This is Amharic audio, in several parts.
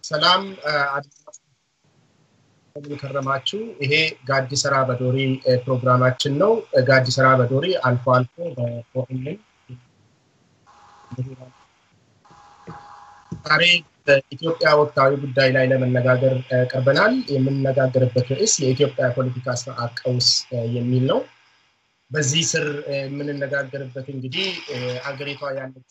ሰላም ከረማችሁ። ይሄ ጋዲ ሰራ በዶሪ ፕሮግራማችን ነው። ጋዲ ሰራ በዶሪ አልፎ አልፎ በኦኤምን ዛሬ በኢትዮጵያ ወቅታዊ ጉዳይ ላይ ለመነጋገር ቀርበናል። የምንነጋገርበት ርዕስ የኢትዮጵያ ፖለቲካ ስርዓት ቀውስ የሚል ነው። በዚህ ስር የምንነጋገርበት እንግዲህ አገሪቷ ያለች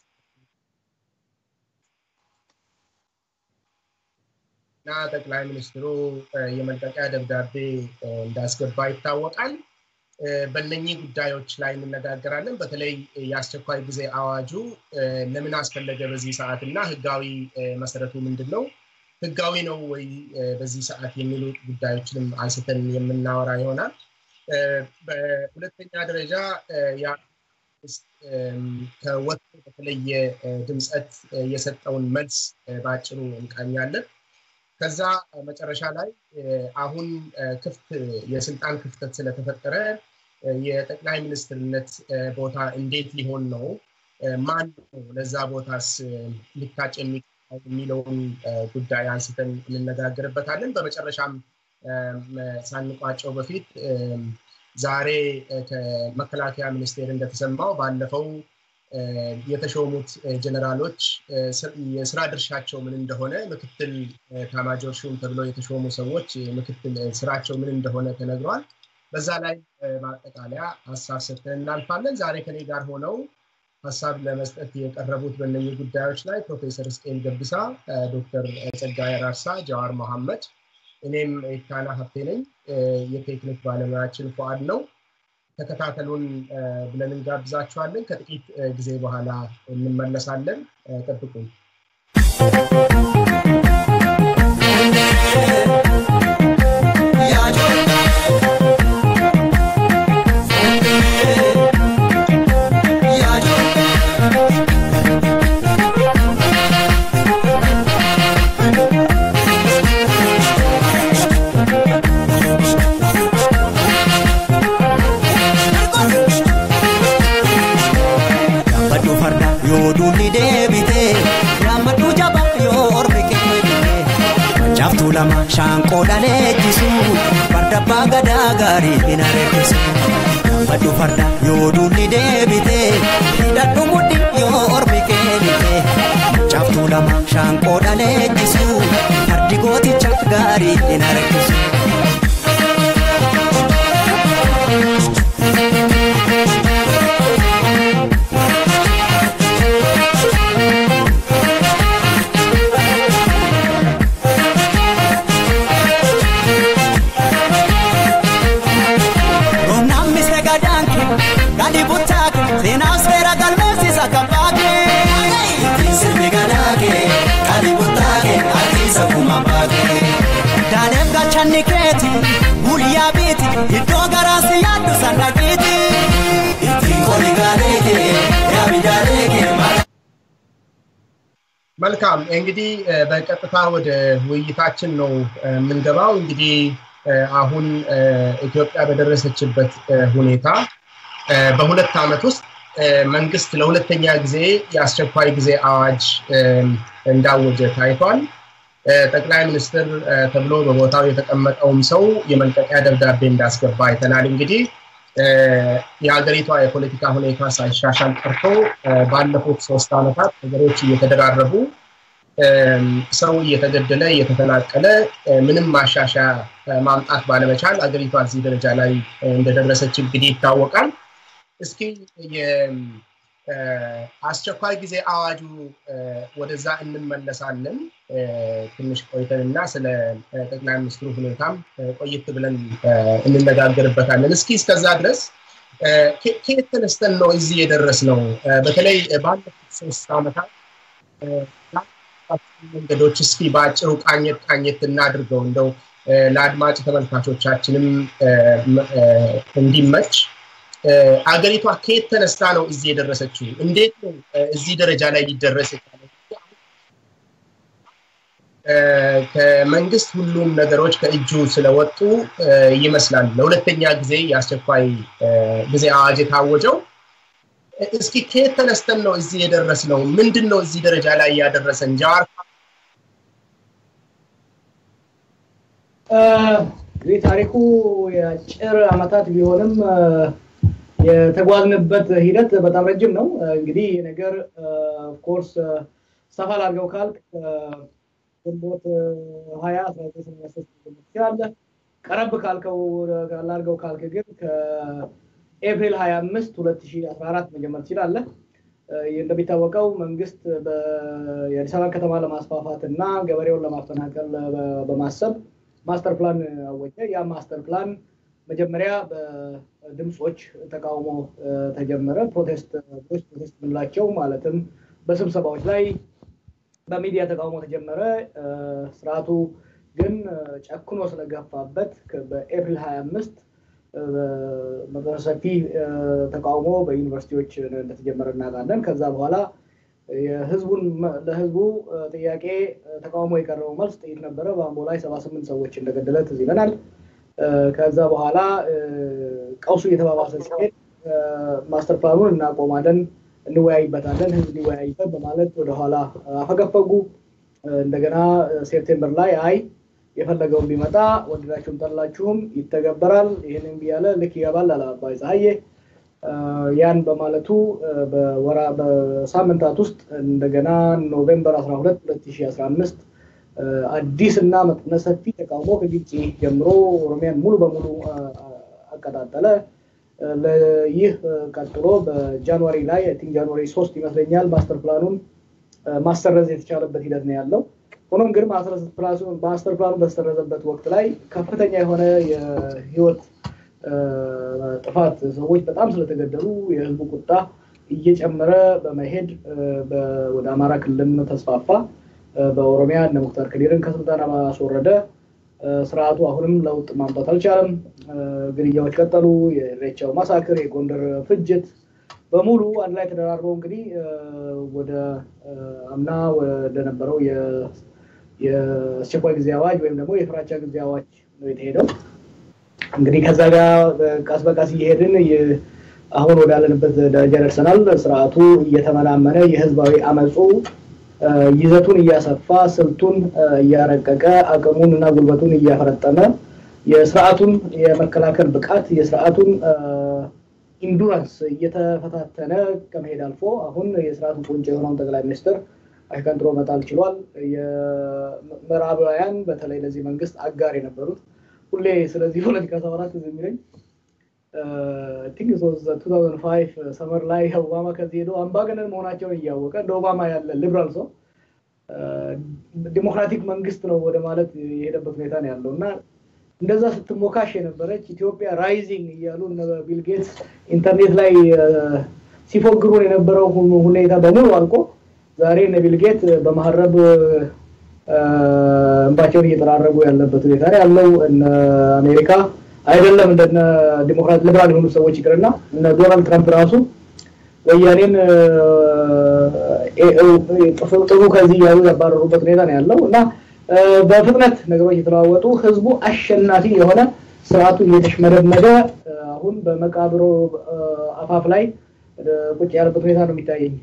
እና ጠቅላይ ሚኒስትሩ የመልቀቂያ ደብዳቤ እንዳስገባ ይታወቃል። በእነኚህ ጉዳዮች ላይ እንነጋገራለን። በተለይ የአስቸኳይ ጊዜ አዋጁ ለምን አስፈለገ በዚህ ሰዓት እና ህጋዊ መሰረቱ ምንድን ነው? ህጋዊ ነው ወይ በዚህ ሰዓት የሚሉ ጉዳዮችንም አንስተን የምናወራ ይሆናል። በሁለተኛ ደረጃ ከወቅቱ በተለየ ድምፀት የሰጠውን መልስ በአጭሩ እንቃኛለን። ከዛ መጨረሻ ላይ አሁን ክፍት የስልጣን ክፍተት ስለተፈጠረ የጠቅላይ ሚኒስትርነት ቦታ እንዴት ሊሆን ነው? ማን ነው ለዛ ቦታስ ሊታጭ የሚለውን ጉዳይ አንስተን እንነጋገርበታለን። በመጨረሻም ሳንቋጨው በፊት ዛሬ ከመከላከያ ሚኒስቴር እንደተሰማው ባለፈው የተሾሙት ጀነራሎች የስራ ድርሻቸው ምን እንደሆነ ምክትል ታማጆር ሹም ተብለው የተሾሙ ሰዎች ምክትል ስራቸው ምን እንደሆነ ተነግሯል። በዛ ላይ ማጠቃለያ ሀሳብ ሰጥተን እናልፋለን። ዛሬ ከኔ ጋር ሆነው ሀሳብ ለመስጠት የቀረቡት በእነኚህ ጉዳዮች ላይ ፕሮፌሰር እስቄል ገብሳ፣ ዶክተር ጸጋዬ አራርሳ፣ ጀዋር መሐመድ፣ እኔም ኢታና ሀብቴ ነኝ። የቴክኒክ ባለሙያችን ፉአድ ነው። ተከታተሉን ብለን እንጋብዛችኋለን። ከጥቂት ጊዜ በኋላ እንመለሳለን። ጠብቁን። lama shaanqoodha leenjisu farda abbaa gadaa gaarii hin areessisu baddu farda yoo duulli deebite hidhadhu mudhi yoo ormi keenite caaftuu lama shaanqoodha leenjisu fardi gooticha gaarii hin areessisu. seenaa seera galmeessisa kabbaake. Ittiin sirbi gadaake qalii buttaake harkiisa kuma baake. Daaleef gachanni keeti guyyaa biiti iddoo garaasi yaaddu sandaqiiti. Ittiin qoli gaaleeke yaami daaleeke መልካም እንግዲህ በቀጥታ ወደ ውይይታችን ነው የምንገባው። እንግዲህ አሁን ኢትዮጵያ በደረሰችበት ሁኔታ በሁለት ዓመት ውስጥ መንግስት ለሁለተኛ ጊዜ የአስቸኳይ ጊዜ አዋጅ እንዳወጀ ታይቷል። ጠቅላይ ሚኒስትር ተብሎ በቦታው የተቀመጠውም ሰው የመልቀቂያ ደብዳቤ እንዳስገባ አይተናል። እንግዲህ የሀገሪቷ የፖለቲካ ሁኔታ ሳይሻሻል ቀርቶ ባለፉት ሶስት ዓመታት ነገሮች እየተደራረቡ ሰው እየተገደለ እየተፈናቀለ ምንም ማሻሻያ ማምጣት ባለመቻል አገሪቷ እዚህ ደረጃ ላይ እንደደረሰች እንግዲህ ይታወቃል። እስኪ የአስቸኳይ ጊዜ አዋጁ ወደዛ እንመለሳለን ትንሽ ቆይተንና ስለ ጠቅላይ ሚኒስትሩ ሁኔታም ቆይት ብለን እንነጋገርበታለን። እስኪ እስከዛ ድረስ ከየት ተነስተን ነው እዚህ የደረስ ነው? በተለይ ባለፉት ሶስት ዓመታት መንገዶች እስኪ በአጭሩ ቃኘት ቃኘት እናድርገው እንደው ለአድማጭ ተመልካቾቻችንም እንዲመች አገሪቷ ከየት ተነስታ ነው እዚህ የደረሰችው? እንዴት ነው እዚህ ደረጃ ላይ ሊደረስ የቻለው? ከመንግስት ሁሉም ነገሮች ከእጁ ስለወጡ ይመስላል ለሁለተኛ ጊዜ የአስቸኳይ ጊዜ አዋጅ የታወጀው። እስኪ ከየት ተነስተን ነው እዚህ የደረስ ነው? ምንድን ነው እዚህ ደረጃ ላይ ያደረሰን? ጃዋር እንግዲህ ታሪኩ የአጭር አመታት ቢሆንም የተጓዝንበት ሂደት በጣም ረጅም ነው። እንግዲህ ይህ ነገር ኦፍኮርስ ሰፋ ላድርገው ካልክ ግንቦት ሀያ አስራ ዘጠኝ ሰማንያ ሶስት ትችላለህ። ቀረብ ካልከው ላድርገው ካልክ ግን ከኤፕሪል ሀያ አምስት ሁለት ሺህ አስራ አራት መጀመር ትችላለህ። እንደሚታወቀው መንግስት የአዲስ አበባ ከተማ ለማስፋፋት እና ገበሬውን ለማፈናቀል በማሰብ ማስተር ፕላን አወጀ። ያ ማስተር ፕላን መጀመሪያ በድምፆች ተቃውሞ ተጀመረ። ፕሮቴስት ፕሮቴስት የምንላቸው ማለትም በስብሰባዎች ላይ በሚዲያ ተቃውሞ ተጀመረ። ስርዓቱ ግን ጨክኖ ስለገፋበት በኤፕሪል 25 መጠነ ሰፊ ተቃውሞ በዩኒቨርሲቲዎች እንደተጀመረ እናውቃለን። ከዛ በኋላ የህዝቡን ለህዝቡ ጥያቄ ተቃውሞ የቀረበው መልስ ጥይት ነበረ። በአምቦ ላይ ሰባ ስምንት ሰዎች እንደገደለ ትዝ ይለናል። ከዛ በኋላ ቀውሱ እየተባባሰ ሲሄድ ማስተር ፕላኑን እናቆማለን፣ እንወያይበታለን፣ ህዝብ ሊወያይበት በማለት ወደኋላ አፈገፈጉ። እንደገና ሴፕቴምበር ላይ አይ የፈለገውን ቢመጣ ወደዳችሁም ጠላችሁም ይተገበራል፣ ይህንን ብያለ ልክ ይገባል አለ አባይ ፀሐዬ። ያን በማለቱ በሳምንታት ውስጥ እንደገና ኖቬምበር 12 2015 አዲስ እና መጠነ ሰፊ ተቃውሞ ከግጭ ጀምሮ ኦሮሚያን ሙሉ በሙሉ አቀጣጠለ። ይህ ቀጥሎ በጃንዋሪ ላይ ቲንክ ጃንዋሪ ሶስት ይመስለኛል ማስተር ፕላኑን ማሰረዝ የተቻለበት ሂደት ነው ያለው። ሆኖም ግን ማስተር ፕላኑ በተሰረዘበት ወቅት ላይ ከፍተኛ የሆነ የህይወት ጥፋት ሰዎች በጣም ስለተገደሉ የህዝቡ ቁጣ እየጨመረ በመሄድ ወደ አማራ ክልልም ተስፋፋ። በኦሮሚያ እነ ሙክታር ከዲርን ከስልጣን ማስወረደ። ስርዓቱ አሁንም ለውጥ ማምጣት አልቻለም። ግድያዎች ቀጠሉ። የኢሬቻው ማሳክር፣ የጎንደር ፍጅት በሙሉ አንድ ላይ ተደራርበው እንግዲህ ወደ አምና ወደነበረው የአስቸኳይ ጊዜ አዋጅ ወይም ደግሞ የፍራቻ ጊዜ አዋጅ ነው የተሄደው። እንግዲህ ከዛ ጋር ቀስ በቀስ እየሄድን አሁን ወዳለንበት ደረጃ ደርሰናል። ስርዓቱ እየተመናመነ የህዝባዊ አመፁ ይዘቱን እያሰፋ ስልቱን እያረቀቀ አቅሙን እና ጉልበቱን እያፈረጠመ የስርዓቱን የመከላከል ብቃት የስርዓቱን ኢንዱራንስ እየተፈታተነ ከመሄድ አልፎ አሁን የስርዓቱ ቁንጮ የሆነውን ጠቅላይ ሚኒስትር አሽቀንጥሮ መጣል ችሏል። የምዕራባውያን በተለይ ለዚህ መንግስት አጋር የነበሩት ሁሌ ስለዚህ ፖለቲካ ሳወራ ትዝ የሚለኝ ቲንክ ቱ ታውዘንድ ፋይቭ ሰመር ላይ ኦባማ ከዚህ ሄዶ አምባገነን መሆናቸውን እያወቀ እንደ ኦባማ ያለ ሊብራል ሰው ዲሞክራቲክ መንግስት ነው ወደ ማለት የሄደበት ሁኔታ ነው ያለው እና እንደዛ ስትሞካሽ የነበረች ኢትዮጵያ ራይዚንግ እያሉ ቢል ጌትስ ኢንተርኔት ላይ ሲፎግሩን የነበረው ሁኔታ በሙሉ አልቆ ዛሬ እነ ቢል ጌት በመሀረብ እንባቸውን እየጠራረጉ ያለበት ሁኔታ ነው ያለው። እነ አሜሪካ አይደለም እንደነ ዲሞክራት ሊበራል የሆኑ ሰዎች ይቅርና እነ ዶናልድ ትራምፕ ራሱ ወያኔን ጥሩ ከዚህ እያሉ ያባረሩበት ሁኔታ ነው ያለው እና በፍጥነት ነገሮች የተለዋወጡ ህዝቡ አሸናፊ የሆነ ስርዓቱ እየተሽመደመደ አሁን በመቃብሮ አፋፍ ላይ ቁጭ ያለበት ሁኔታ ነው የሚታየኝ።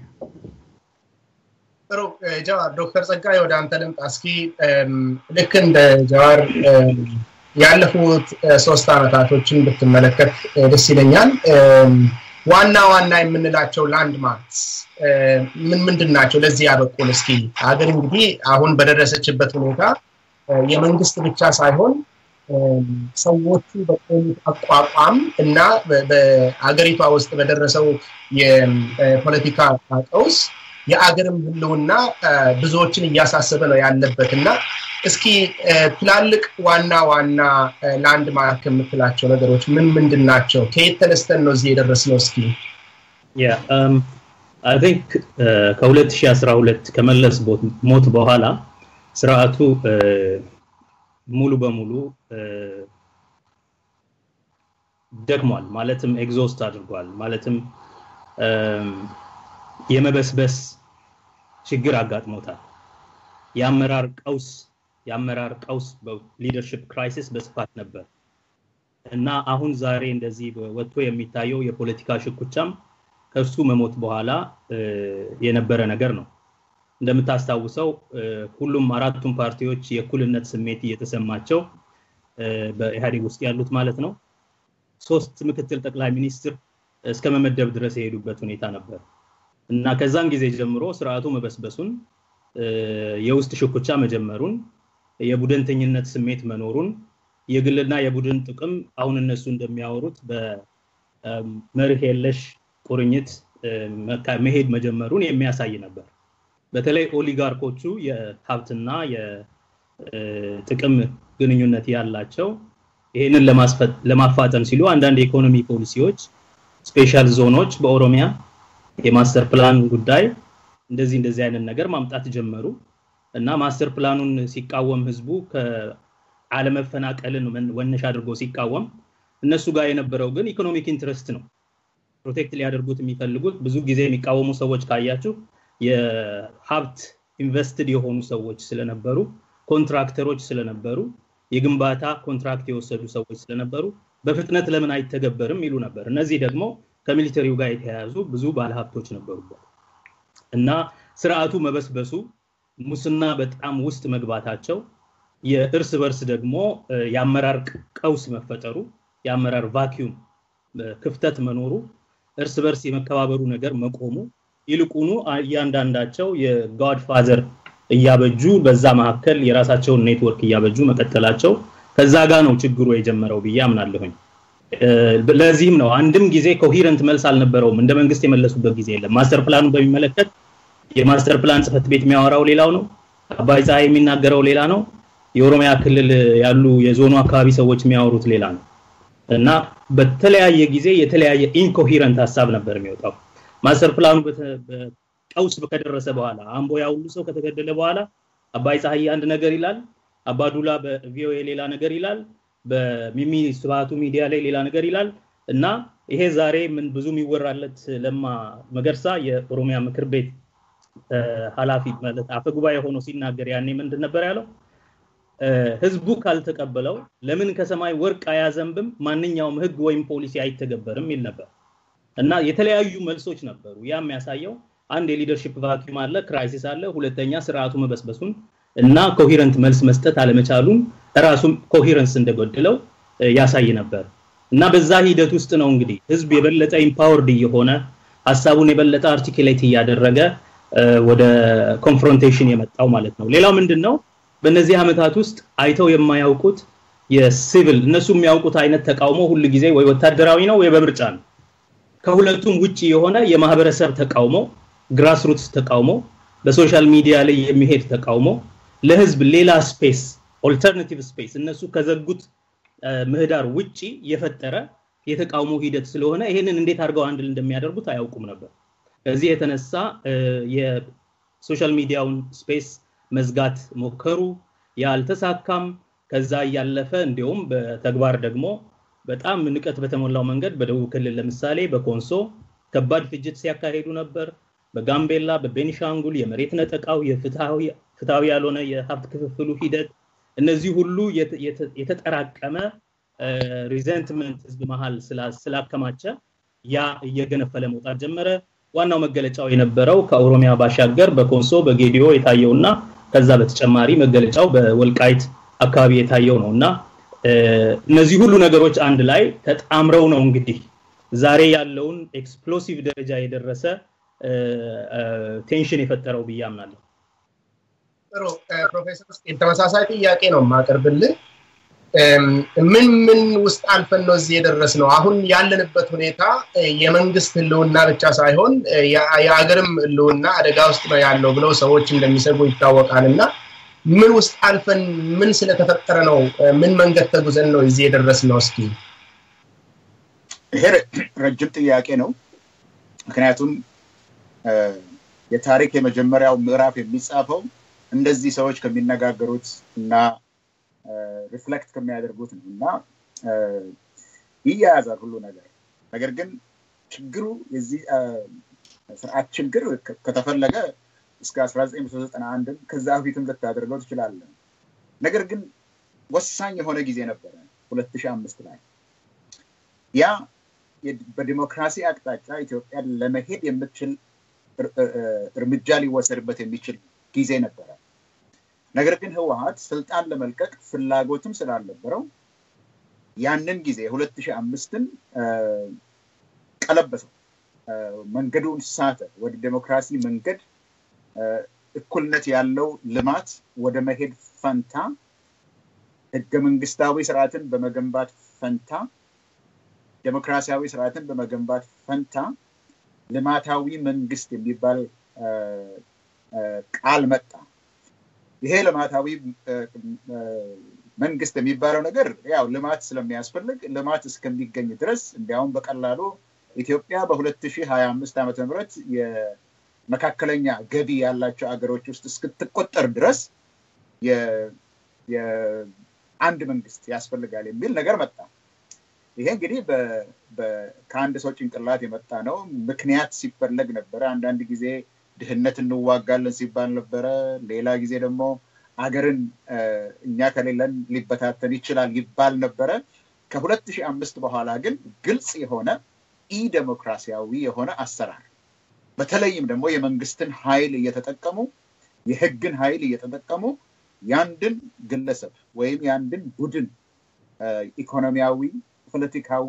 ጥሩ ጀዋር፣ ዶክተር ጸጋይ ወደ አንተ ልምጣ። እስኪ ልክ እንደ ጀዋር ያለፉት ሶስት አመታቶችን ብትመለከት ደስ ይለኛል። ዋና ዋና የምንላቸው ላንድ ማርክስ ምን ምንድን ናቸው? ለዚህ ያበቁን እስኪ ሀገር እንግዲህ አሁን በደረሰችበት ሁኔታ የመንግስት ብቻ ሳይሆን ሰዎቹ በቆዩት አቋቋም እና በአገሪቷ ውስጥ በደረሰው የፖለቲካ ቀውስ የአገርም ህልውና ብዙዎችን እያሳሰበ ነው ያለበት እና እስኪ ትላልቅ ዋና ዋና ላንድ ማርክ የምትላቸው ነገሮች ምን ምንድን ናቸው? ከየት ተነስተን ነው እዚህ የደረስነው? እስኪ አይ ቲንክ ከ2012 ከመለስ ሞት በኋላ ስርዓቱ ሙሉ በሙሉ ደክሟል። ማለትም ኤግዞስት አድርጓል። ማለትም የመበስበስ ችግር አጋጥሞታል። የአመራር ቀውስ የአመራር ቀውስ ሊደርሽፕ ክራይሲስ በስፋት ነበር እና አሁን ዛሬ እንደዚህ ወጥቶ የሚታየው የፖለቲካ ሽኩቻም ከእርሱ መሞት በኋላ የነበረ ነገር ነው። እንደምታስታውሰው ሁሉም አራቱም ፓርቲዎች የእኩልነት ስሜት እየተሰማቸው በኢህአዴግ ውስጥ ያሉት ማለት ነው ሶስት ምክትል ጠቅላይ ሚኒስትር እስከ መመደብ ድረስ የሄዱበት ሁኔታ ነበር እና ከዛን ጊዜ ጀምሮ ስርዓቱ መበስበሱን የውስጥ ሽኩቻ መጀመሩን የቡድንተኝነት ስሜት መኖሩን የግልና የቡድን ጥቅም አሁን እነሱ እንደሚያወሩት በመርህ የለሽ ቁርኝት መሄድ መጀመሩን የሚያሳይ ነበር በተለይ ኦሊጋርኮቹ የሀብትና የጥቅም ግንኙነት ያላቸው ይህንን ለማፋጠን ሲሉ አንዳንድ የኢኮኖሚ ፖሊሲዎች ስፔሻል ዞኖች በኦሮሚያ የማስተር ፕላን ጉዳይ እንደዚህ እንደዚህ አይነት ነገር ማምጣት ጀመሩ እና ማስተር ፕላኑን ሲቃወም ህዝቡ ከአለመፈናቀልን ወነሽ አድርጎ ሲቃወም እነሱ ጋር የነበረው ግን ኢኮኖሚክ ኢንትረስት ነው ፕሮቴክት ሊያደርጉት የሚፈልጉት ብዙ ጊዜ የሚቃወሙ ሰዎች ካያችሁ የሀብት ኢንቨስትድ የሆኑ ሰዎች ስለነበሩ ኮንትራክተሮች ስለነበሩ የግንባታ ኮንትራክት የወሰዱ ሰዎች ስለነበሩ በፍጥነት ለምን አይተገበርም ይሉ ነበር እነዚህ ደግሞ ከሚሊተሪው ጋር የተያያዙ ብዙ ባለሀብቶች ነበሩበት እና ስርዓቱ መበስበሱ ሙስና በጣም ውስጥ መግባታቸው የእርስ በርስ ደግሞ የአመራር ቀውስ መፈጠሩ የአመራር ቫኪዩም ክፍተት መኖሩ እርስ በርስ የመከባበሩ ነገር መቆሙ ይልቁኑ እያንዳንዳቸው የጋድ ፋዘር እያበጁ በዛ መካከል የራሳቸውን ኔትወርክ እያበጁ መቀጠላቸው ከዛ ጋር ነው ችግሩ የጀመረው ብዬ አምናለሁኝ ለዚህም ነው አንድም ጊዜ ኮሂረንት መልስ አልነበረውም እንደ መንግስት የመለሱበት ጊዜ የለም ማስተር ፕላኑ በሚመለከት የማስተር ፕላን ጽፈት ቤት የሚያወራው ሌላው ነው አባይ ፀሐይ የሚናገረው ሌላ ነው የኦሮሚያ ክልል ያሉ የዞኑ አካባቢ ሰዎች የሚያወሩት ሌላ ነው እና በተለያየ ጊዜ የተለያየ ኢንኮሂረንት ሀሳብ ነበር የሚወጣው ማስተር ፕላኑ ቀውስ ከደረሰ በኋላ አምቦ ያ ሁሉ ሰው ከተገደለ በኋላ አባይ ፀሐይ አንድ ነገር ይላል አባዱላ በቪኦኤ ሌላ ነገር ይላል በሚሚ ስብሃቱ ሚዲያ ላይ ሌላ ነገር ይላል እና ይሄ ዛሬ ምን ብዙ የሚወራለት ለማ መገርሳ የኦሮሚያ ምክር ቤት ኃላፊ ማለት አፈጉባኤ ሆኖ ሲናገር ያኔ ምንድን ነበር ያለው ህዝቡ ካልተቀበለው ለምን ከሰማይ ወርቅ አያዘንብም ማንኛውም ህግ ወይም ፖሊሲ አይተገበርም ይል ነበር እና የተለያዩ መልሶች ነበሩ ያ የሚያሳየው አንድ የሊደርሽፕ ቫኪዩም አለ ክራይሲስ አለ ሁለተኛ ስርዓቱ መበስበሱን እና ኮሂረንት መልስ መስጠት አለመቻሉን ራሱም ኮሂረንስ እንደጎደለው ያሳይ ነበር እና በዛ ሂደት ውስጥ ነው እንግዲህ ህዝብ የበለጠ ኢምፓወርድ እየሆነ ሀሳቡን የበለጠ አርቲኩሌት እያደረገ ወደ ኮንፍሮንቴሽን የመጣው ማለት ነው ሌላው ምንድን ነው በእነዚህ ዓመታት ውስጥ አይተው የማያውቁት የሲቪል እነሱ የሚያውቁት አይነት ተቃውሞ ሁል ጊዜ ወይ ወታደራዊ ነው ወይ በምርጫ ነው ከሁለቱም ውጭ የሆነ የማህበረሰብ ተቃውሞ ግራስሩትስ ተቃውሞ በሶሻል ሚዲያ ላይ የሚሄድ ተቃውሞ ለህዝብ ሌላ ስፔስ ኦልተርናቲቭ ስፔስ እነሱ ከዘጉት ምህዳር ውጪ የፈጠረ የተቃውሞ ሂደት ስለሆነ ይሄንን እንዴት አድርገው አንድ እንደሚያደርጉት አያውቁም ነበር ከዚህ የተነሳ የሶሻል ሚዲያውን ስፔስ መዝጋት ሞከሩ ያልተሳካም ከዛ እያለፈ እንዲሁም በተግባር ደግሞ በጣም ንቀት በተሞላው መንገድ በደቡብ ክልል ለምሳሌ በኮንሶ ከባድ ፍጅት ሲያካሄዱ ነበር በጋምቤላ በቤኒሻንጉል የመሬት ነጠቃው የፍትሃዊ ያልሆነ የሀብት ክፍፍሉ ሂደት እነዚህ ሁሉ የተጠራቀመ ሪዘንትመንት ህዝብ መሀል ስላከማቸ ያ እየገነፈለ መውጣት ጀመረ ዋናው መገለጫው የነበረው ከኦሮሚያ ባሻገር በኮንሶ በጌዲዮ የታየውና ከዛ በተጨማሪ መገለጫው በወልቃይት አካባቢ የታየው ነው እና እነዚህ ሁሉ ነገሮች አንድ ላይ ተጣምረው ነው እንግዲህ ዛሬ ያለውን ኤክስፕሎሲቭ ደረጃ የደረሰ ቴንሽን የፈጠረው ብዬ አምናለሁ ጥሩ ፕሮፌሰር ተመሳሳይ ጥያቄ ነው የማቀርብልህ ምን ምን ውስጥ አልፈን ነው እዚህ የደረስ ነው አሁን ያለንበት ሁኔታ የመንግስት ህልውና ብቻ ሳይሆን የሀገርም ህልውና አደጋ ውስጥ ነው ያለው ብለው ሰዎች እንደሚሰጉ ይታወቃል እና ምን ውስጥ አልፈን ምን ስለተፈጠረ ነው ምን መንገድ ተጉዘን ነው እዚህ የደረስ ነው እስኪ ይሄ ረጅም ጥያቄ ነው ምክንያቱም የታሪክ የመጀመሪያው ምዕራፍ የሚጻፈው እንደዚህ ሰዎች ከሚነጋገሩት እና ሪፍሌክት ከሚያደርጉት ነው እና ይያያዛል ሁሉ ነገር ነገር ግን ችግሩ የዚህ ስርዓት ችግር ከተፈለገ እስከ 1991 ከዛ በፊትም ልታደርገው ትችላለን ነገር ግን ወሳኝ የሆነ ጊዜ ነበረ 2005 ላይ ያ በዲሞክራሲ አቅጣጫ ኢትዮጵያን ለመሄድ የምትችል እርምጃ ሊወሰድበት የሚችል ጊዜ ነበረ ነገር ግን ህወሀት ስልጣን ለመልቀቅ ፍላጎትም ስላልነበረው ያንን ጊዜ ሁለት ሺህ አምስትን ቀለበሰው፣ መንገዱን ሳተ። ወደ ዴሞክራሲ መንገድ እኩልነት ያለው ልማት ወደ መሄድ ፈንታ ህገ መንግስታዊ ስርዓትን በመገንባት ፈንታ ዴሞክራሲያዊ ስርዓትን በመገንባት ፈንታ ልማታዊ መንግስት የሚባል ቃል መጣ። ይሄ ልማታዊ መንግስት የሚባለው ነገር ያው ልማት ስለሚያስፈልግ ልማት እስከሚገኝ ድረስ እንዲያውም በቀላሉ ኢትዮጵያ በ2025 ዓ ም የመካከለኛ ገቢ ያላቸው አገሮች ውስጥ እስክትቆጠር ድረስ የአንድ መንግስት ያስፈልጋል የሚል ነገር መጣ። ይሄ እንግዲህ ከአንድ ሰው ጭንቅላት የመጣ ነው። ምክንያት ሲፈለግ ነበረ። አንዳንድ ጊዜ ድህነት እንዋጋለን ሲባል ነበረ። ሌላ ጊዜ ደግሞ አገርን እኛ ከሌለን ሊበታተን ይችላል ይባል ነበረ። ከሁለት ሺህ አምስት በኋላ ግን ግልጽ የሆነ ኢ ዴሞክራሲያዊ የሆነ አሰራር በተለይም ደግሞ የመንግስትን ኃይል እየተጠቀሙ የህግን ኃይል እየተጠቀሙ ያንድን ግለሰብ ወይም ያንድን ቡድን ኢኮኖሚያዊ፣ ፖለቲካዊ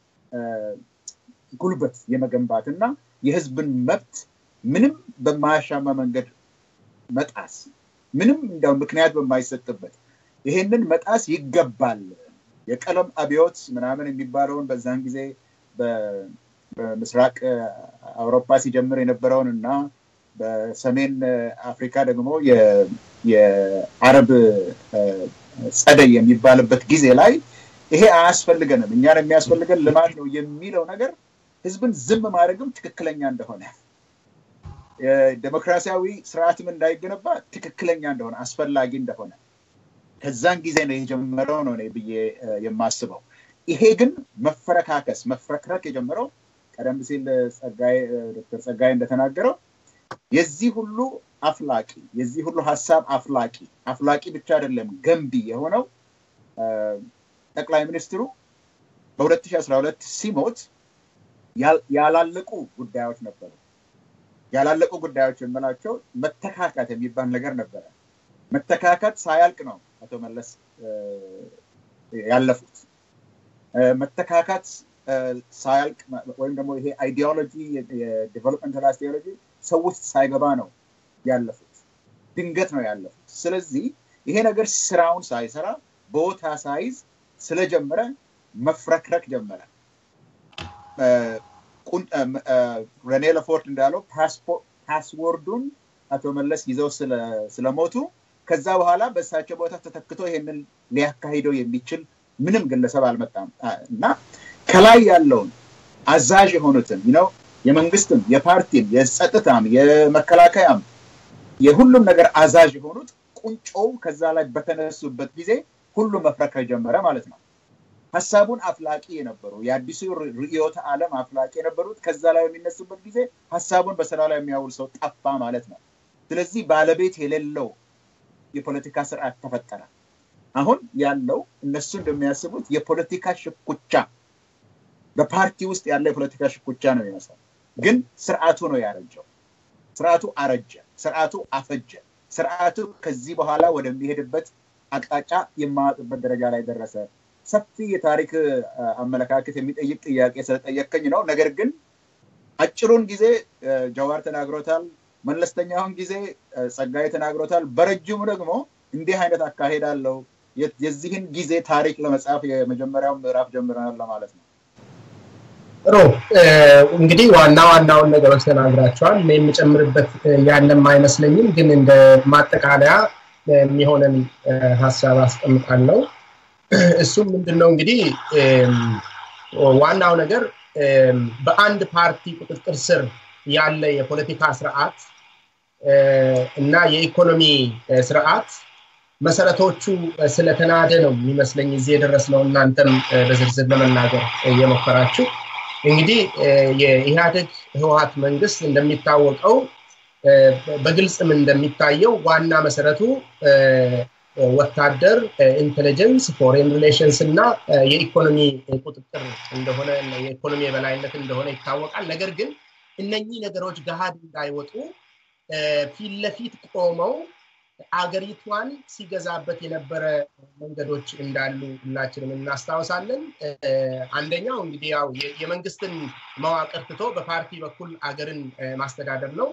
ጉልበት የመገንባት እና የህዝብን መብት ምንም በማያሻማ መንገድ መጣስ ምንም እንዲያው ምክንያት በማይሰጥበት ይሄንን መጣስ ይገባል። የቀለም አብዮት ምናምን የሚባለውን በዛን ጊዜ በምስራቅ አውሮፓ ሲጀምር የነበረውን እና በሰሜን አፍሪካ ደግሞ የአረብ ጸደይ የሚባልበት ጊዜ ላይ ይሄ አያስፈልገንም፣ እኛን የሚያስፈልገን ልማት ነው የሚለው ነገር ህዝብን ዝም ማድረግም ትክክለኛ እንደሆነ ዴሞክራሲያዊ ስርዓትም እንዳይገነባ ትክክለኛ እንደሆነ አስፈላጊ እንደሆነ ከዛን ጊዜ ነው የጀመረው ነው ብዬ የማስበው። ይሄ ግን መፈረካከስ መፍረክረክ የጀመረው ቀደም ሲል ዶክተር ጸጋይ እንደተናገረው የዚህ ሁሉ አፍላቂ የዚህ ሁሉ ሀሳብ አፍላቂ አፍላቂ ብቻ አይደለም ገንቢ የሆነው ጠቅላይ ሚኒስትሩ በ2012 ሲሞት ያላለቁ ጉዳዮች ነበሩ። ያላለቁ ጉዳዮች የምላቸው መተካካት የሚባል ነገር ነበረ። መተካካት ሳያልቅ ነው አቶ መለስ ያለፉት። መተካካት ሳያልቅ ወይም ደግሞ ይሄ አይዲዮሎጂ የዴቨሎፕመንታል አይዲዮሎጂ ሰው ውስጥ ሳይገባ ነው ያለፉት። ድንገት ነው ያለፉት። ስለዚህ ይሄ ነገር ስራውን ሳይሰራ ቦታ ሳይዝ ስለጀመረ መፍረክረክ ጀመረ። ረኔ ለፎርት እንዳለው ፓስወርዱን አቶ መለስ ይዘው ስለሞቱ ከዛ በኋላ በእሳቸው ቦታ ተተክቶ ይሄንን ሊያካሂደው የሚችል ምንም ግለሰብ አልመጣም እና ከላይ ያለውን አዛዥ የሆኑትን ነው የመንግስትም የፓርቲም የጸጥታም የመከላከያም የሁሉም ነገር አዛዥ የሆኑት ቁንጮው ከዛ ላይ በተነሱበት ጊዜ ሁሉም መፍረከር ጀመረ ማለት ነው። ሀሳቡን አፍላቂ የነበሩ የአዲሱ ርዕዮተ ዓለም አፍላቂ የነበሩት ከዛ ላይ በሚነሱበት ጊዜ ሀሳቡን በስራ ላይ የሚያውል ሰው ጠፋ ማለት ነው። ስለዚህ ባለቤት የሌለው የፖለቲካ ስርዓት ተፈጠረ። አሁን ያለው እነሱ እንደሚያስቡት የፖለቲካ ሽኩቻ በፓርቲ ውስጥ ያለ የፖለቲካ ሽኩቻ ነው ይመስላል። ግን ስርዓቱ ነው ያረጀው። ስርዓቱ አረጀ። ስርዓቱ አፈጀ። ስርዓቱ ከዚህ በኋላ ወደሚሄድበት አቅጣጫ የማያውቅበት ደረጃ ላይ ደረሰ። ሰፊ የታሪክ አመለካከት የሚጠይቅ ጥያቄ ስለጠየቀኝ ነው። ነገር ግን አጭሩን ጊዜ ጀዋር ተናግሮታል። መለስተኛውን ጊዜ ጸጋዬ ተናግሮታል። በረጅሙ ደግሞ እንዲህ አይነት አካሄድ አለው። የዚህን ጊዜ ታሪክ ለመጻፍ የመጀመሪያው ምዕራፍ ጀምረናል ለማለት ነው። ጥሩ እንግዲህ ዋና ዋናውን ነገሮች ተናግራቸዋል። እኔ የምጨምርበት ያለም አይመስለኝም፣ ግን እንደ ማጠቃለያ የሚሆነን ሀሳብ አስቀምጣለሁ። እሱም ምንድነው እንግዲህ ዋናው ነገር በአንድ ፓርቲ ቁጥጥር ስር ያለ የፖለቲካ ስርዓት እና የኢኮኖሚ ስርዓት መሰረቶቹ ስለተናደ ነው የሚመስለኝ እዚህ የደረስነው። እናንተም በዝርዝር ለመናገር እየሞከራችሁ እንግዲህ የኢህአዴግ ህወሀት መንግስት እንደሚታወቀው በግልጽም እንደሚታየው ዋና መሰረቱ ወታደር፣ ኢንቴሊጀንስ፣ ፎሬን ሪሌሽንስ እና የኢኮኖሚ ቁጥጥር እንደሆነ የኢኮኖሚ የበላይነት እንደሆነ ይታወቃል። ነገር ግን እነኚህ ነገሮች ገሃድ እንዳይወጡ ፊት ለፊት ቆመው አገሪቷን ሲገዛበት የነበረ መንገዶች እንዳሉ ሁላችንም እናስታውሳለን። አንደኛው እንግዲህ ያው የመንግስትን መዋቅር ትቶ በፓርቲ በኩል አገርን ማስተዳደር ነው።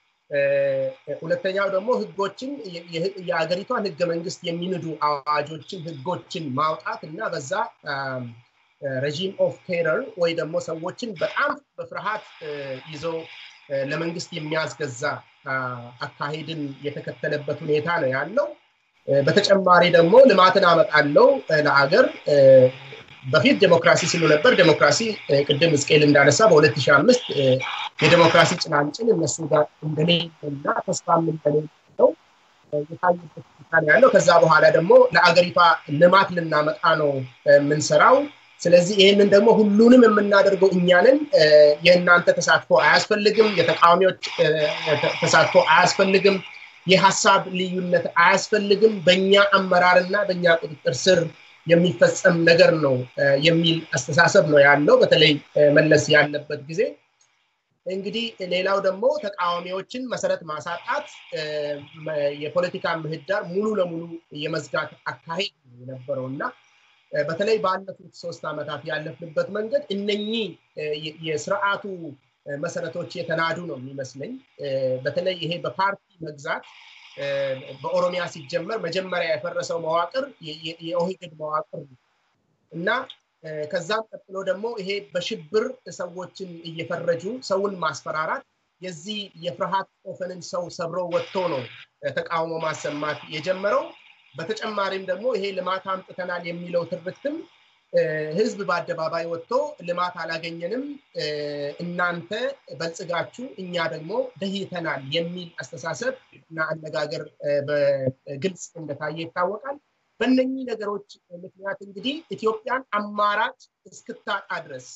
ሁለተኛው ደግሞ ህጎችን የሀገሪቷን ህገ መንግስት የሚንዱ አዋጆችን ህጎችን ማውጣት እና በዛ ረዥም ኦፍ ቴረር ወይ ደግሞ ሰዎችን በጣም በፍርሃት ይዘው ለመንግስት የሚያስገዛ አካሄድን የተከተለበት ሁኔታ ነው ያለው። በተጨማሪ ደግሞ ልማትን አመጣለው ለአገር በፊት ዴሞክራሲ ሲሉ ነበር። ዴሞክራሲ ቅድም እስቄል እንዳነሳ በ2005 የዴሞክራሲ ጭላንጭል እነሱ ጋር እንደሌለና ተስፋም እንደሌለው የታየበት ሁኔታ ነው ያለው። ከዛ በኋላ ደግሞ ለአገሪቷ ልማት ልናመጣ ነው የምንሰራው። ስለዚህ ይህንን ደግሞ ሁሉንም የምናደርገው እኛንን የእናንተ ተሳትፎ አያስፈልግም፣ የተቃዋሚዎች ተሳትፎ አያስፈልግም፣ የሀሳብ ልዩነት አያስፈልግም፣ በእኛ አመራርና በእኛ ቁጥጥር ስር የሚፈጸም ነገር ነው የሚል አስተሳሰብ ነው ያለው በተለይ መለስ ያለበት ጊዜ እንግዲህ ሌላው ደግሞ ተቃዋሚዎችን መሰረት ማሳጣት የፖለቲካ ምህዳር ሙሉ ለሙሉ የመዝጋት አካሄድ ነው የነበረው እና በተለይ ባለፉት ሶስት ዓመታት ያለፍንበት መንገድ እነኚህ የስርዓቱ መሰረቶች የተናዱ ነው የሚመስለኝ በተለይ ይሄ በፓርቲ መግዛት በኦሮሚያ ሲጀመር መጀመሪያ የፈረሰው መዋቅር የኦህግድ መዋቅር እና ከዛም ቀጥሎ ደግሞ ይሄ በሽብር ሰዎችን እየፈረጁ ሰውን ማስፈራራት የዚህ የፍርሃት ኦፈንን ሰው ሰብሮ ወጥቶ ነው ተቃውሞ ማሰማት የጀመረው በተጨማሪም ደግሞ ይሄ ልማት አምጥተናል የሚለው ትርክትም ህዝብ በአደባባይ ወጥቶ ልማት አላገኘንም እናንተ በልጽጋችሁ እኛ ደግሞ ደህይተናል የሚል አስተሳሰብ እና አነጋገር በግልጽ እንደታየ ይታወቃል በእነኚህ ነገሮች ምክንያት እንግዲህ ኢትዮጵያን አማራጭ እስክታጣ ድረስ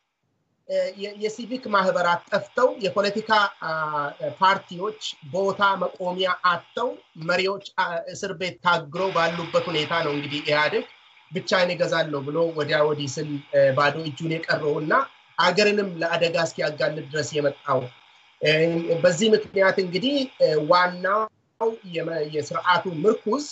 የሲቪክ ማህበራት ጠፍተው የፖለቲካ ፓርቲዎች ቦታ መቆሚያ አጥተው መሪዎች እስር ቤት ታግረው ባሉበት ሁኔታ ነው እንግዲህ ኢህአዴግ ብቻዬን እገዛለሁ ብሎ ወዲያ ወዲህ ስል ባዶ እጁን የቀረው እና አገርንም ለአደጋ እስኪያጋልጥ ድረስ የመጣው በዚህ ምክንያት እንግዲህ ዋናው የስርዓቱ ምርኩዝ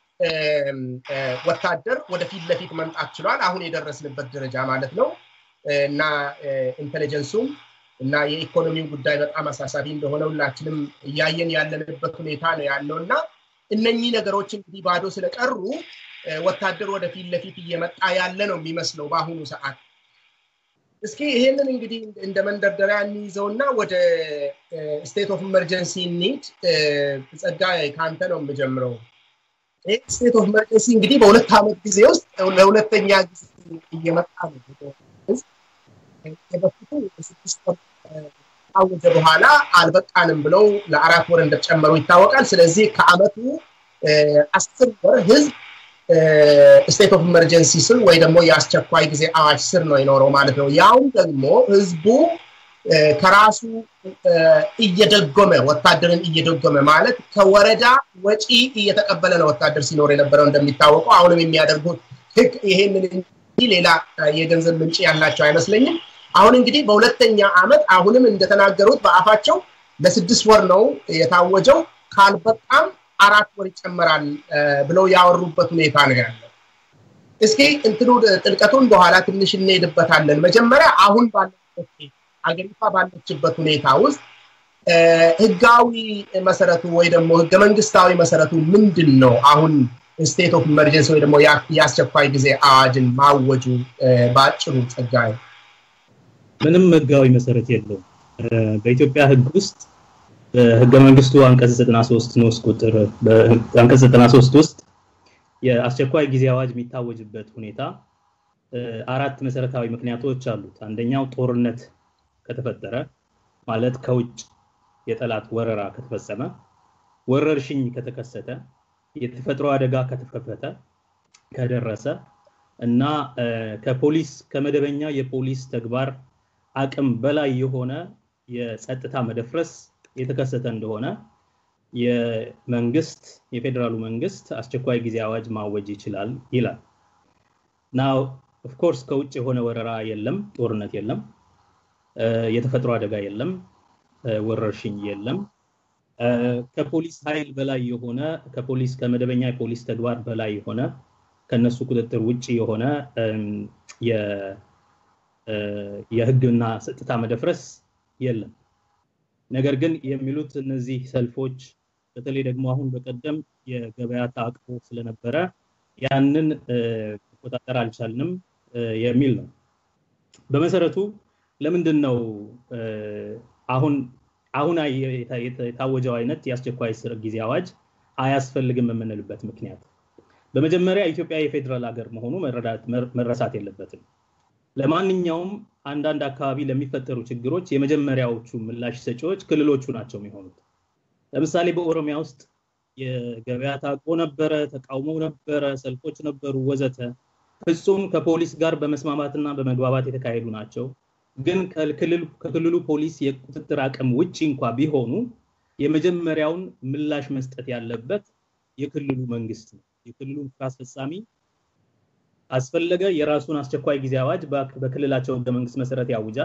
ወታደር ወደፊት ለፊት መምጣት ችሏል አሁን የደረስንበት ደረጃ ማለት ነው እና ኢንቴሊጀንሱም እና የኢኮኖሚው ጉዳይ በጣም አሳሳቢ እንደሆነ ሁላችንም እያየን ያለንበት ሁኔታ ነው ያለው እና እነኚህ ነገሮች እንግዲህ ባዶ ስለቀሩ ወታደር ወደፊት ለፊት እየመጣ ያለ ነው የሚመስለው በአሁኑ ሰዓት እስኪ ይሄንን እንግዲህ እንደ መንደርደሪያ እንይዘውና ወደ ስቴት ኦፍ ኢመርጀንሲ ኒድ ጸጋ ከአንተ ነው የምጀምረው ይህ ስቴት ኦፍ ኢመርጀንሲ እንግዲህ በሁለት ዓመት ጊዜ ውስጥ ለሁለተኛ ጊዜ እየመጣ ነው በፊቱ ስድስት ወር ካወጀ በኋላ አልበቃንም ብለው ለአራት ወር እንደጨመሩ ይታወቃል ስለዚህ ከአመቱ አስር ወር ህዝብ ስቴት ኦፍ ኢመርጀንሲ ስር ወይ ደግሞ የአስቸኳይ ጊዜ አዋጅ ስር ነው የኖረው ማለት ነው ያውም ደግሞ ህዝቡ ከራሱ እየደጎመ ወታደርን እየደጎመ ማለት ከወረዳ ወጪ እየተቀበለ ነው ወታደር ሲኖር የነበረው እንደሚታወቀው አሁንም የሚያደርጉት ህግ ይሄንን እንጂ ሌላ የገንዘብ ምንጭ ያላቸው አይመስለኝም አሁን እንግዲህ በሁለተኛ አመት አሁንም እንደተናገሩት በአፋቸው ለስድስት ወር ነው የታወጀው ካልበጣም አራት ወር ይጨመራል ብለው ያወሩበት ሁኔታ ነው ያለው እስኪ እንትኑ ጥልቀቱን በኋላ ትንሽ እንሄድበታለን መጀመሪያ አሁን ባለበት አገሪቷ ባለችበት ሁኔታ ውስጥ ህጋዊ መሰረቱ ወይ ደግሞ ህገ መንግስታዊ መሰረቱ ምንድን ነው አሁን ስቴት ኦፍ ኢመርጀንሲ ወይ ደግሞ የአስቸኳይ ጊዜ አዋጅን ማወጁ በአጭሩ ጸጋይ ምንም ህጋዊ መሰረት የለውም በኢትዮጵያ ህግ ውስጥ በህገ መንግስቱ አንቀጽ 93 ንዑስ ቁጥር በአንቀጽ 93 ውስጥ የአስቸኳይ ጊዜ አዋጅ የሚታወጅበት ሁኔታ አራት መሰረታዊ ምክንያቶች አሉት አንደኛው ጦርነት ከተፈጠረ ማለት ከውጭ የጠላት ወረራ ከተፈጸመ ወረርሽኝ ከተከሰተ የተፈጥሮ አደጋ ከተከፈተ ከደረሰ እና ከፖሊስ ከመደበኛ የፖሊስ ተግባር አቅም በላይ የሆነ የጸጥታ መደፍረስ የተከሰተ እንደሆነ የመንግስት የፌዴራሉ መንግስት አስቸኳይ ጊዜ አዋጅ ማወጅ ይችላል ይላል ናው ኦፍኮርስ ከውጭ የሆነ ወረራ የለም ጦርነት የለም የተፈጥሮ አደጋ የለም ወረርሽኝ የለም ከፖሊስ ኃይል በላይ የሆነ ከፖሊስ ከመደበኛ የፖሊስ ተግባር በላይ የሆነ ከነሱ ቁጥጥር ውጭ የሆነ የህግና ጸጥታ መደፍረስ የለም። ነገር ግን የሚሉት እነዚህ ሰልፎች በተለይ ደግሞ አሁን በቀደም የገበያ ታቅቦ ስለነበረ ያንን መቆጣጠር አልቻልንም የሚል ነው። በመሰረቱ ለምንድን ነው አሁን አሁን የታወጀው አይነት የአስቸኳይ ጊዜ አዋጅ አያስፈልግም የምንልበት ምክንያት በመጀመሪያ ኢትዮጵያ የፌዴራል ሀገር መሆኑ መረሳት የለበትም። ለማንኛውም አንዳንድ አካባቢ ለሚፈጠሩ ችግሮች የመጀመሪያዎቹ ምላሽ ሰጪዎች ክልሎቹ ናቸው የሚሆኑት። ለምሳሌ በኦሮሚያ ውስጥ የገበያ ታቆ ነበረ፣ ተቃውሞ ነበረ፣ ሰልፎች ነበሩ፣ ወዘተ ፍጹም ከፖሊስ ጋር በመስማማትና በመግባባት የተካሄዱ ናቸው። ግን ከክልሉ ፖሊስ የቁጥጥር አቅም ውጭ እንኳ ቢሆኑ የመጀመሪያውን ምላሽ መስጠት ያለበት የክልሉ መንግስት ነው። የክልሉ ስራ አስፈጻሚ ካስፈለገ የራሱን አስቸኳይ ጊዜ አዋጅ በክልላቸው ህገ መንግስት መሰረት ያውጃል።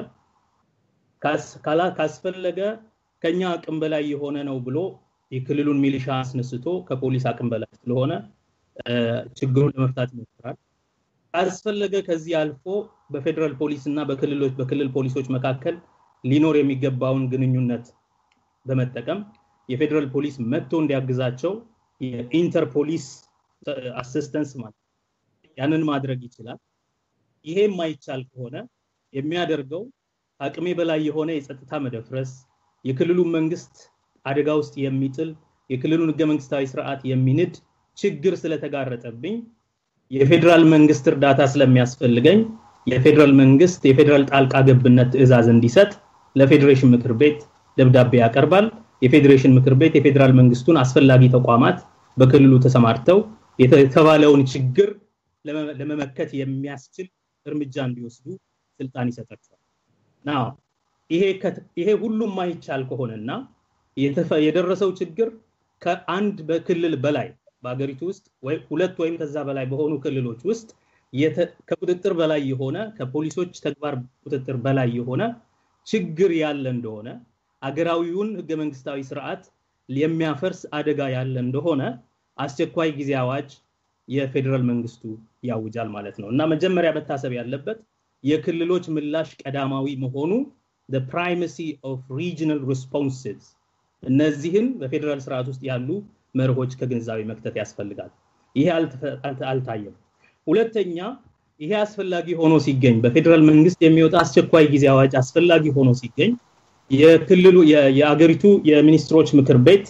ካስፈለገ ከኛ አቅም በላይ የሆነ ነው ብሎ የክልሉን ሚሊሻ አስነስቶ ከፖሊስ አቅም በላይ ስለሆነ ችግሩን ለመፍታት ይሞክራል። ካስፈለገ ከዚህ አልፎ በፌዴራል ፖሊስ እና በክልሎች በክልል ፖሊሶች መካከል ሊኖር የሚገባውን ግንኙነት በመጠቀም የፌዴራል ፖሊስ መጥቶ እንዲያግዛቸው የኢንተርፖሊስ አሲስተንስ ማለት ያንን ማድረግ ይችላል። ይሄ የማይቻል ከሆነ የሚያደርገው አቅሜ በላይ የሆነ የጸጥታ መደፍረስ፣ የክልሉን መንግስት አደጋ ውስጥ የሚጥል የክልሉን ህገ መንግስታዊ ስርዓት የሚንድ ችግር ስለተጋረጠብኝ የፌዴራል መንግስት እርዳታ ስለሚያስፈልገኝ የፌዴራል መንግስት የፌዴራል ጣልቃ ገብነት ትዕዛዝ እንዲሰጥ ለፌዴሬሽን ምክር ቤት ደብዳቤ ያቀርባል። የፌዴሬሽን ምክር ቤት የፌዴራል መንግስቱን አስፈላጊ ተቋማት በክልሉ ተሰማርተው የተባለውን ችግር ለመመከት የሚያስችል እርምጃ እንዲወስዱ ስልጣን ይሰጣቸዋል። ናው ይሄ ሁሉም ማይቻል ከሆነና የደረሰው ችግር ከአንድ በክልል በላይ በሀገሪቱ ውስጥ ሁለት ወይም ከዛ በላይ በሆኑ ክልሎች ውስጥ ከቁጥጥር በላይ የሆነ ከፖሊሶች ተግባር ቁጥጥር በላይ የሆነ ችግር ያለ እንደሆነ አገራዊውን ህገ መንግስታዊ ስርዓት የሚያፈርስ አደጋ ያለ እንደሆነ አስቸኳይ ጊዜ አዋጅ የፌዴራል መንግስቱ ያውጃል ማለት ነው እና መጀመሪያ መታሰብ ያለበት የክልሎች ምላሽ ቀዳማዊ መሆኑ the primacy of regional responses እነዚህን በፌዴራል ስርዓት ውስጥ ያሉ መርሆች ከግንዛቤ መክተት ያስፈልጋል። ይሄ አልታየም። ሁለተኛ ይሄ አስፈላጊ ሆኖ ሲገኝ በፌዴራል መንግስት የሚወጣ አስቸኳይ ጊዜ አዋጅ አስፈላጊ ሆኖ ሲገኝ የክልሉ የአገሪቱ የሚኒስትሮች ምክር ቤት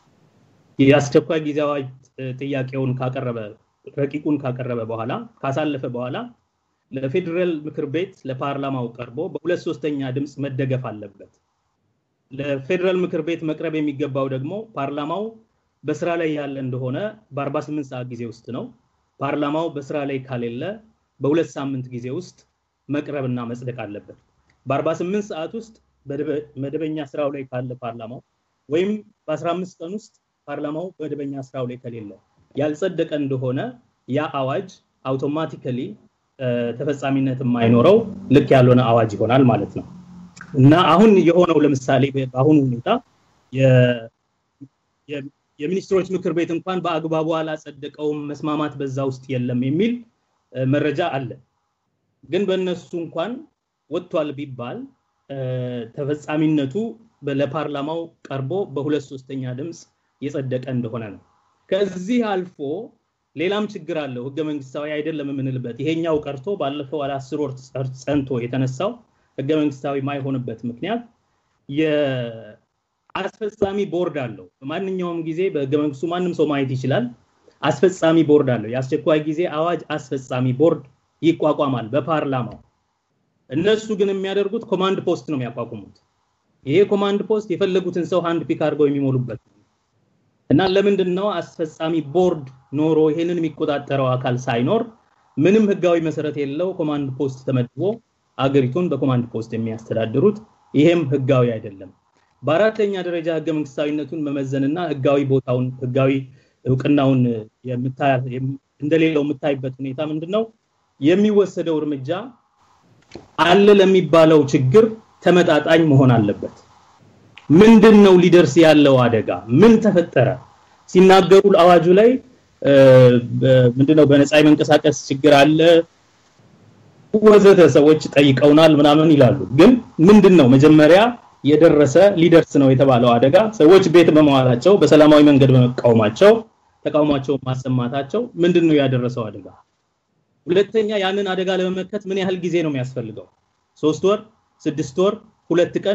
የአስቸኳይ ጊዜ አዋጅ ጥያቄውን ካቀረበ ረቂቁን ካቀረበ በኋላ ካሳለፈ በኋላ ለፌዴራል ምክር ቤት ለፓርላማው ቀርቦ በሁለት ሶስተኛ ድምፅ መደገፍ አለበት። ለፌዴራል ምክር ቤት መቅረብ የሚገባው ደግሞ ፓርላማው በስራ ላይ ያለ እንደሆነ በ48 ሰዓት ጊዜ ውስጥ ነው። ፓርላማው በስራ ላይ ካሌለ በሁለት ሳምንት ጊዜ ውስጥ መቅረብና መጽደቅ አለበት። በ48 ሰዓት ውስጥ መደበኛ ስራው ላይ ካለ ፓርላማው ወይም በ15 ቀን ውስጥ ፓርላማው መደበኛ ስራው ላይ ከሌለ ያልጸደቀ እንደሆነ ያ አዋጅ አውቶማቲካሊ ተፈጻሚነት የማይኖረው ልክ ያልሆነ አዋጅ ይሆናል ማለት ነው እና አሁን የሆነው ለምሳሌ በአሁኑ ሁኔታ የሚኒስትሮች ምክር ቤት እንኳን በአግባቡ አላጸደቀውም፣ መስማማት በዛ ውስጥ የለም የሚል መረጃ አለ። ግን በእነሱ እንኳን ወጥቷል ቢባል ተፈጻሚነቱ ለፓርላማው ቀርቦ በሁለት ሶስተኛ ድምፅ የጸደቀ እንደሆነ ነው። ከዚህ አልፎ ሌላም ችግር አለው። ህገ መንግስታዊ አይደለም የምንልበት ይሄኛው ቀርቶ ባለፈው አስር ወር ጸንቶ የተነሳው ህገ መንግስታዊ ማይሆንበት ምክንያት የአስፈጻሚ ቦርድ አለው። በማንኛውም ጊዜ በህገ መንግስቱ ማንም ሰው ማየት ይችላል። አስፈጻሚ ቦርድ አለው። የአስቸኳይ ጊዜ አዋጅ አስፈጻሚ ቦርድ ይቋቋማል በፓርላማው። እነሱ ግን የሚያደርጉት ኮማንድ ፖስት ነው የሚያቋቁሙት። ይሄ ኮማንድ ፖስት የፈለጉትን ሰው አንድ ፒክ አድርገው የሚሞሉበት እና ለምንድን ነው አስፈጻሚ ቦርድ ኖሮ ይሄንን የሚቆጣጠረው አካል ሳይኖር ምንም ህጋዊ መሰረት የለው ኮማንድ ፖስት ተመድቦ አገሪቱን በኮማንድ ፖስት የሚያስተዳድሩት ይሄም ህጋዊ አይደለም። በአራተኛ ደረጃ ህገ መንግስታዊነቱን መመዘንና ህጋዊ ቦታውን ህጋዊ እውቅናውን እንደሌለው የምታይበት ሁኔታ ምንድን ነው? የሚወሰደው እርምጃ አለ ለሚባለው ችግር ተመጣጣኝ መሆን አለበት። ምንድን ነው ሊደርስ ያለው አደጋ? ምን ተፈጠረ? ሲናገሩ አዋጁ ላይ ምንድነው በነፃ የመንቀሳቀስ ችግር አለ ወዘተ ሰዎች ጠይቀውናል ምናምን ይላሉ። ግን ምንድን ነው መጀመሪያ የደረሰ ሊደርስ ነው የተባለው አደጋ ሰዎች ቤት በመዋላቸው በሰላማዊ መንገድ በመቃወማቸው ተቃውሟቸውን ማሰማታቸው ምንድን ነው ያደረሰው አደጋ? ሁለተኛ ያንን አደጋ ለመመከት ምን ያህል ጊዜ ነው የሚያስፈልገው? ሶስት ወር፣ ስድስት ወር፣ ሁለት ቀን?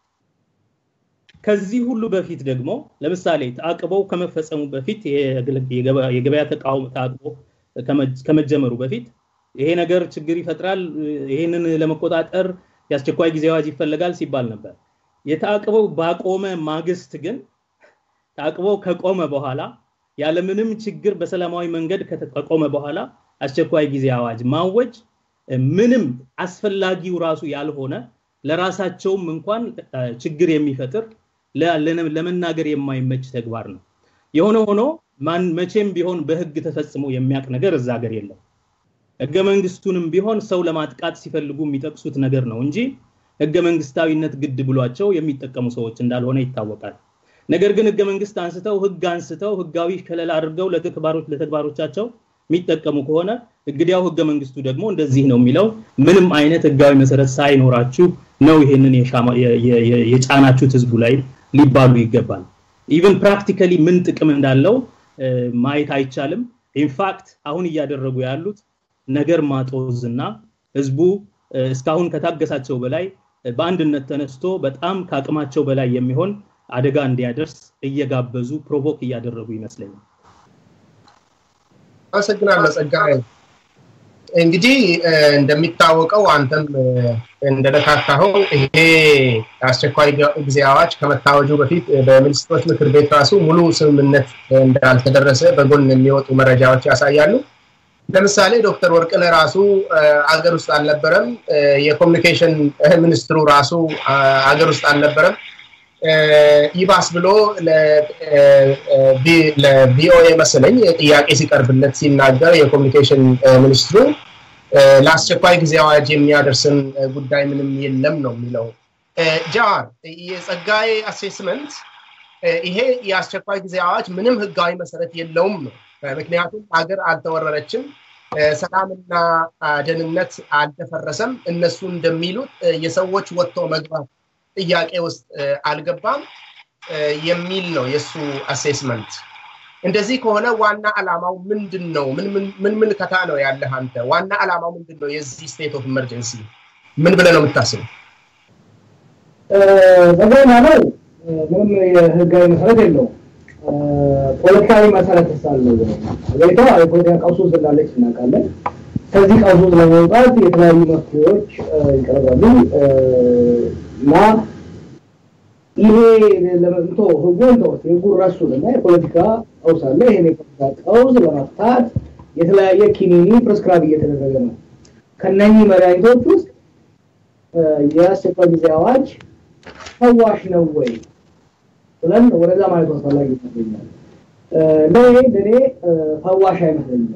ከዚህ ሁሉ በፊት ደግሞ ለምሳሌ ተአቅበው ከመፈጸሙ በፊት የገበያ ተቃውሞ ተአቅቦ ከመጀመሩ በፊት ይሄ ነገር ችግር ይፈጥራል፣ ይሄንን ለመቆጣጠር የአስቸኳይ ጊዜ አዋጅ ይፈለጋል ሲባል ነበር። የተአቅበው ባቆመ ማግስት ግን ተአቅበው ከቆመ በኋላ ያለምንም ችግር በሰላማዊ መንገድ ከቆመ በኋላ አስቸኳይ ጊዜ አዋጅ ማወጅ ምንም አስፈላጊው ራሱ ያልሆነ ለራሳቸውም እንኳን ችግር የሚፈጥር ለመናገር የማይመች ተግባር ነው። የሆነ ሆኖ ማን መቼም ቢሆን በህግ ተፈጽሞ የሚያውቅ ነገር እዛ ሀገር የለም። ህገ መንግስቱንም ቢሆን ሰው ለማጥቃት ሲፈልጉ የሚጠቅሱት ነገር ነው እንጂ ህገ መንግስታዊነት ግድ ብሏቸው የሚጠቀሙ ሰዎች እንዳልሆነ ይታወቃል። ነገር ግን ህገ መንግስት አንስተው ህግ አንስተው ህጋዊ ከለላ አድርገው ለተግባሮቻቸው የሚጠቀሙ ከሆነ እንግዲያው ህገ መንግስቱ ደግሞ እንደዚህ ነው የሚለው ምንም አይነት ህጋዊ መሰረት ሳይኖራችሁ ነው ይሄንን የጫናችሁት ህዝቡ ላይ ሊባሉ ይገባል። ኢቨን ፕራክቲካሊ ምን ጥቅም እንዳለው ማየት አይቻልም። ኢንፋክት አሁን እያደረጉ ያሉት ነገር ማጦዝ እና ህዝቡ እስካሁን ከታገሳቸው በላይ በአንድነት ተነስቶ በጣም ከአቅማቸው በላይ የሚሆን አደጋ እንዲያደርስ እየጋበዙ ፕሮቮክ እያደረጉ ይመስለኛል። አመሰግናለሁ ጸጋዬ። እንግዲህ እንደሚታወቀው አንተም እንደነካካኸው ይሄ አስቸኳይ ጊዜ አዋጅ ከመታወጁ በፊት በሚኒስትሮች ምክር ቤት ራሱ ሙሉ ስምምነት እንዳልተደረሰ በጎን የሚወጡ መረጃዎች ያሳያሉ። ለምሳሌ ዶክተር ወርቅነህ ራሱ አገር ውስጥ አልነበረም። የኮሚኒኬሽን ሚኒስትሩ ራሱ አገር ውስጥ አልነበረም። ይባስ ብሎ ለቪኦኤ መሰለኝ ጥያቄ ሲቀርብለት ሲናገር የኮሚኒኬሽን ሚኒስትሩ ለአስቸኳይ ጊዜ አዋጅ የሚያደርስን ጉዳይ ምንም የለም ነው የሚለው። ጃዋር የጸጋዬ አሴስመንት ይሄ የአስቸኳይ ጊዜ አዋጅ ምንም ህጋዊ መሰረት የለውም ነው። ምክንያቱም ሀገር አልተወረረችም፣ ሰላምና ደህንነት አልተፈረሰም። እነሱ እንደሚሉት የሰዎች ወጥቶ መግባት ጥያቄ ውስጥ አልገባም የሚል ነው የእሱ አሴስመንት። እንደዚህ ከሆነ ዋና ዓላማው ምንድን ነው? ምን ምልከታ ነው ያለህ አንተ? ዋና ዓላማው ምንድን ነው? የዚህ ስቴት ኦፍ ኢመርጀንሲ ምን ብለህ ነው የምታስበው? በገና ነው ምንም የህጋዊ መሰረት የለውም። ፖለቲካዊ መሰረት ሳለው ሀገሪቷ የፖለቲካ ቀውስ ውስጥ እንዳለች እናውቃለን። ከዚህ ቀውስ ውስጥ ለመውጣት የተለያዩ መፍትሄዎች ይቀርባሉ እና ይሄ ለመምቶ ህጉን ተወት ህጉን ረሱን እና የፖለቲካ ቀውስ አለ። ይሄን የፖለቲካ ቀውስ ለመፍታት የተለያየ ኪኒኒ ፕሬስክራይብ እየተደረገ ነው። ከነኚህ መድኃኒቶች ውስጥ የአስቸኳይ ጊዜ አዋጅ ፈዋሽ ነው ወይ ብለን ወደዛ ማለት አስፈላጊ ይመስለኛል። ለእኔ ለእኔ ፈዋሽ አይመስለኝም።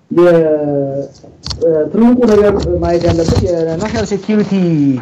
ትልቁ ነገር ማየት ያለበት የናሽናል ሴኪሪቲ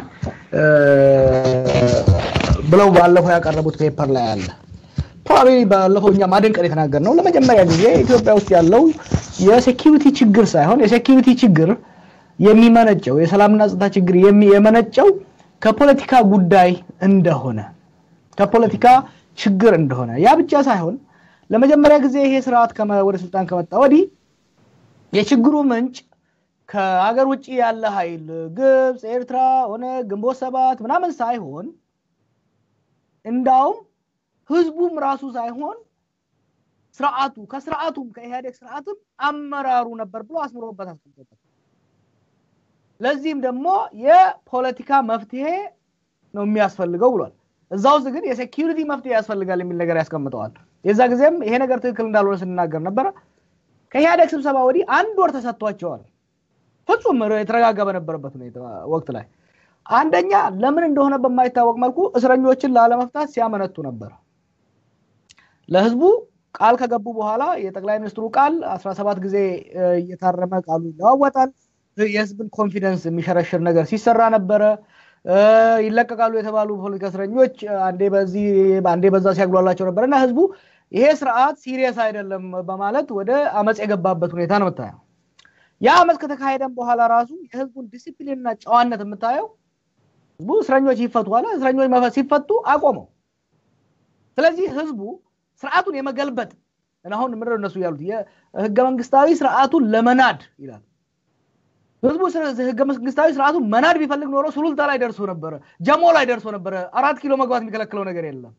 ብለው ባለፈው ያቀረቡት ፔፐር ላይ አለ። ፕሮባብሊ ባለፈው እኛ ማደንቀን የተናገር ነው። ለመጀመሪያ ጊዜ ኢትዮጵያ ውስጥ ያለው የሴኪሪቲ ችግር ሳይሆን የሴኪሪቲ ችግር የሚመነጨው የሰላምና ጸጥታ ችግር የመነጨው ከፖለቲካ ጉዳይ እንደሆነ ከፖለቲካ ችግር እንደሆነ ያ ብቻ ሳይሆን ለመጀመሪያ ጊዜ ይሄ ስርዓት ወደ ስልጣን ከመጣ ወዲህ የችግሩ ምንጭ ከሀገር ውጭ ያለ ኃይል ግብፅ፣ ኤርትራ፣ ሆነ ግንቦት ሰባት ምናምን ሳይሆን እንዳውም ህዝቡም ራሱ ሳይሆን ስርዓቱ ከስርዓቱም ከኢህአዴግ ስርዓትም አመራሩ ነበር ብሎ አስምሮበት አስቀምጦበት ለዚህም ደግሞ የፖለቲካ መፍትሄ ነው የሚያስፈልገው ብሏል። እዛ ውስጥ ግን የሴኪሪቲ መፍትሄ ያስፈልጋል የሚል ነገር ያስቀምጠዋል። የዛ ጊዜም ይሄ ነገር ትክክል እንዳልሆነ ስንናገር ነበረ። ከኢህአዴግ ስብሰባ ወዲህ አንድ ወር ተሰጥቷቸዋል። ፍጹም የተረጋጋ በነበረበት ሁኔታ ወቅት ላይ አንደኛ ለምን እንደሆነ በማይታወቅ መልኩ እስረኞችን ላለመፍታት ሲያመነቱ ነበር። ለህዝቡ ቃል ከገቡ በኋላ የጠቅላይ ሚኒስትሩ ቃል 17 ጊዜ እየታረመ ቃሉ ይለዋወጣል። የህዝብን ኮንፊደንስ የሚሸረሽር ነገር ሲሰራ ነበረ። ይለቀቃሉ የተባሉ ፖለቲካ እስረኞች አንዴ በዚህ አንዴ በዛ ሲያግሏላቸው ነበር እና ህዝቡ ይሄ ስርዓት ሲሪየስ አይደለም በማለት ወደ አመፅ የገባበት ሁኔታ ነው የምታየው። ያ አመፅ ከተካሄደም በኋላ ራሱ የህዝቡን ዲሲፕሊንና ጨዋነት የምታየው ህዝቡ እስረኞች ይፈቱ አለ። እስረኞች ሲፈቱ አቆመው። ስለዚህ ህዝቡ ስርዓቱን የመገልበጥ አሁን ምንድን እነሱ ያሉት የህገ መንግስታዊ ስርዓቱን ለመናድ ይላል። ህዝቡ ህገ መንግስታዊ ስርዓቱን መናድ ቢፈልግ ኖሮ ሱሉልታ ላይ ደርሶ ነበረ፣ ጀሞ ላይ ደርሶ ነበረ። አራት ኪሎ መግባት የሚከለክለው ነገር የለም።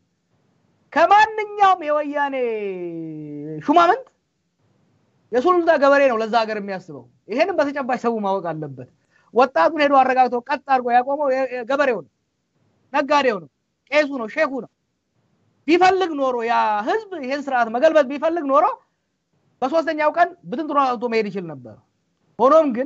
ከማንኛውም የወያኔ ሹማምንት የሱሉልታ ገበሬ ነው ለዛ ሀገር የሚያስበው። ይሄንም በተጨባጭ ሰው ማወቅ አለበት። ወጣቱን ሄዶ አረጋግቶ ቀጥ አድርጎ ያቆመው ገበሬው ነው፣ ነጋዴው ነው፣ ቄሱ ነው፣ ሼኩ ነው። ቢፈልግ ኖሮ ያ ህዝብ ይህን ስርዓት መገልበጥ ቢፈልግ ኖሮ በሶስተኛው ቀን ብትንትኖ አውጥቶ መሄድ ይችል ነበር። ሆኖም ግን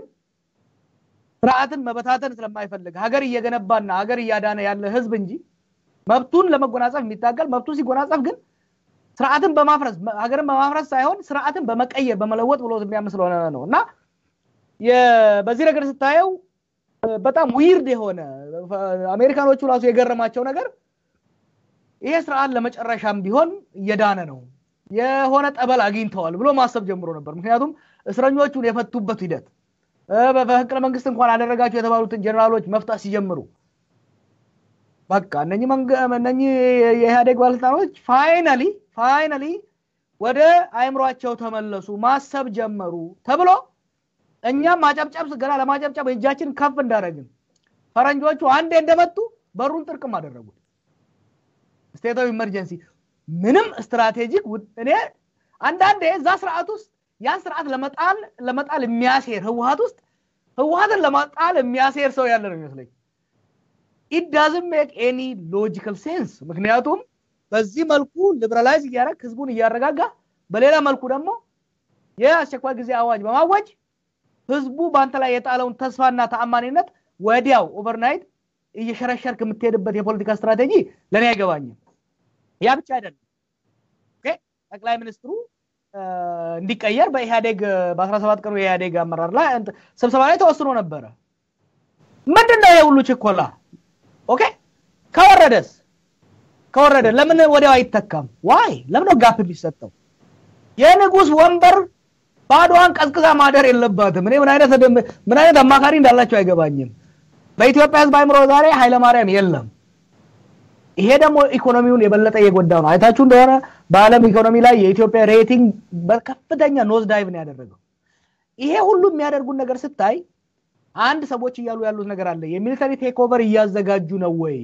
ስርዓትን መበታተን ስለማይፈልግ ሀገር እየገነባና ሀገር እያዳነ ያለ ህዝብ እንጂ መብቱን ለመጎናጸፍ የሚታገል መብቱ ሲጎናጸፍ ግን ስርዓትን በማፍረስ ሀገርን በማፍረስ ሳይሆን ስርዓትን በመቀየር በመለወጥ ብሎ የሚያምን ስለሆነ ነው እና በዚህ ነገር ስታየው በጣም ዊርድ የሆነ አሜሪካኖቹ ራሱ የገረማቸው ነገር ይሄ ስርዓት ለመጨረሻም ቢሆን እየዳነ ነው የሆነ ጠበል አግኝተዋል ብሎ ማሰብ ጀምሮ ነበር። ምክንያቱም እስረኞቹን የፈቱበት ሂደት በመፈንቅለ መንግስት እንኳን አደረጋቸው የተባሉትን ጀኔራሎች መፍታት ሲጀምሩ በቃ እነኚህ የኢህአዴግ ባለስልጣኖች ፋይናሊ ፋይናሊ ወደ አይምሯቸው ተመለሱ፣ ማሰብ ጀመሩ ተብሎ እኛም ማጨብጨብ ገና ለማጨብጨብ እጃችን ከፍ እንዳደረግን ፈረንጆቹ አንዴ እንደመጡ በሩን ጥርቅም አደረጉት። ስቴት ኦፍ ኢመርጀንሲ ምንም ስትራቴጂክ እኔ አንዳንዴ እዛ ስርዓት ውስጥ ያን ስርዓት ለመጣል ለመጣል የሚያሴር ህወሀት ውስጥ ህወሀትን ለመጣል የሚያሴር ሰው ያለ ነው ይመስለኝ። ኢት ዳዝንት ሜክ ኤኒ ሎጂካል ሴንስ። ምክንያቱም በዚህ መልኩ ሊበራላይዝ እያደረግ ህዝቡን እያረጋጋ፣ በሌላ መልኩ ደግሞ የአስቸኳይ ጊዜ አዋጅ በማወጅ ህዝቡ በአንተ ላይ የጣለውን ተስፋና ተአማኒነት ወዲያው ኦቨርናይት እየሸረሸርክ የምትሄድበት የፖለቲካ ስትራቴጂ ለእኔ አይገባኝም። ያ ብቻ አይደለም። ጠቅላይ ሚኒስትሩ እንዲቀየር በኢህአዴግ በ17 ቀኑ የኢህአዴግ አመራር ላይ ስብሰባ ላይ ተወስኖ ነበረ። ምንድን ነው የሁሉ ችኮላ? ኦኬ ከወረደስ ከወረደ ለምን ወዲያው አይተካም? ዋይ ለምን ነው ጋፕ የሚሰጠው? የንጉስ ወንበር ባዶዋን ቀዝቅዛ ማደር የለባትም። እኔ ምን አይነት ምን አይነት አማካሪ እንዳላቸው አይገባኝም። በኢትዮጵያ ህዝብ አይምሮ ዛሬ ኃይለማርያም የለም። ይሄ ደግሞ ኢኮኖሚውን የበለጠ እየጎዳ ነው። አይታችሁ እንደሆነ በዓለም ኢኮኖሚ ላይ የኢትዮጵያ ሬቲንግ በከፍተኛ ኖዝ ዳይቭ ነው ያደረገው። ይሄ ሁሉ የሚያደርጉን ነገር ስታይ አንድ ሰዎች እያሉ ያሉት ነገር አለ። የሚሊተሪ ቴክ ኦቨር እያዘጋጁ ነው ወይ?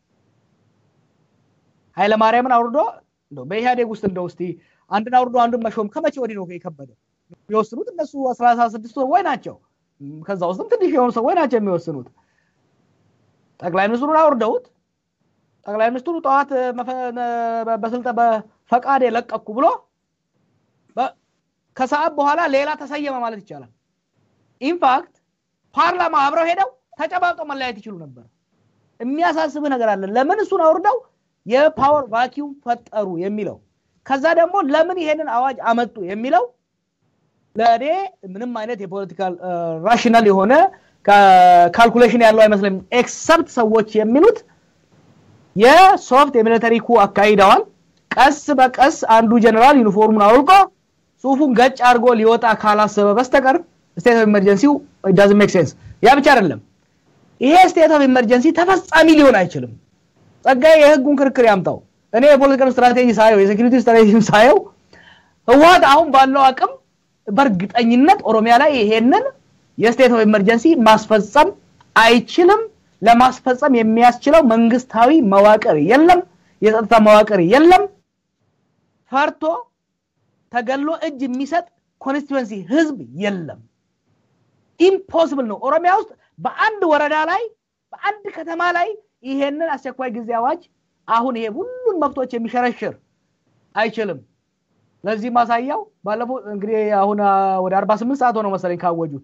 ኃይለማርያምን አውርዶ በኢህአዴግ ውስጥ እንደው እስቲ አንድን አውርዶ አንዱን መሾም ከመቼ ወዲህ ነው የከበደ? የሚወስኑት እነሱ አስራ ስድስት ሰዎች ናቸው። ከዛ ውስጥም ትንሽ የሆኑ ሰዎች ናቸው የሚወስኑት። ጠቅላይ ሚኒስትሩን አውርደውት ጠቅላይ ሚኒስትሩ ጠዋት በስልጠ በፈቃድ የለቀኩ ብሎ ከሰዓት በኋላ ሌላ ተሰየመ ማለት ይቻላል። ኢንፋክት ፓርላማ አብረው ሄደው ተጨባብጠው መለያየት ይችሉ ነበር። የሚያሳስብህ ነገር አለ። ለምን እሱን አውርደው የፓወር ቫኪዩም ፈጠሩ የሚለው ከዛ ደግሞ ለምን ይሄንን አዋጅ አመጡ የሚለው ለእኔ ምንም አይነት የፖለቲካል ራሽናል የሆነ ካልኩሌሽን ያለው አይመስለኝም። ኤክሰፕት ሰዎች የሚሉት የሶፍት የሚሊተሪ ኩ አካሂደዋል። ቀስ በቀስ አንዱ ጀነራል ዩኒፎርሙን አውልቆ ጽሁፉን ገጭ አድርጎ ሊወጣ ካላሰበ በስተቀር ስቴት ኦፍ ኢመርጀንሲው ዳዝ ሜክ ሴንስ። ያ ብቻ አይደለም፣ ይሄ ስቴት ኦፍ ኢመርጀንሲ ተፈጻሚ ሊሆን አይችልም። ጸጋዬ የህጉን ክርክር ያምጣው። እኔ የፖለቲካል ስትራቴጂ ሳየው የሴኪሪቲ ስትራቴጂ ሳየው ህወሀት አሁን ባለው አቅም በእርግጠኝነት ኦሮሚያ ላይ ይሄንን የስቴት ኦፍ ኢመርጀንሲ ማስፈጸም አይችልም። ለማስፈጸም የሚያስችለው መንግስታዊ መዋቅር የለም፣ የጸጥታ መዋቅር የለም። ፈርቶ ተገሎ እጅ የሚሰጥ ኮንስቲትዌንሲ ህዝብ የለም። ኢምፖስብል ነው። ኦሮሚያ ውስጥ በአንድ ወረዳ ላይ በአንድ ከተማ ላይ ይሄንን አስቸኳይ ጊዜ አዋጅ አሁን ይሄ ሁሉን መብቶች የሚሸረሽር አይችልም። ለዚህ ማሳያው ባለፈው እንግዲህ አሁን ወደ 48 ሰዓት ሆነው መሰለኝ ካወጁት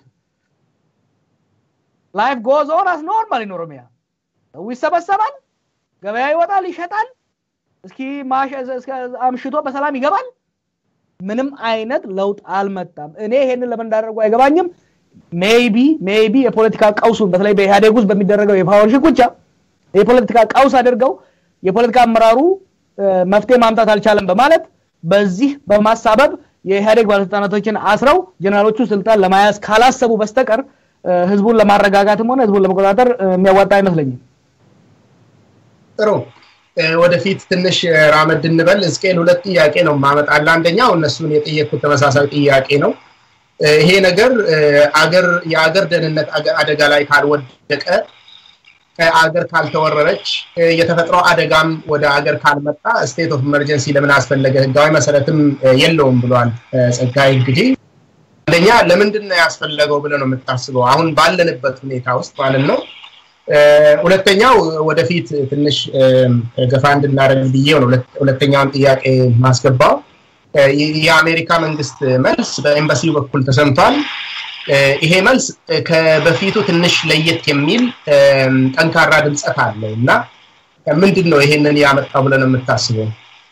ላይፍ ጎዝ ኦን አስ ኖርማል ኢን ኦሮሚያ ሰው ይሰበሰባል፣ ገበያ ይወጣል፣ ይሸጣል፣ እስኪ አምሽቶ በሰላም ይገባል። ምንም አይነት ለውጥ አልመጣም። እኔ ይሄንን ለምን እንዳደረጉ አይገባኝም። ሜይቢ ሜይቢ የፖለቲካ ቀውሱን በተለይ በኢህአዴግ ውስጥ በሚደረገው የፓወር ሽኩቻ የፖለቲካ ቀውስ አድርገው የፖለቲካ አመራሩ መፍትሄ ማምጣት አልቻለም በማለት በዚህ በማሳበብ የኢህአዴግ ባለስልጣናቶችን አስረው ጀነራሎቹ ስልጣን ለመያዝ ካላሰቡ በስተቀር ህዝቡን ለማረጋጋትም ሆነ ህዝቡን ለመቆጣጠር የሚያዋጣ አይመስለኝም። ጥሩ ወደፊት ትንሽ ራመድ እንበል። እስቄል ሁለት ጥያቄ ነው ማመጣለ። አንደኛው እነሱን የጠየቅኩት ተመሳሳይ ጥያቄ ነው። ይሄ ነገር አገር የአገር ደህንነት አደጋ ላይ ካልወደቀ አገር ካልተወረረች የተፈጥሮ አደጋም ወደ አገር ካልመጣ ስቴት ኦፍ ኢመርጀንሲ ለምን አስፈለገ? ህጋዊ መሰረትም የለውም ብሏል ጸጋይ። እንግዲህ አንደኛ ለምንድን ነው ያስፈለገው ብለህ ነው የምታስበው? አሁን ባለንበት ሁኔታ ውስጥ ማለት ነው። ሁለተኛው ወደፊት ትንሽ ገፋ እንድናደርግ ብዬው ነው ሁለተኛውን ጥያቄ ማስገባው። የአሜሪካ መንግስት መልስ በኤምባሲው በኩል ተሰምቷል። ይሄ መልስ ከበፊቱ ትንሽ ለየት የሚል ጠንካራ ድምፀት አለው እና ምንድን ነው ይሄንን ያመጣው ብለን የምታስበው?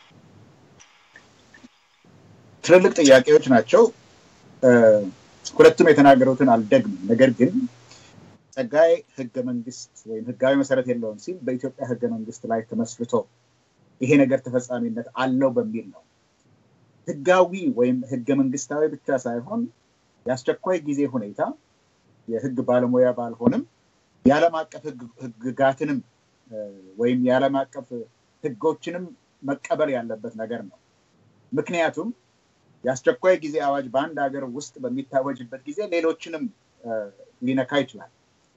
ትልልቅ ጥያቄዎች ናቸው። ሁለቱም የተናገሩትን አልደግምም። ነገር ግን ጸጋይ ህገ መንግስት ወይም ህጋዊ መሰረት የለውም ሲል በኢትዮጵያ ህገ መንግስት ላይ ተመስርቶ ይሄ ነገር ተፈጻሚነት አለው በሚል ነው። ህጋዊ ወይም ህገ መንግስታዊ ብቻ ሳይሆን የአስቸኳይ ጊዜ ሁኔታ የህግ ባለሙያ ባልሆንም የዓለም አቀፍ ህግጋትንም ወይም የዓለም አቀፍ ህጎችንም መቀበል ያለበት ነገር ነው። ምክንያቱም የአስቸኳይ ጊዜ አዋጅ በአንድ ሀገር ውስጥ በሚታወጅበት ጊዜ ሌሎችንም ሊነካ ይችላል።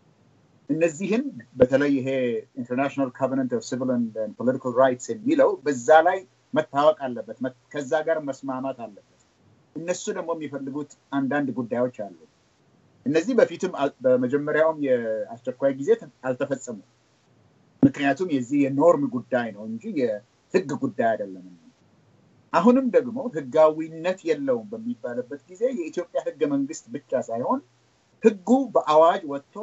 እነዚህን በተለይ ይሄ ኢንተርናሽናል ኮቨነንት ኦፍ ሲቪል ፖለቲካል ራይትስ የሚለው በዛ ላይ መታወቅ አለበት፣ ከዛ ጋር መስማማት አለበት። እነሱ ደግሞ የሚፈልጉት አንዳንድ ጉዳዮች አሉ። እነዚህ በፊትም በመጀመሪያውም የአስቸኳይ ጊዜ አልተፈጸሙም። ምክንያቱም የዚህ የኖርም ጉዳይ ነው እንጂ የህግ ጉዳይ አይደለም። አሁንም ደግሞ ህጋዊነት የለውም በሚባልበት ጊዜ የኢትዮጵያ ህገ መንግስት ብቻ ሳይሆን ህጉ በአዋጅ ወጥቶ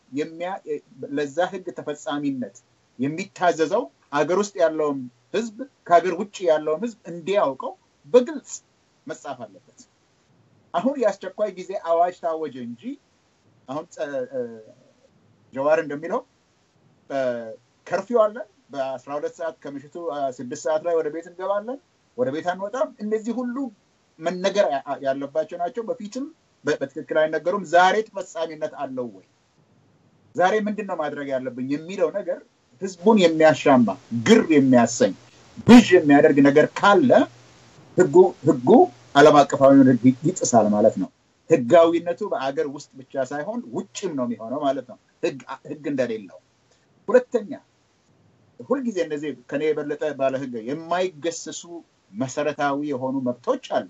ለዛ ህግ ተፈጻሚነት የሚታዘዘው አገር ውስጥ ያለውም ህዝብ ከሀገር ውጭ ያለውም ህዝብ እንዲያውቀው በግልጽ መጻፍ አለበት። አሁን የአስቸኳይ ጊዜ አዋጅ ታወጀ እንጂ አሁን ጀዋር እንደሚለው ከርፊው አለ። በአስራ ሁለት ሰዓት ከምሽቱ ስድስት ሰዓት ላይ ወደ ቤት እንገባለን፣ ወደ ቤት አንወጣም። እነዚህ ሁሉ መነገር ያለባቸው ናቸው። በፊትም በትክክል አይነገሩም። ዛሬ ተፈጻሚነት አለው ወይ? ዛሬ ምንድን ነው ማድረግ ያለብኝ የሚለው ነገር ህዝቡን የሚያሻማ ግር የሚያሰኝ ብዥ የሚያደርግ ነገር ካለ ህጉ ህጉ ዓለም አቀፋዊውን ህግ ይጥሳል ማለት ነው። ህጋዊነቱ በአገር ውስጥ ብቻ ሳይሆን ውጭም ነው የሚሆነው ማለት ነው፣ ህግ እንደሌለው። ሁለተኛ ሁልጊዜ እነዚህ ከኔ የበለጠ ባለ ህግ የማይገሰሱ መሰረታዊ የሆኑ መብቶች አሉ።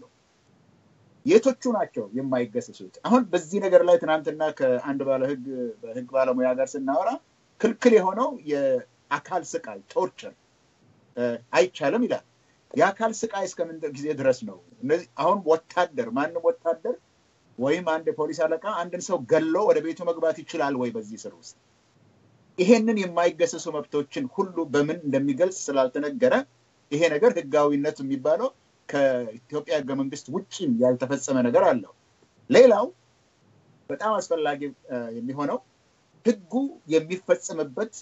የቶቹ ናቸው የማይገሰሱት? አሁን በዚህ ነገር ላይ ትናንትና ከአንድ ባለ ህግ በህግ ባለሙያ ጋር ስናወራ ክልክል የሆነው የአካል ስቃይ ቶርቸር አይቻልም ይላል። የአካል ስቃይ እስከምን ጊዜ ድረስ ነው? እነዚህ አሁን ወታደር ማንም ወታደር ወይም አንድ የፖሊስ አለቃ አንድን ሰው ገሎ ወደ ቤቱ መግባት ይችላል ወይ? በዚህ ስር ውስጥ ይሄንን የማይገሰሱ መብቶችን ሁሉ በምን እንደሚገልጽ ስላልተነገረ ይሄ ነገር ህጋዊነት የሚባለው ከኢትዮጵያ ህገ መንግስት ውጭም ያልተፈጸመ ነገር አለው። ሌላው በጣም አስፈላጊ የሚሆነው ህጉ የሚፈጸምበት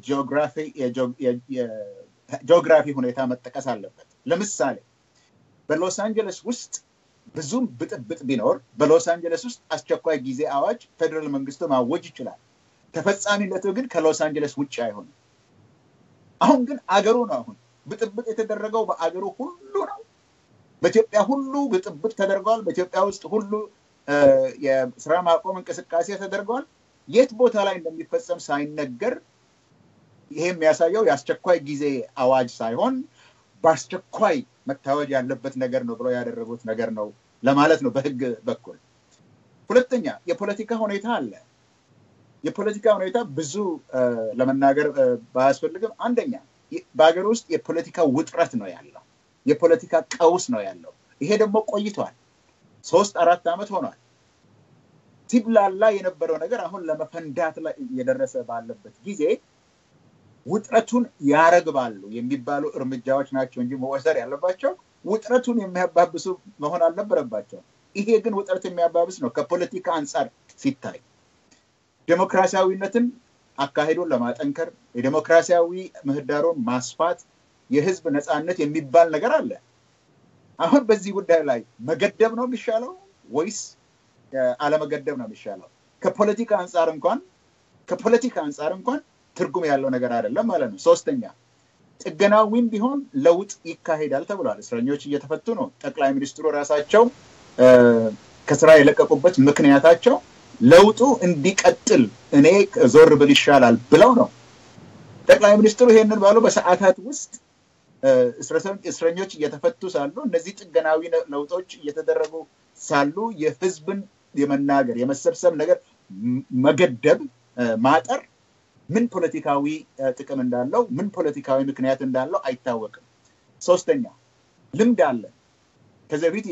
የጂኦግራፊ ሁኔታ መጠቀስ አለበት። ለምሳሌ በሎስ አንጀለስ ውስጥ ብዙም ብጥብጥ ቢኖር በሎስ አንጀለስ ውስጥ አስቸኳይ ጊዜ አዋጅ ፌዴራል መንግስቱ ማወጅ ይችላል። ተፈጻሚነቱ ግን ከሎስ አንጀለስ ውጭ አይሆንም። አሁን ግን አገሩ ነው። አሁን ብጥብጥ የተደረገው በአገሩ ሁሉ ነው። በኢትዮጵያ ሁሉ ብጥብጥ ተደርገዋል። በኢትዮጵያ ውስጥ ሁሉ የስራ ማቆም እንቅስቃሴ ተደርገዋል። የት ቦታ ላይ እንደሚፈጸም ሳይነገር ይሄ የሚያሳየው የአስቸኳይ ጊዜ አዋጅ ሳይሆን በአስቸኳይ መታወጅ ያለበት ነገር ነው ብለው ያደረጉት ነገር ነው ለማለት ነው በህግ በኩል። ሁለተኛ የፖለቲካ ሁኔታ አለ። የፖለቲካ ሁኔታ ብዙ ለመናገር ባያስፈልግም፣ አንደኛ በሀገር ውስጥ የፖለቲካ ውጥረት ነው ያለው፣ የፖለቲካ ቀውስ ነው ያለው። ይሄ ደግሞ ቆይቷል፣ ሶስት አራት ዓመት ሆኗል። ሲብላላ የነበረው ነገር አሁን ለመፈንዳት ላይ የደረሰ ባለበት ጊዜ ውጥረቱን ያረግባሉ የሚባሉ እርምጃዎች ናቸው እንጂ መወሰድ ያለባቸው ውጥረቱን የሚያባብሱ መሆን አልነበረባቸው። ይሄ ግን ውጥረት የሚያባብስ ነው። ከፖለቲካ አንጻር ሲታይ ዴሞክራሲያዊነትን አካሄዱን ለማጠንከር የዴሞክራሲያዊ ምህዳሩን ማስፋት የህዝብ ነፃነት የሚባል ነገር አለ። አሁን በዚህ ጉዳይ ላይ መገደብ ነው የሚሻለው ወይስ አለመገደብ ነው የሚሻለው? ከፖለቲካ አንጻር እንኳን ከፖለቲካ አንጻር እንኳን ትርጉም ያለው ነገር አይደለም ማለት ነው። ሶስተኛ ጥገናዊም ቢሆን ለውጥ ይካሄዳል ተብሏል። እስረኞች እየተፈቱ ነው። ጠቅላይ ሚኒስትሩ ራሳቸው ከስራ የለቀቁበት ምክንያታቸው ለውጡ እንዲቀጥል እኔ ዞር ብል ይሻላል ብለው ነው። ጠቅላይ ሚኒስትሩ ይሄንን ባሉ በሰዓታት ውስጥ እስረኞች እየተፈቱ ሳሉ እነዚህ ጥገናዊ ለውጦች እየተደረጉ ሳሉ የህዝብን የመናገር የመሰብሰብ ነገር መገደብ ማጠር ምን ፖለቲካዊ ጥቅም እንዳለው ምን ፖለቲካዊ ምክንያት እንዳለው አይታወቅም። ሶስተኛ ልምድ አለ። ከዚህ በፊት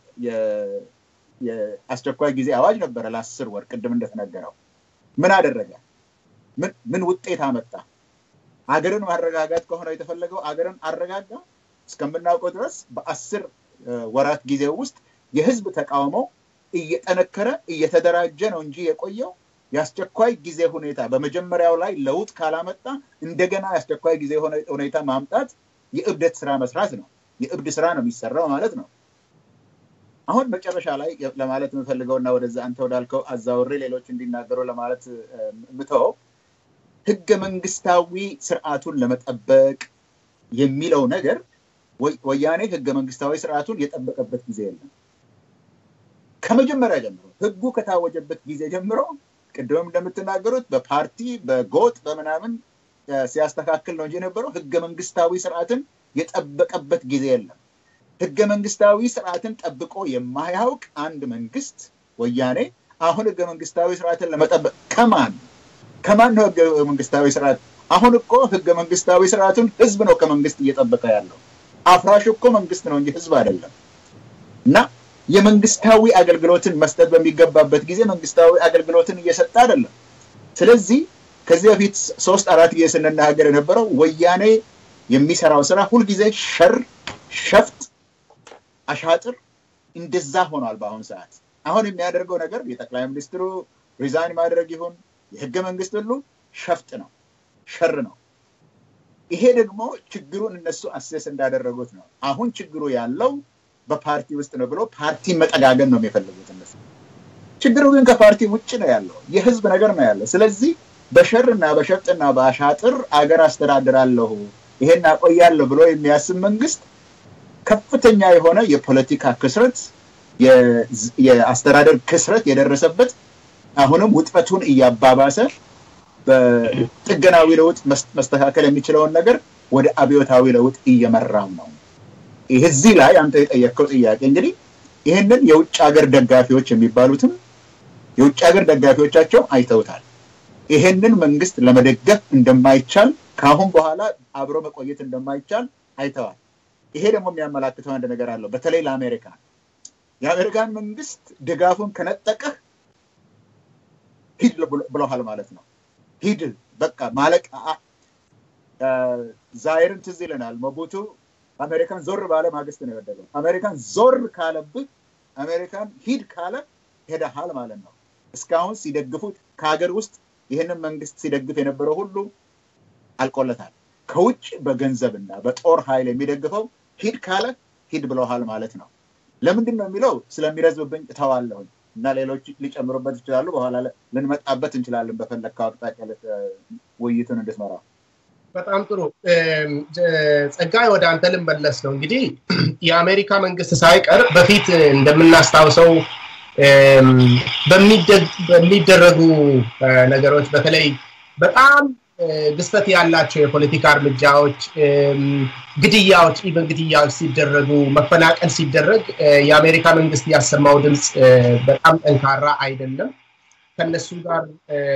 የአስቸኳይ ጊዜ አዋጅ ነበረ ለአስር ወር ቅድም እንደተነገረው ምን አደረገ? ምን ውጤት አመጣ? አገርን ማረጋጋት ከሆነ የተፈለገው አገርን አረጋጋ። እስከምናውቀው ድረስ በአስር ወራት ጊዜ ውስጥ የህዝብ ተቃውሞ እየጠነከረ እየተደራጀ ነው እንጂ የቆየው የአስቸኳይ ጊዜ ሁኔታ በመጀመሪያው ላይ ለውጥ ካላመጣ እንደገና የአስቸኳይ ጊዜ ሁኔታ ማምጣት የእብደት ስራ መስራት ነው። የእብድ ስራ ነው የሚሰራው ማለት ነው። አሁን መጨረሻ ላይ ለማለት የምፈልገው እና ወደዛ አንተ ወዳልከው አዛውሬ ሌሎች እንዲናገሩ ለማለት ምተው ህገ መንግስታዊ ስርዓቱን ለመጠበቅ የሚለው ነገር ወያኔ ህገ መንግስታዊ ስርዓቱን የጠበቀበት ጊዜ የለም። ከመጀመሪያ ጀምሮ ህጉ ከታወጀበት ጊዜ ጀምሮ ቅድምም እንደምትናገሩት በፓርቲ በጎጥ በምናምን ሲያስተካክል ነው እንጂ የነበረው ህገ መንግስታዊ ስርዓትን የጠበቀበት ጊዜ የለም። ህገ መንግስታዊ ስርዓትን ጠብቆ የማያውቅ አንድ መንግስት ወያኔ አሁን ህገ መንግስታዊ ስርዓትን ለመጠበቅ ከማን ከማን ነው ህገ መንግስታዊ ስርዓት? አሁን እኮ ህገ መንግስታዊ ስርዓቱን ህዝብ ነው ከመንግስት እየጠበቀ ያለው። አፍራሽ እኮ መንግስት ነው እንጂ ህዝብ አይደለም። እና የመንግስታዊ አገልግሎትን መስጠት በሚገባበት ጊዜ መንግስታዊ አገልግሎትን እየሰጠ አይደለም። ስለዚህ ከዚህ በፊት ሶስት አራት ጊዜ ስንናገር የነበረው ወያኔ የሚሰራው ስራ ሁልጊዜ ሸር፣ ሸፍጥ፣ አሻጥር እንደዛ ሆኗል። በአሁኑ ሰዓት አሁን የሚያደርገው ነገር የጠቅላይ ሚኒስትሩ ሪዛይን ማድረግ ይሁን የህገ መንግስት ሁሉ ሸፍጥ ነው፣ ሸር ነው። ይሄ ደግሞ ችግሩን እነሱ አሴስ እንዳደረጉት ነው። አሁን ችግሩ ያለው በፓርቲ ውስጥ ነው ብሎ ፓርቲ መጠጋገን ነው የሚፈልጉት እነሱ። ችግሩ ግን ከፓርቲ ውጭ ነው ያለው፣ የህዝብ ነገር ነው ያለው። ስለዚህ በሸርና በሸፍጥና በአሻጥር አገር አስተዳድራለሁ ይሄን አቆያለሁ ብሎ የሚያስብ መንግስት ከፍተኛ የሆነ የፖለቲካ ክስረት፣ የአስተዳደር ክስረት የደረሰበት አሁንም ውጥረቱን እያባባሰ በጥገናዊ ለውጥ መስተካከል የሚችለውን ነገር ወደ አብዮታዊ ለውጥ እየመራው ነው። እዚህ ላይ አንተ የጠየቅከው ጥያቄ እንግዲህ ይህንን የውጭ ሀገር ደጋፊዎች የሚባሉትም የውጭ ሀገር ደጋፊዎቻቸው አይተውታል። ይሄንን መንግስት ለመደገፍ እንደማይቻል ከአሁን በኋላ አብሮ መቆየት እንደማይቻል አይተዋል። ይሄ ደግሞ የሚያመላክተው አንድ ነገር አለው። በተለይ ለአሜሪካ የአሜሪካን መንግስት ድጋፉን ከነጠቀህ ሂድ ብለሃል ማለት ነው። ሂድ በቃ ማለቅ ዛይርን ትዝ ይለናል። ሞቡቱ አሜሪካን ዞር ባለ ማግስት ነው የወደቀው። አሜሪካን ዞር ካለብህ አሜሪካን ሂድ ካለ ሄደሃል ማለት ነው። እስካሁን ሲደግፉት ከሀገር ውስጥ ይህንን መንግስት ሲደግፍ የነበረው ሁሉ አልቆለታል። ከውጭ በገንዘብና በጦር ኃይል የሚደግፈው ሂድ ካለ ሂድ ብለሃል ማለት ነው። ለምንድን ነው የሚለው ስለሚረዝብብኝ እተዋለሁኝ እና ሌሎች ሊጨምሩበት ይችላሉ። በኋላ ልንመጣበት እንችላለን። በፈለግከው አቅጣጫ ውይይቱን እንድትመራ። በጣም ጥሩ ጸጋይ፣ ወደ አንተ ልመለስ ነው። እንግዲህ የአሜሪካ መንግስት ሳይቀር በፊት እንደምናስታውሰው በሚደረጉ ነገሮች በተለይ በጣም ግዝፈት ያላቸው የፖለቲካ እርምጃዎች፣ ግድያዎች፣ ኢቨን ግድያዎች ሲደረጉ መፈናቀል ሲደረግ የአሜሪካ መንግስት ያሰማው ድምፅ በጣም ጠንካራ አይደለም። ከነሱ ጋር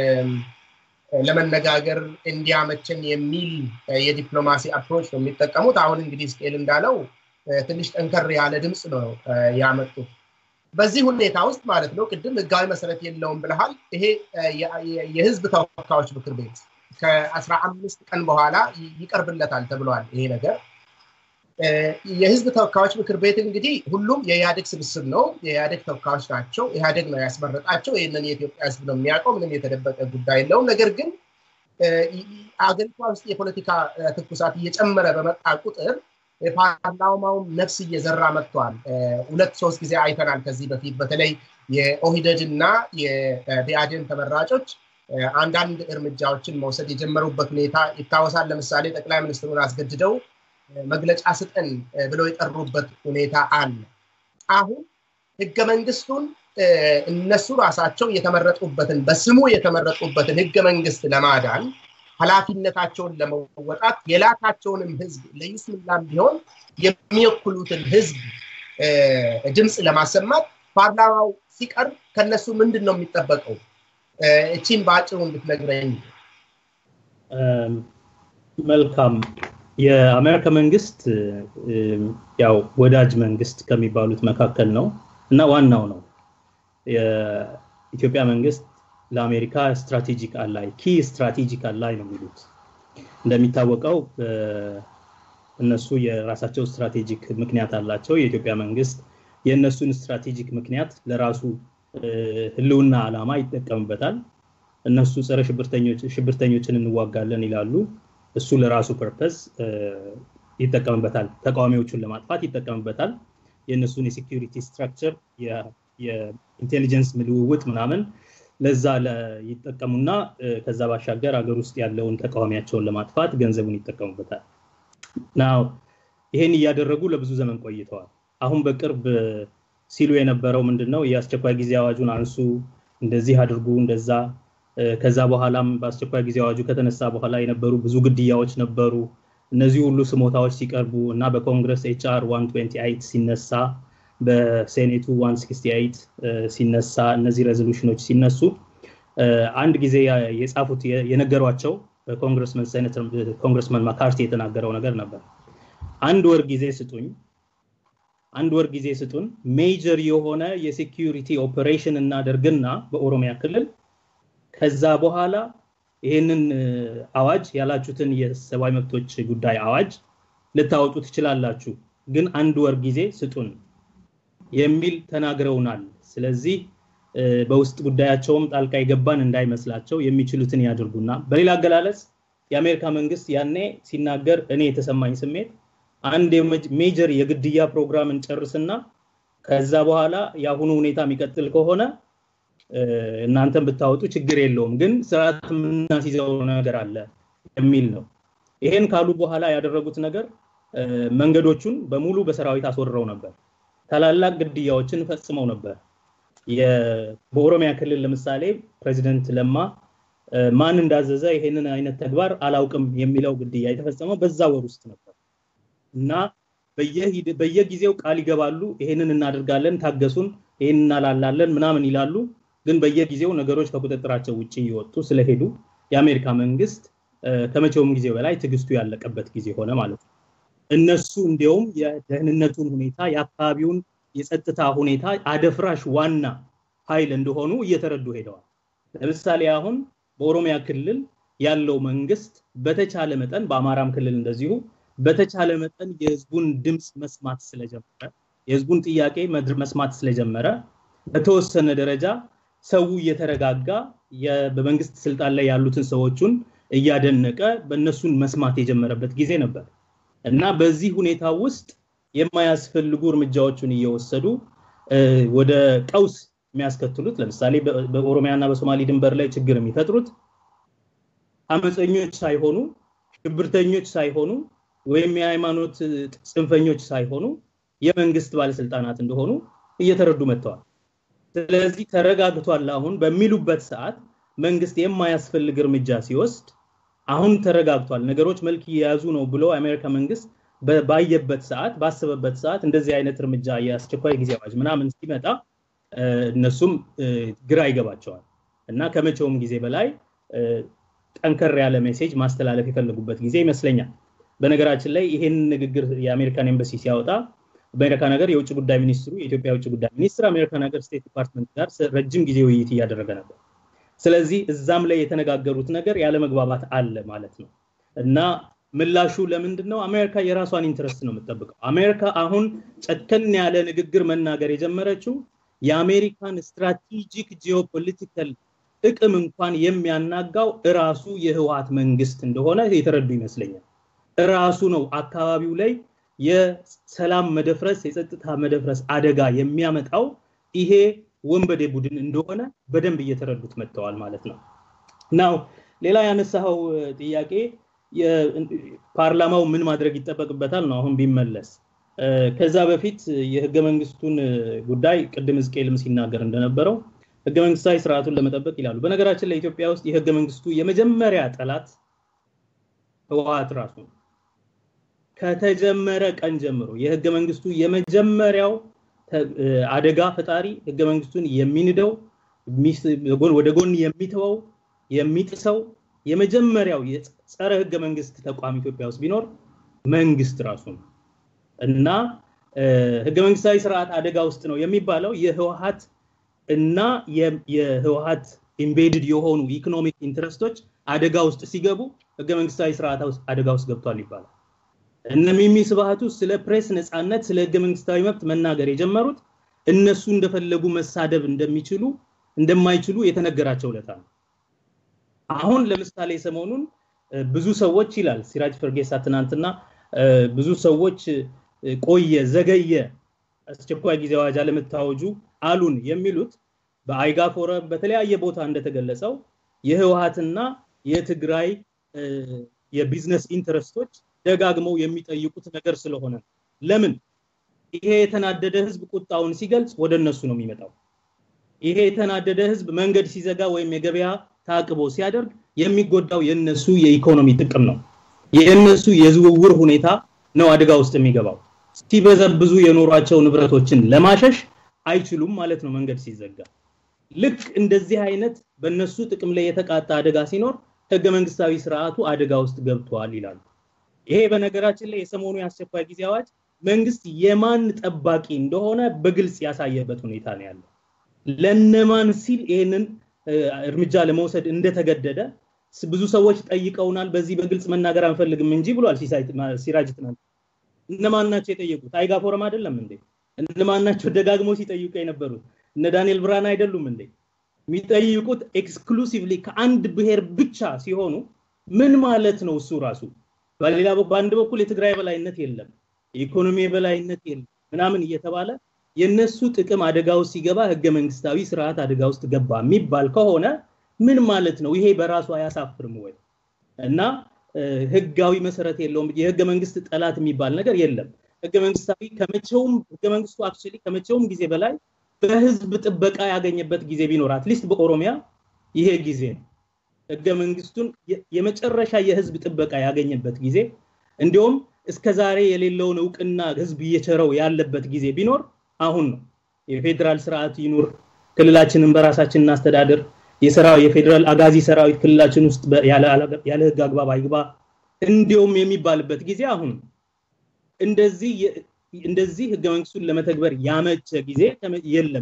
ለመነጋገር እንዲያመችን የሚል የዲፕሎማሲ አፕሮች ነው የሚጠቀሙት። አሁን እንግዲህ ስቄል እንዳለው ትንሽ ጠንከር ያለ ድምፅ ነው ያመጡት። በዚህ ሁኔታ ውስጥ ማለት ነው ቅድም ህጋዊ መሰረት የለውም ብለሃል። ይሄ የህዝብ ተወካዮች ምክር ቤት ከአስራ አምስት ቀን በኋላ ይቀርብለታል ተብሏል። ይሄ ነገር የህዝብ ተወካዮች ምክር ቤት እንግዲህ ሁሉም የኢህአዴግ ስብስብ ነው። የኢህአዴግ ተወካዮች ናቸው። ኢህአዴግ ነው ያስመረጣቸው። ይህንን የኢትዮጵያ ህዝብ ነው የሚያውቀው። ምንም የተደበቀ ጉዳይ የለውም። ነገር ግን አገሪቷ ውስጥ የፖለቲካ ትኩሳት እየጨመረ በመጣ ቁጥር የፓርላማውም ነፍስ እየዘራ መጥቷል። ሁለት ሶስት ጊዜ አይተናል ከዚህ በፊት በተለይ የኦሂደድ እና የቢአዴን ተመራጮች አንዳንድ እርምጃዎችን መውሰድ የጀመሩበት ሁኔታ ይታወሳል። ለምሳሌ ጠቅላይ ሚኒስትሩን አስገድደው መግለጫ ስጠን ብለው የጠሩበት ሁኔታ አለ። አሁን ህገ መንግስቱን እነሱ ራሳቸው የተመረጡበትን በስሙ የተመረጡበትን ህገ መንግስት ለማዳን ኃላፊነታቸውን ለመወጣት የላካቸውንም ህዝብ ለይስሙላም ቢሆን የሚወክሉትን ህዝብ ድምፅ ለማሰማት ፓርላማው ሲቀርብ ከነሱ ምንድን ነው የሚጠበቀው? እቺን በአጭሩ እንድትነግረኝ። መልካም። የአሜሪካ መንግስት ያው ወዳጅ መንግስት ከሚባሉት መካከል ነው እና ዋናው ነው። የኢትዮጵያ መንግስት ለአሜሪካ ስትራቴጂክ አላይ ኪ ስትራቴጂክ አላይ ነው የሚሉት። እንደሚታወቀው እነሱ የራሳቸው ስትራቴጂክ ምክንያት አላቸው። የኢትዮጵያ መንግስት የእነሱን ስትራቴጂክ ምክንያት ለራሱ ህልውና ዓላማ ይጠቀምበታል። እነሱ ጸረ ሽብርተኞችን እንዋጋለን ይላሉ። እሱ ለራሱ ፐርፐስ ይጠቀምበታል። ተቃዋሚዎቹን ለማጥፋት ይጠቀምበታል። የእነሱን የሴኪሪቲ ስትራክቸር የኢንቴሊጀንስ ልውውጥ ምናምን ለዛ ይጠቀሙና ከዛ ባሻገር ሀገር ውስጥ ያለውን ተቃዋሚያቸውን ለማጥፋት ገንዘቡን ይጠቀሙበታል። ናው ይሄን እያደረጉ ለብዙ ዘመን ቆይተዋል። አሁን በቅርብ ሲሉ የነበረው ምንድን ነው? የአስቸኳይ ጊዜ አዋጁን አንሱ፣ እንደዚህ አድርጉ፣ እንደዛ ከዛ በኋላም በአስቸኳይ ጊዜ አዋጁ ከተነሳ በኋላ የነበሩ ብዙ ግድያዎች ነበሩ። እነዚህ ሁሉ ስሞታዎች ሲቀርቡ እና በኮንግረስ ኤችአር 128 ሲነሳ በሴኔቱ 168 ሲነሳ እነዚህ ሬዞሉሽኖች ሲነሱ አንድ ጊዜ የጻፉት የነገሯቸው ኮንግረስመን ማካርቲ የተናገረው ነገር ነበር። አንድ ወር ጊዜ ስጡኝ፣ አንድ ወር ጊዜ ስጡን፣ ሜጀር የሆነ የሴኪሪቲ ኦፐሬሽን እናደርግና በኦሮሚያ ክልል ከዛ በኋላ ይህንን አዋጅ ያላችሁትን የሰብአዊ መብቶች ጉዳይ አዋጅ ልታወጡ ትችላላችሁ፣ ግን አንድ ወር ጊዜ ስጡን የሚል ተናግረውናል። ስለዚህ በውስጥ ጉዳያቸውም ጣልቃ የገባን እንዳይመስላቸው የሚችሉትን ያድርጉና፣ በሌላ አገላለጽ የአሜሪካ መንግስት ያኔ ሲናገር እኔ የተሰማኝ ስሜት አንድ ሜጀር የግድያ ፕሮግራምን ጨርስና ከዛ በኋላ የአሁኑ ሁኔታ የሚቀጥል ከሆነ እናንተን ብታወጡ ችግር የለውም፣ ግን ስርዓት የምናስይዘው ነገር አለ የሚል ነው። ይሄን ካሉ በኋላ ያደረጉት ነገር መንገዶቹን በሙሉ በሰራዊት አስወርረው ነበር። ታላላቅ ግድያዎችን ፈጽመው ነበር። በኦሮሚያ ክልል ለምሳሌ ፕሬዚደንት ለማ ማን እንዳዘዘ ይሄንን አይነት ተግባር አላውቅም የሚለው ግድያ የተፈጸመው በዛ ወር ውስጥ ነበር እና በየጊዜው ቃል ይገባሉ። ይሄንን እናደርጋለን፣ ታገሱን፣ ይሄን እናላላለን ምናምን ይላሉ። ግን በየጊዜው ነገሮች ከቁጥጥራቸው ውጭ እየወጡ ስለሄዱ የአሜሪካ መንግስት ከመቼውም ጊዜ በላይ ትዕግስቱ ያለቀበት ጊዜ ሆነ ማለት ነው። እነሱ እንዲያውም የደህንነቱን ሁኔታ የአካባቢውን የጸጥታ ሁኔታ አደፍራሽ ዋና ኃይል እንደሆኑ እየተረዱ ሄደዋል። ለምሳሌ አሁን በኦሮሚያ ክልል ያለው መንግስት በተቻለ መጠን በአማራም ክልል እንደዚሁ በተቻለ መጠን የህዝቡን ድምፅ መስማት ስለጀመረ የህዝቡን ጥያቄ መስማት ስለጀመረ በተወሰነ ደረጃ ሰው እየተረጋጋ በመንግስት ስልጣን ላይ ያሉትን ሰዎቹን እያደነቀ በእነሱን መስማት የጀመረበት ጊዜ ነበር እና በዚህ ሁኔታ ውስጥ የማያስፈልጉ እርምጃዎችን እየወሰዱ ወደ ቀውስ የሚያስከትሉት ለምሳሌ በኦሮሚያ እና በሶማሌ ድንበር ላይ ችግር የሚፈጥሩት አመፀኞች ሳይሆኑ ሽብርተኞች ሳይሆኑ ወይም የሃይማኖት ጽንፈኞች ሳይሆኑ የመንግስት ባለስልጣናት እንደሆኑ እየተረዱ መጥተዋል። ስለዚህ ተረጋግቷል አሁን በሚሉበት ሰዓት መንግስት የማያስፈልግ እርምጃ ሲወስድ አሁን ተረጋግቷል፣ ነገሮች መልክ እየያዙ ነው ብሎ የአሜሪካ መንግስት ባየበት ሰዓት ባሰበበት ሰዓት እንደዚህ አይነት እርምጃ የአስቸኳይ ጊዜ አዋጅ ምናምን ሲመጣ እነሱም ግራ ይገባቸዋል እና ከመቼውም ጊዜ በላይ ጠንከር ያለ ሜሴጅ ማስተላለፍ የፈለጉበት ጊዜ ይመስለኛል። በነገራችን ላይ ይሄን ንግግር የአሜሪካን ኤምባሲ ሲያወጣ አሜሪካ ነገር የውጭ ጉዳይ ሚኒስትሩ የኢትዮጵያ የውጭ ጉዳይ ሚኒስትር አሜሪካ ነገር ስቴት ዲፓርትመንት ጋር ረጅም ጊዜ ውይይት እያደረገ ነበር። ስለዚህ እዛም ላይ የተነጋገሩት ነገር ያለ መግባባት አለ ማለት ነው እና ምላሹ ለምንድን ነው? አሜሪካ የራሷን ኢንትረስት ነው የምትጠብቀው። አሜሪካ አሁን ጨከን ያለ ንግግር መናገር የጀመረችው የአሜሪካን ስትራቴጂክ ጂኦፖለቲካል ጥቅም እንኳን የሚያናጋው እራሱ የህወሀት መንግስት እንደሆነ የተረዱ ይመስለኛል። እራሱ ነው አካባቢው ላይ የሰላም መደፍረስ፣ የጸጥታ መደፍረስ አደጋ የሚያመጣው ይሄ ወንበዴ ቡድን እንደሆነ በደንብ እየተረዱት መጥተዋል ማለት ነው። ናው ሌላ ያነሳኸው ጥያቄ ፓርላማው ምን ማድረግ ይጠበቅበታል ነው አሁን ቢመለስ ከዛ በፊት የህገ መንግስቱን ጉዳይ ቅድም ሕዝቅኤልም ሲናገር እንደነበረው ህገ መንግስታዊ ስርዓቱን ለመጠበቅ ይላሉ። በነገራችን ላይ ኢትዮጵያ ውስጥ የህገ መንግስቱ የመጀመሪያ ጠላት ህወሀት ራሱ ነው። ከተጀመረ ቀን ጀምሮ የህገ መንግስቱ የመጀመሪያው አደጋ ፈጣሪ ህገ መንግስቱን የሚንደው ወደ ጎን የሚተወው የሚጥሰው የመጀመሪያው የጸረ ህገ መንግስት ተቋም ኢትዮጵያ ውስጥ ቢኖር መንግስት ራሱ ነው እና ህገ መንግስታዊ ስርዓት አደጋ ውስጥ ነው የሚባለው የህወሀት እና የህወሀት ኢምቤድድ የሆኑ ኢኮኖሚክ ኢንትረስቶች አደጋ ውስጥ ሲገቡ ህገ መንግስታዊ ስርዓት አደጋ ውስጥ ገብቷል ይባላል። እነ ሚሚ ስብሃቱ ስለ ፕሬስ ነፃነት፣ ስለ ህገ መንግስታዊ መብት መናገር የጀመሩት እነሱ እንደፈለጉ መሳደብ እንደሚችሉ እንደማይችሉ የተነገራቸው ለታ ነው። አሁን ለምሳሌ ሰሞኑን ብዙ ሰዎች ይላል ሲራጅ ፈርጌሳ ትናንትና ብዙ ሰዎች ቆየ፣ ዘገየ፣ አስቸኳይ ጊዜ አዋጅ አለመታወጁ አሉን የሚሉት በአይጋ ፎረም በተለያየ ቦታ እንደተገለጸው የህወሀትና የትግራይ የቢዝነስ ኢንተረስቶች ደጋግመው የሚጠይቁት ነገር ስለሆነ ለምን ይሄ የተናደደ ህዝብ ቁጣውን ሲገልጽ ወደ እነሱ ነው የሚመጣው። ይሄ የተናደደ ህዝብ መንገድ ሲዘጋ ወይም የገበያ ታቅቦ ሲያደርግ የሚጎዳው የነሱ የኢኮኖሚ ጥቅም ነው። የእነሱ የዝውውር ሁኔታ ነው አደጋ ውስጥ የሚገባው። ሲበዘብዙ የኖሯቸው ንብረቶችን ለማሸሽ አይችሉም ማለት ነው መንገድ ሲዘጋ። ልክ እንደዚህ አይነት በእነሱ ጥቅም ላይ የተቃጣ አደጋ ሲኖር ህገ መንግስታዊ ስርዓቱ አደጋ ውስጥ ገብቷል ይላሉ። ይሄ በነገራችን ላይ የሰሞኑ የአስቸኳይ ጊዜ አዋጅ መንግስት የማን ጠባቂ እንደሆነ በግልጽ ያሳየበት ሁኔታ ነው ያለው። ለነማን ሲል ይህንን እርምጃ ለመውሰድ እንደተገደደ ብዙ ሰዎች ጠይቀውናል። በዚህ በግልጽ መናገር አንፈልግም እንጂ ብሏል ሲራጅ ትናንት። እነማን ናቸው የጠየቁት? አይጋ ፎረም አይደለም እንዴ? እነማን ናቸው ደጋግሞ ሲጠይቁ የነበሩት? እነ ዳንኤል ብርሃን አይደሉም እንዴ? የሚጠይቁት ኤክስክሉሲቭሊ ከአንድ ብሔር ብቻ ሲሆኑ ምን ማለት ነው እሱ ራሱ? በሌላ በአንድ በኩል የትግራይ በላይነት የለም፣ የኢኮኖሚ የበላይነት የለም ምናምን እየተባለ የነሱ ጥቅም አደጋ ውስጥ ሲገባ ህገ መንግስታዊ ስርዓት አደጋ ውስጥ ገባ የሚባል ከሆነ ምን ማለት ነው? ይሄ በራሱ አያሳፍርም ወይ? እና ህጋዊ መሰረት የለውም። የህገ መንግስት ጠላት የሚባል ነገር የለም። ህገ መንግስታዊ ከመቼውም ህገ መንግስቱ አክቹዋሊ ከመቼውም ጊዜ በላይ በህዝብ ጥበቃ ያገኘበት ጊዜ ቢኖር አትሊስት በኦሮሚያ ይሄ ጊዜ ነው። ህገ መንግስቱን የመጨረሻ የህዝብ ጥበቃ ያገኘበት ጊዜ እንዲሁም እስከ ዛሬ የሌለውን እውቅና ህዝብ እየቸረው ያለበት ጊዜ ቢኖር አሁን ነው። የፌዴራል ስርዓት ይኑር፣ ክልላችንን በራሳችን እናስተዳድር፣ የፌዴራል አጋዚ ሰራዊት ክልላችን ውስጥ ያለ ህግ አግባብ አይግባ እንዲሁም የሚባልበት ጊዜ አሁን ነው። እንደዚህ እንደዚህ ህገ መንግስቱን ለመተግበር ያመቸ ጊዜ የለም።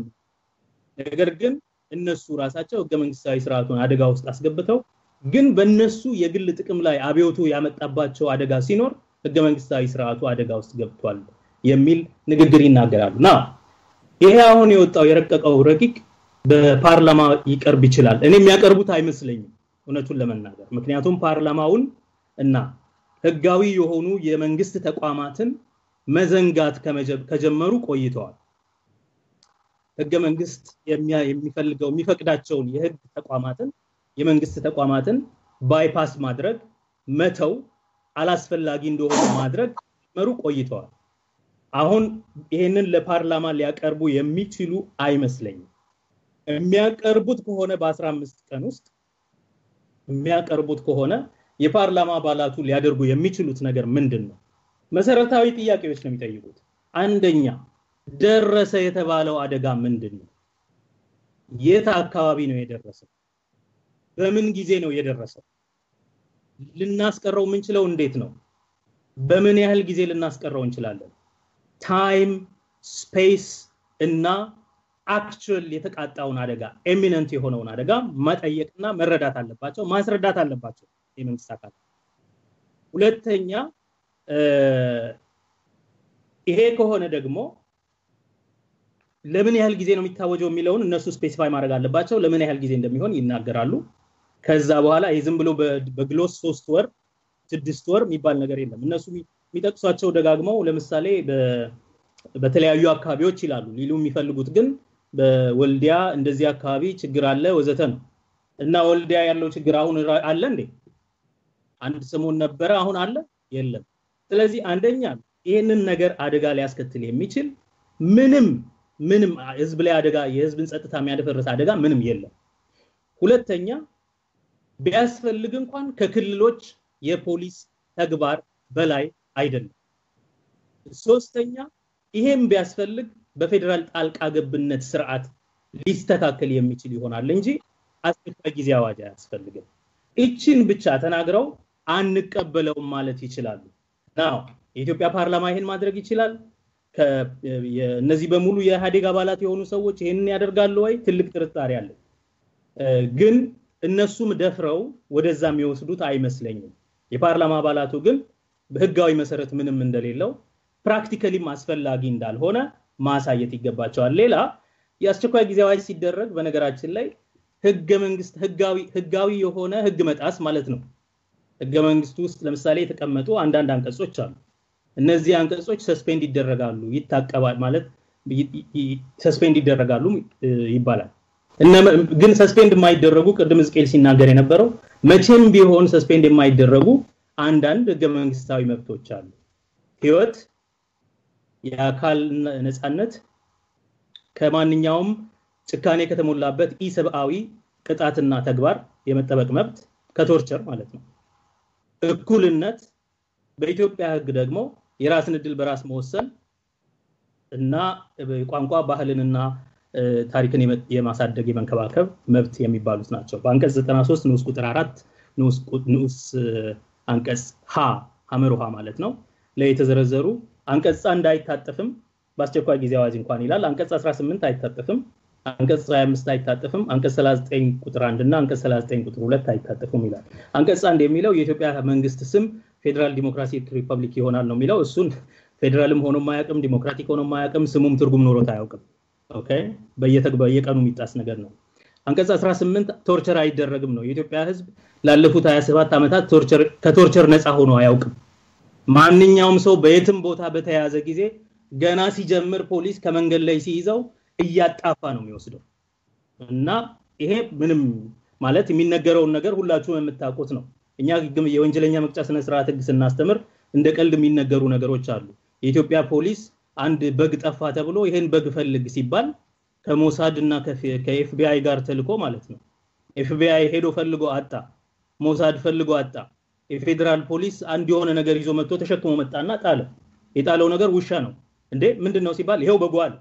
ነገር ግን እነሱ ራሳቸው ህገ መንግስታዊ ስርዓቱን አደጋ ውስጥ አስገብተው ግን በእነሱ የግል ጥቅም ላይ አብዮቱ ያመጣባቸው አደጋ ሲኖር ህገ መንግስታዊ ስርዓቱ አደጋ ውስጥ ገብቷል የሚል ንግግር ይናገራሉ። ና ይሄ አሁን የወጣው የረቀቀው ረቂቅ በፓርላማ ይቀርብ ይችላል። እኔ የሚያቀርቡት አይመስለኝም እውነቱን ለመናገር ምክንያቱም ፓርላማውን እና ህጋዊ የሆኑ የመንግስት ተቋማትን መዘንጋት ከጀመሩ ቆይተዋል። ህገ መንግስት የሚፈልገው የሚፈቅዳቸውን የህግ ተቋማትን የመንግስት ተቋማትን ባይፓስ ማድረግ መተው አላስፈላጊ እንደሆነ ማድረግ ጀመሩ ቆይተዋል። አሁን ይሄንን ለፓርላማ ሊያቀርቡ የሚችሉ አይመስለኝም። የሚያቀርቡት ከሆነ በ15 ቀን ውስጥ የሚያቀርቡት ከሆነ የፓርላማ አባላቱ ሊያደርጉ የሚችሉት ነገር ምንድን ነው? መሰረታዊ ጥያቄዎች ነው የሚጠይቁት። አንደኛ ደረሰ የተባለው አደጋ ምንድን ነው? የት አካባቢ ነው የደረሰው? በምን ጊዜ ነው የደረሰው? ልናስቀረው የምንችለው እንዴት ነው? በምን ያህል ጊዜ ልናስቀረው እንችላለን? ታይም ስፔስ እና አክቹዋል የተቃጣውን አደጋ ኤሚነንት የሆነውን አደጋ መጠየቅና መረዳት አለባቸው፣ ማስረዳት አለባቸው የመንግስት አካላት። ሁለተኛ ይሄ ከሆነ ደግሞ ለምን ያህል ጊዜ ነው የሚታወጀው የሚለውን እነሱ ስፔሲፋይ ማድረግ አለባቸው። ለምን ያህል ጊዜ እንደሚሆን ይናገራሉ። ከዛ በኋላ ይህ ዝም ብሎ በግሎስ ሶስት ወር ስድስት ወር የሚባል ነገር የለም። እነሱ የሚጠቅሷቸው ደጋግመው ለምሳሌ በተለያዩ አካባቢዎች ይላሉ። ሊሉ የሚፈልጉት ግን በወልዲያ እንደዚህ አካባቢ ችግር አለ ወዘተ ነው እና ወልዲያ ያለው ችግር አሁን አለ እንዴ? አንድ ሰሞን ነበረ፣ አሁን አለ የለም። ስለዚህ አንደኛ ይህንን ነገር አደጋ ሊያስከትል የሚችል ምንም ምንም ህዝብ ላይ አደጋ የህዝብን ጸጥታ የሚያደፈርስ አደጋ ምንም የለም። ሁለተኛ ቢያስፈልግ እንኳን ከክልሎች የፖሊስ ተግባር በላይ አይደለም። ሶስተኛ ይሄም ቢያስፈልግ በፌዴራል ጣልቃ ገብነት ስርዓት ሊስተካከል የሚችል ይሆናል እንጂ አስቸኳይ ጊዜ አዋጅ አያስፈልግም። ይችን ብቻ ተናግረው አንቀበለውም ማለት ይችላሉ። ናው የኢትዮጵያ ፓርላማ ይሄን ማድረግ ይችላል። እነዚህ በሙሉ የኢህአዴግ አባላት የሆኑ ሰዎች ይህንን ያደርጋሉ ወይ? ትልቅ ጥርጣሬ አለ። ግን እነሱም ደፍረው ወደዛ የሚወስዱት አይመስለኝም። የፓርላማ አባላቱ ግን በህጋዊ መሰረት ምንም እንደሌለው ፕራክቲካሊም አስፈላጊ እንዳልሆነ ማሳየት ይገባቸዋል። ሌላ የአስቸኳይ ጊዜ አዋጅ ሲደረግ በነገራችን ላይ ህገ መንግስት ህጋዊ የሆነ ህግ መጣስ ማለት ነው። ህገ መንግስቱ ውስጥ ለምሳሌ የተቀመጡ አንዳንድ አንቀጾች አሉ። እነዚህ አንቀጾች ሰስፔንድ ይደረጋሉ፣ ይታቀባል ማለት ሰስፔንድ ይደረጋሉ ይባላል። ግን ሰስፔንድ የማይደረጉ ቅድም ሕዝቅኤል ሲናገር የነበረው መቼም ቢሆን ሰስፔንድ የማይደረጉ አንዳንድ ህገ መንግስታዊ መብቶች አሉ። ህይወት፣ የአካል ነፃነት፣ ከማንኛውም ጭካኔ ከተሞላበት ኢሰብአዊ ቅጣትና ተግባር የመጠበቅ መብት ከቶርቸር ማለት ነው። እኩልነት፣ በኢትዮጵያ ህግ ደግሞ የራስን እድል በራስ መወሰን እና ቋንቋ ባህልንና ታሪክን የማሳደግ የመንከባከብ መብት የሚባሉት ናቸው። በአንቀጽ 93 ንዑስ ቁጥር አራት ንዑስ አንቀጽ ሀ ሀመር ውሃ ማለት ነው ላይ የተዘረዘሩ አንቀጽ አንድ አይታጠፍም በአስቸኳይ ጊዜ አዋጅ እንኳን ይላል። አንቀጽ 18 አይታጠፍም፣ አንቀጽ 25 አይታጠፍም፣ አንቀጽ 39 ቁጥር 1 እና አንቀጽ 39 ቁጥር 2 አይታጠፉም ይላል። አንቀጽ አንድ የሚለው የኢትዮጵያ መንግስት ስም ፌዴራል ዲሞክራቲክ ሪፐብሊክ ይሆናል ነው የሚለው። እሱን ፌዴራልም ሆኖ ማያውቅም፣ ዲሞክራቲክ ሆኖ ማያውቅም፣ ስሙም ትርጉም ኖሮት አያውቅም። ኦኬ በየቀኑ የሚጣስ ነገር ነው። አንቀጽ 18 ቶርቸር አይደረግም ነው። የኢትዮጵያ ህዝብ ላለፉት 27 ዓመታት ከቶርቸር ነፃ ሆኖ አያውቅም። ማንኛውም ሰው በየትም ቦታ በተያያዘ ጊዜ ገና ሲጀምር ፖሊስ ከመንገድ ላይ ሲይዘው እያጣፋ ነው የሚወስደው እና ይሄ ምንም ማለት የሚነገረውን ነገር ሁላችሁም የምታውቁት ነው። እኛ የወንጀለኛ መቅጫ ስነስርዓት ህግ ስናስተምር እንደ ቀልድ የሚነገሩ ነገሮች አሉ። የኢትዮጵያ ፖሊስ አንድ በግ ጠፋ ተብሎ ይሄን በግ ፈልግ ሲባል ከሞሳድ እና ከኤፍቢአይ ጋር ተልኮ ማለት ነው። ኤፍቢአይ ሄዶ ፈልጎ አጣ፣ ሞሳድ ፈልጎ አጣ። የፌዴራል ፖሊስ አንድ የሆነ ነገር ይዞ መጥቶ ተሸክሞ መጣና ጣለ። የጣለው ነገር ውሻ ነው። እንዴ ምንድን ነው ሲባል ይሄው በጉ አለ።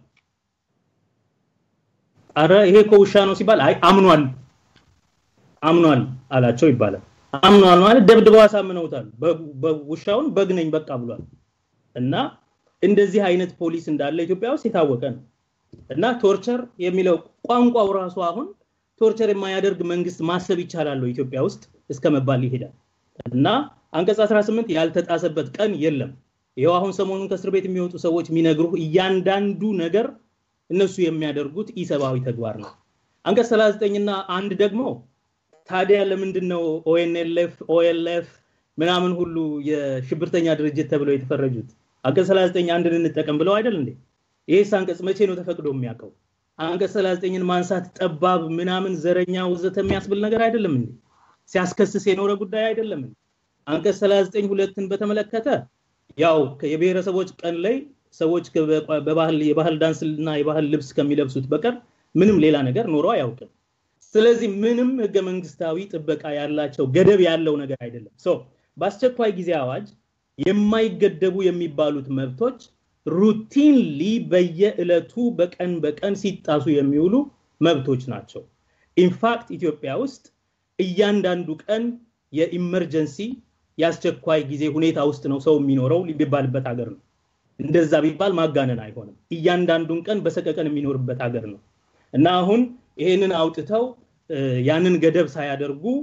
አረ ይሄ እኮ ውሻ ነው ሲባል አይ አምኗል አምኗል አላቸው ይባላል። አምኗል ማለት ደብድበው አሳምነውታል። ውሻውን በግ ነኝ በቃ ብሏል። እና እንደዚህ አይነት ፖሊስ እንዳለ ኢትዮጵያ ውስጥ የታወቀ ነው። እና ቶርቸር የሚለው ቋንቋው ራሱ አሁን ቶርቸር የማያደርግ መንግስት ማሰብ ይቻላል ኢትዮጵያ ውስጥ እስከ መባል ይሄዳል። እና አንቀጽ 18 ያልተጣሰበት ቀን የለም። ይኸው አሁን ሰሞኑን ከእስር ቤት የሚወጡ ሰዎች የሚነግሩ እያንዳንዱ ነገር እነሱ የሚያደርጉት ኢሰብአዊ ተግባር ነው። አንቀጽ 39 እና አንድ ደግሞ ታዲያ ለምንድን ነው ኦኤንኤልኤፍ ኦኤልኤፍ ምናምን ሁሉ የሽብርተኛ ድርጅት ተብለው የተፈረጁት? አንቀጽ 39 አንድን እንጠቀም ብለው አይደል እንዴ? ይህስ አንቀጽ መቼ ነው ተፈቅዶ የሚያውቀው? አንቀጽ 39ን ማንሳት ጠባብ ምናምን ዘረኛ ወዘተ የሚያስብል ነገር አይደለም እንዴ? ሲያስከስስ የኖረ ጉዳይ አይደለም እንዴ? አንቀጽ 39 ሁለትን በተመለከተ ያው የብሔረሰቦች ቀን ላይ ሰዎች በባህል የባህል ዳንስ እና የባህል ልብስ ከሚለብሱት በቀር ምንም ሌላ ነገር ኖሮ አያውቅም። ስለዚህ ምንም ህገ መንግስታዊ ጥበቃ ያላቸው ገደብ ያለው ነገር አይደለም። ሶ በአስቸኳይ ጊዜ አዋጅ የማይገደቡ የሚባሉት መብቶች ሩቲንሊ በየዕለቱ በቀን በቀን ሲጣሱ የሚውሉ መብቶች ናቸው። ኢንፋክት ኢትዮጵያ ውስጥ እያንዳንዱ ቀን የኢመርጀንሲ የአስቸኳይ ጊዜ ሁኔታ ውስጥ ነው ሰው የሚኖረው ሊባልበት ሀገር ነው። እንደዛ ቢባል ማጋነን አይሆንም። እያንዳንዱን ቀን በሰቀቀን የሚኖርበት ሀገር ነው እና አሁን ይሄንን አውጥተው ያንን ገደብ ሳያደርጉ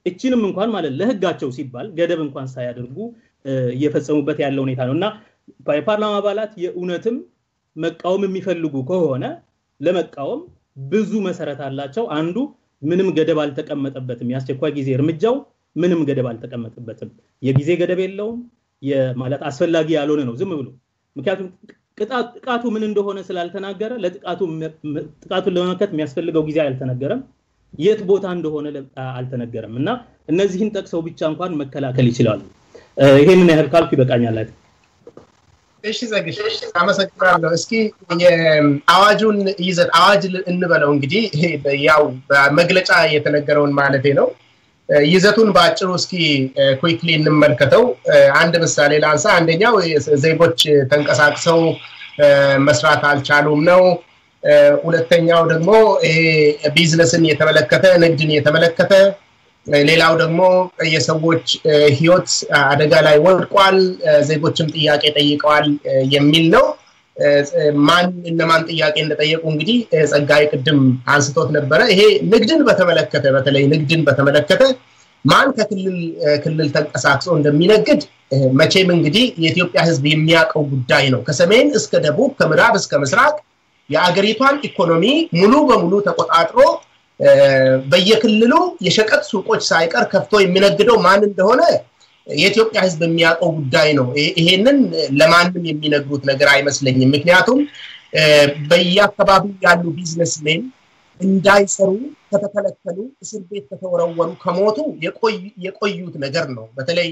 እችንም እንኳን ማለት ለህጋቸው ሲባል ገደብ እንኳን ሳያደርጉ እየፈጸሙበት ያለ ሁኔታ ነው እና የፓርላማ አባላት የእውነትም መቃወም የሚፈልጉ ከሆነ ለመቃወም ብዙ መሰረት አላቸው። አንዱ ምንም ገደብ አልተቀመጠበትም። የአስቸኳይ ጊዜ እርምጃው ምንም ገደብ አልተቀመጠበትም። የጊዜ ገደብ የለውም። ማለት አስፈላጊ ያልሆነ ነው ዝም ብሎ ምክንያቱም ጥቃቱ ምን እንደሆነ ስላልተናገረ ጥቃቱን ለመመከት የሚያስፈልገው ጊዜ አልተነገረም። የት ቦታ እንደሆነ አልተነገረም እና እነዚህን ጠቅሰው ብቻ እንኳን መከላከል ይችላሉ። ይሄንን ያህል ካልኩ ይበቃኛል። እሺ ዘግሽ አመሰግናለሁ። እስኪ የአዋጁን ይዘት አዋጅ እንበለው እንግዲህ ያው በመግለጫ የተነገረውን ማለቴ ነው። ይዘቱን በአጭሩ እስኪ ኩዊክሊ እንመልከተው። አንድ ምሳሌ ላንሳ። አንደኛው ዜጎች ተንቀሳቅሰው መስራት አልቻሉም ነው። ሁለተኛው ደግሞ ይሄ ቢዝነስን የተመለከተ ንግድን የተመለከተ ሌላው ደግሞ የሰዎች ህይወት አደጋ ላይ ወድቋል፣ ዜጎችም ጥያቄ ጠይቀዋል የሚል ነው። ማን እነማን ጥያቄ እንደጠየቁ እንግዲህ ጸጋይ ቅድም አንስቶት ነበረ። ይሄ ንግድን በተመለከተ በተለይ ንግድን በተመለከተ ማን ከክልል ክልል ተንቀሳቅሶ እንደሚነግድ መቼም እንግዲህ የኢትዮጵያ ህዝብ የሚያውቀው ጉዳይ ነው። ከሰሜን እስከ ደቡብ፣ ከምዕራብ እስከ ምስራቅ የአገሪቷን ኢኮኖሚ ሙሉ በሙሉ ተቆጣጥሮ በየክልሉ የሸቀጥ ሱቆች ሳይቀር ከፍቶ የሚነግደው ማን እንደሆነ የኢትዮጵያ ህዝብ የሚያውቀው ጉዳይ ነው። ይሄንን ለማንም የሚነግሩት ነገር አይመስለኝም። ምክንያቱም በየአካባቢው ያሉ ቢዝነስሜን እንዳይሰሩ ከተከለከሉ፣ እስር ቤት ከተወረወሩ፣ ከሞቱ የቆዩት ነገር ነው። በተለይ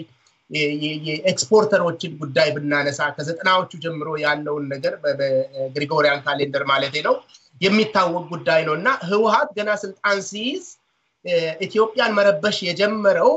የኤክስፖርተሮችን ጉዳይ ብናነሳ ከዘጠናዎቹ ጀምሮ ያለውን ነገር በግሪጎሪያን ካሌንደር ማለት ነው የሚታወቅ ጉዳይ ነው እና ህወሀት ገና ስልጣን ሲይዝ ኢትዮጵያን መረበሽ የጀመረው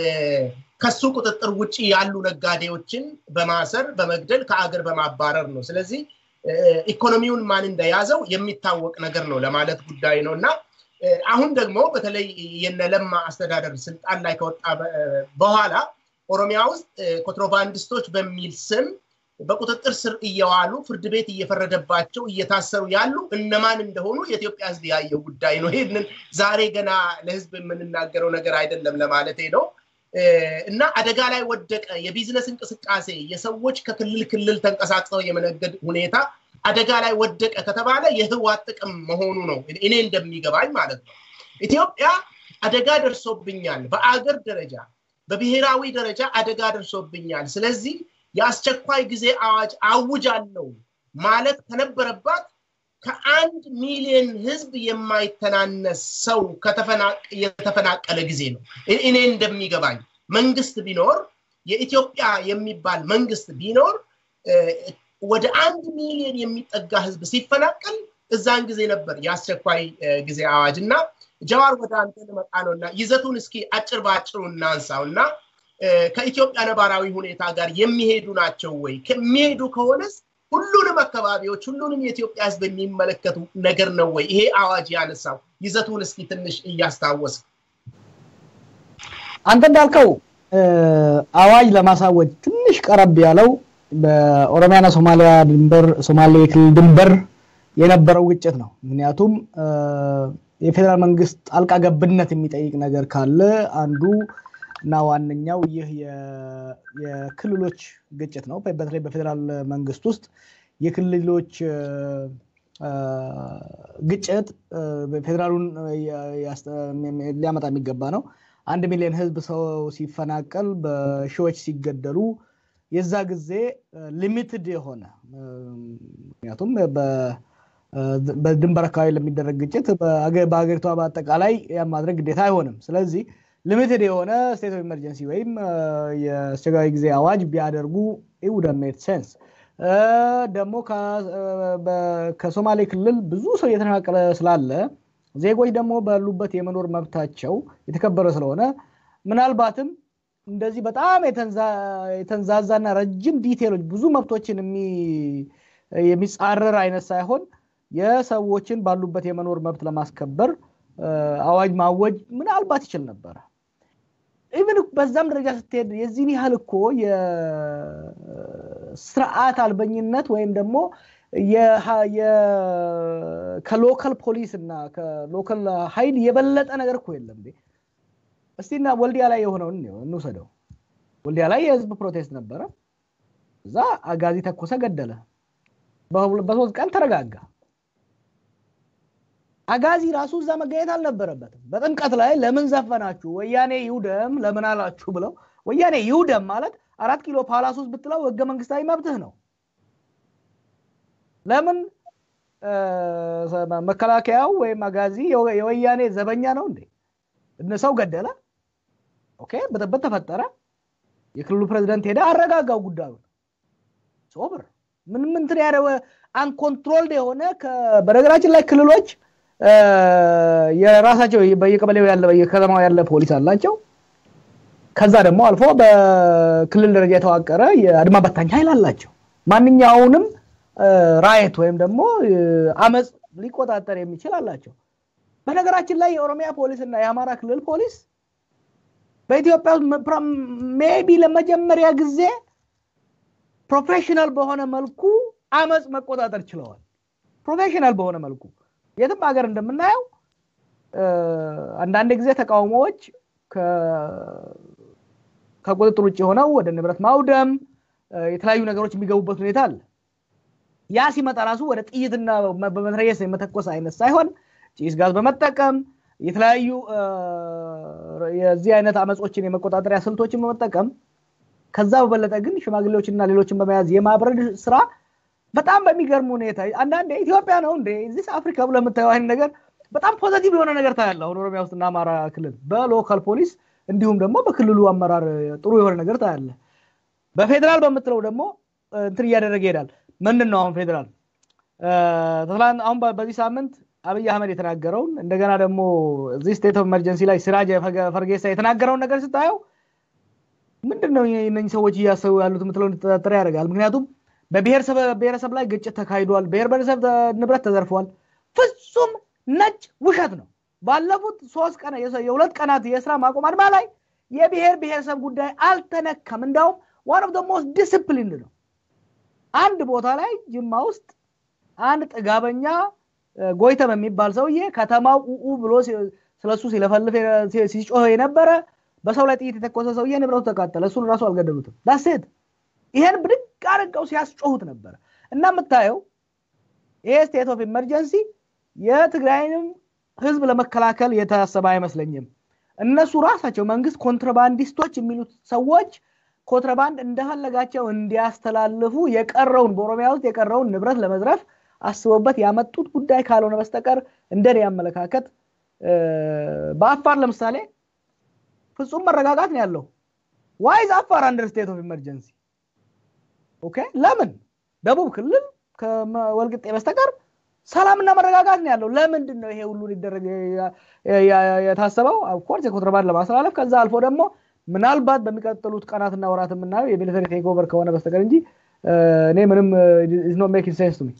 ከሱ ቁጥጥር ውጭ ያሉ ነጋዴዎችን በማሰር በመግደል ከአገር በማባረር ነው። ስለዚህ ኢኮኖሚውን ማን እንደያዘው የሚታወቅ ነገር ነው ለማለት ጉዳይ ነው እና አሁን ደግሞ በተለይ የነለማ አስተዳደር ስልጣን ላይ ከወጣ በኋላ ኦሮሚያ ውስጥ ኮንትሮባንዲስቶች በሚል ስም በቁጥጥር ስር እየዋሉ ፍርድ ቤት እየፈረደባቸው እየታሰሩ ያሉ እነማን እንደሆኑ የኢትዮጵያ ህዝብ ያየው ጉዳይ ነው። ይህንን ዛሬ ገና ለህዝብ የምንናገረው ነገር አይደለም ለማለቴ ነው። እና አደጋ ላይ ወደቀ የቢዝነስ እንቅስቃሴ የሰዎች ከክልል ክልል ተንቀሳቅሰው የመነገድ ሁኔታ አደጋ ላይ ወደቀ ከተባለ የህዋት ጥቅም መሆኑ ነው እኔ እንደሚገባኝ ማለት ነው። ኢትዮጵያ አደጋ ደርሶብኛል፣ በአገር ደረጃ በብሔራዊ ደረጃ አደጋ ደርሶብኛል፣ ስለዚህ የአስቸኳይ ጊዜ አዋጅ አውጃለሁ ማለት ከነበረባት ከአንድ ሚሊዮን ህዝብ የማይተናነስ ሰው የተፈናቀለ ጊዜ ነው። እኔ እንደሚገባኝ መንግስት ቢኖር የኢትዮጵያ የሚባል መንግስት ቢኖር ወደ አንድ ሚሊዮን የሚጠጋ ህዝብ ሲፈናቀል እዛን ጊዜ ነበር የአስቸኳይ ጊዜ አዋጅ እና ጀዋር ወደ አንተ ልመጣ ነው እና ይዘቱን እስኪ አጭር በአጭሩ እናንሳው እና ከኢትዮጵያ ነባራዊ ሁኔታ ጋር የሚሄዱ ናቸው ወይ? ከሚሄዱ ከሆነስ ሁሉንም አካባቢዎች ሁሉንም የኢትዮጵያ ህዝብ የሚመለከቱ ነገር ነው ወይ ይሄ አዋጅ ያነሳው? ይዘቱን እስኪ ትንሽ እያስታወስ አንተ እንዳልከው አዋጅ ለማሳወጅ ትንሽ ቀረብ ያለው በኦሮሚያና ሶማሊያ ድንበር ሶማሌ ክልል ድንበር የነበረው ግጭት ነው። ምክንያቱም የፌዴራል መንግስት ጣልቃ ገብነት የሚጠይቅ ነገር ካለ አንዱ እና ዋነኛው ይህ የክልሎች ግጭት ነው። በተለይ በፌዴራል መንግስት ውስጥ የክልሎች ግጭት ፌዴራሉን ሊያመጣ የሚገባ ነው። አንድ ሚሊዮን ህዝብ ሰው ሲፈናቀል፣ በሺዎች ሲገደሉ የዛ ጊዜ ሊሚትድ የሆነ ምክንያቱም በድንበር አካባቢ ለሚደረግ ግጭት በሀገሪቷ በአጠቃላይ ማድረግ ግዴታ አይሆንም። ስለዚህ ሊሚትድ የሆነ ስቴት ኦፍ ኢመርጀንሲ ወይም የአስቸጋሪ ጊዜ አዋጅ ቢያደርጉ ውደ ሜድ ሴንስ። ደግሞ ከሶማሌ ክልል ብዙ ሰው እየተፈናቀለ ስላለ ዜጎች ደግሞ ባሉበት የመኖር መብታቸው የተከበረ ስለሆነ ምናልባትም እንደዚህ በጣም የተንዛዛና ረጅም ዲቴሎች ብዙ መብቶችን የሚጻረር አይነት ሳይሆን የሰዎችን ባሉበት የመኖር መብት ለማስከበር አዋጅ ማወጅ ምናልባት ይችል ነበረ። ኢቨን በዛም ደረጃ ስትሄድ የዚህን ያህል እኮ የስርዓት አልበኝነት ወይም ደግሞ ከሎካል ፖሊስ እና ከሎካል ኃይል የበለጠ ነገር እኮ የለም። እስቲና ወልዲያ ላይ የሆነውን እንውሰደው። ወልዲያ ላይ የህዝብ ፕሮቴስት ነበረ። እዛ አጋዚ ተኮሰ፣ ገደለ። በሶስት ቀን ተረጋጋ። አጋዚ ራሱ እዛ መገኘት አልነበረበትም። በጥምቀት ላይ ለምን ዘፈናችሁ ወያኔ ይውደም ለምን አላችሁ ብለው ወያኔ ይውደም ማለት አራት ኪሎ ፓላስ ውስጥ ብትለው ህገ መንግስታዊ መብትህ ነው። ለምን መከላከያው ወይም አጋዚ የወያኔ ዘበኛ ነው እንዴ? ሰው ገደለ። ኦኬ፣ ብጥብጥ ተፈጠረ። የክልሉ ፕሬዚደንት ሄደ አረጋጋው ጉዳዩን። ሶብር ምንም እንትን ያደረወ አንኮንትሮልድ የሆነ በነገራችን ላይ ክልሎች የራሳቸው በየቀበሌው ያለ በየከተማው ያለ ፖሊስ አላቸው። ከዛ ደግሞ አልፎ በክልል ደረጃ የተዋቀረ የአድማ በታኝ ኃይል አላቸው። ማንኛውንም ራየት ወይም ደግሞ አመፅ ሊቆጣጠር የሚችል አላቸው። በነገራችን ላይ የኦሮሚያ ፖሊስ እና የአማራ ክልል ፖሊስ በኢትዮጵያ ውስጥ ሜቢ ለመጀመሪያ ጊዜ ፕሮፌሽናል በሆነ መልኩ አመፅ መቆጣጠር ችለዋል። ፕሮፌሽናል በሆነ መልኩ የትም ሀገር እንደምናየው አንዳንድ ጊዜ ተቃውሞዎች ከቁጥጥር ውጭ ሆነው ወደ ንብረት ማውደም የተለያዩ ነገሮች የሚገቡበት ሁኔታ አለ። ያ ሲመጣ ራሱ ወደ ጥይትና በመትረየስ የመተኮስ አይነት ሳይሆን ጭስ ጋዝ በመጠቀም የተለያዩ የዚህ አይነት አመፆችን የመቆጣጠሪያ ስልቶችን በመጠቀም ከዛ በበለጠ ግን ሽማግሌዎችና ሌሎችን በመያዝ የማብረድ ስራ በጣም በሚገርም ሁኔታ አንዳንዴ ኢትዮጵያ ነው እንደ ዚስ አፍሪካ ብሎ የምታየው አይነት ነገር በጣም ፖዘቲቭ የሆነ ነገር ታያለ። አሁን ኦሮሚያ ውስጥና አማራ ክልል በሎካል ፖሊስ እንዲሁም ደግሞ በክልሉ አመራር ጥሩ የሆነ ነገር ታያለ። በፌዴራል በምትለው ደግሞ እንትን እያደረገ ይሄዳል። ምንድን ነው አሁን ፌዴራል አሁን በዚህ ሳምንት አብይ አህመድ የተናገረውን እንደገና ደግሞ እዚህ ስቴት ኦፍ ኤመርጀንሲ ላይ ሲራጅ ፈርጌሳ የተናገረውን ነገር ስታየው ምንድን ነው እነኝህ ሰዎች እያሰቡ ያሉት የምትለው እንድትጠረጥር ያደርጋል። ምክንያቱም በብሔረሰብ ላይ ግጭት ተካሂዷል፣ ብሔር ብሔረሰብ ንብረት ተዘርፏል። ፍጹም ነጭ ውሸት ነው። ባለፉት ሶስት ቀን የሁለት ቀናት የስራ ማቆም አድማ ላይ የብሔር ብሔረሰብ ጉዳይ አልተነካም። እንዳውም ዋን ኦፍ ሞስት ዲስፕሊንድ ነው። አንድ ቦታ ላይ ጅማ ውስጥ አንድ ጥጋበኛ ጎይተም የሚባል ሰውዬ ከተማው ኡኡ ብሎ ስለሱ ሲለፈልፍ ሲጮህ የነበረ በሰው ላይ ጥይት የተኮሰ ሰውዬ ንብረቱ ተቃጠለ። እሱን ራሱ አልገደሉትም። ዳሴት ይሄን ብድግ አድርገው ሲያስጮሁት ነበረ እና የምታየው ይሄ ስቴት ኦፍ ኢመርጀንሲ የትግራይንም ህዝብ ለመከላከል የታሰበ አይመስለኝም። እነሱ ራሳቸው መንግስት ኮንትራባንዲስቶች የሚሉት ሰዎች ኮንትራባንድ እንደፈለጋቸው እንዲያስተላልፉ የቀረውን በኦሮሚያ ውስጥ የቀረውን ንብረት ለመዝረፍ አስበውበት ያመጡት ጉዳይ ካልሆነ በስተቀር እንደኔ አመለካከት በአፋር ለምሳሌ ፍጹም መረጋጋት ነው ያለው። ዋይዝ አፋር አንደር ስቴት ኦፍ ኢመርጀንሲ ኦኬ። ለምን ደቡብ ክልል ከወልቅጤ በስተቀር ሰላምና መረጋጋት ነው ያለው። ለምንድን ነው ይሄ ሁሉ ሊደረግ የታሰበው? ኦፍኮርስ የኮንትራባንድ ለማስተላለፍ ከዛ አልፎ ደግሞ ምናልባት በሚቀጥሉት ቀናትና ወራት የምናየው የሚሊተሪ ቴክኦቨር ከሆነ በስተቀር እንጂ እኔ ምንም ኖ ሜኪንግ ሴንስ ቱ ሚ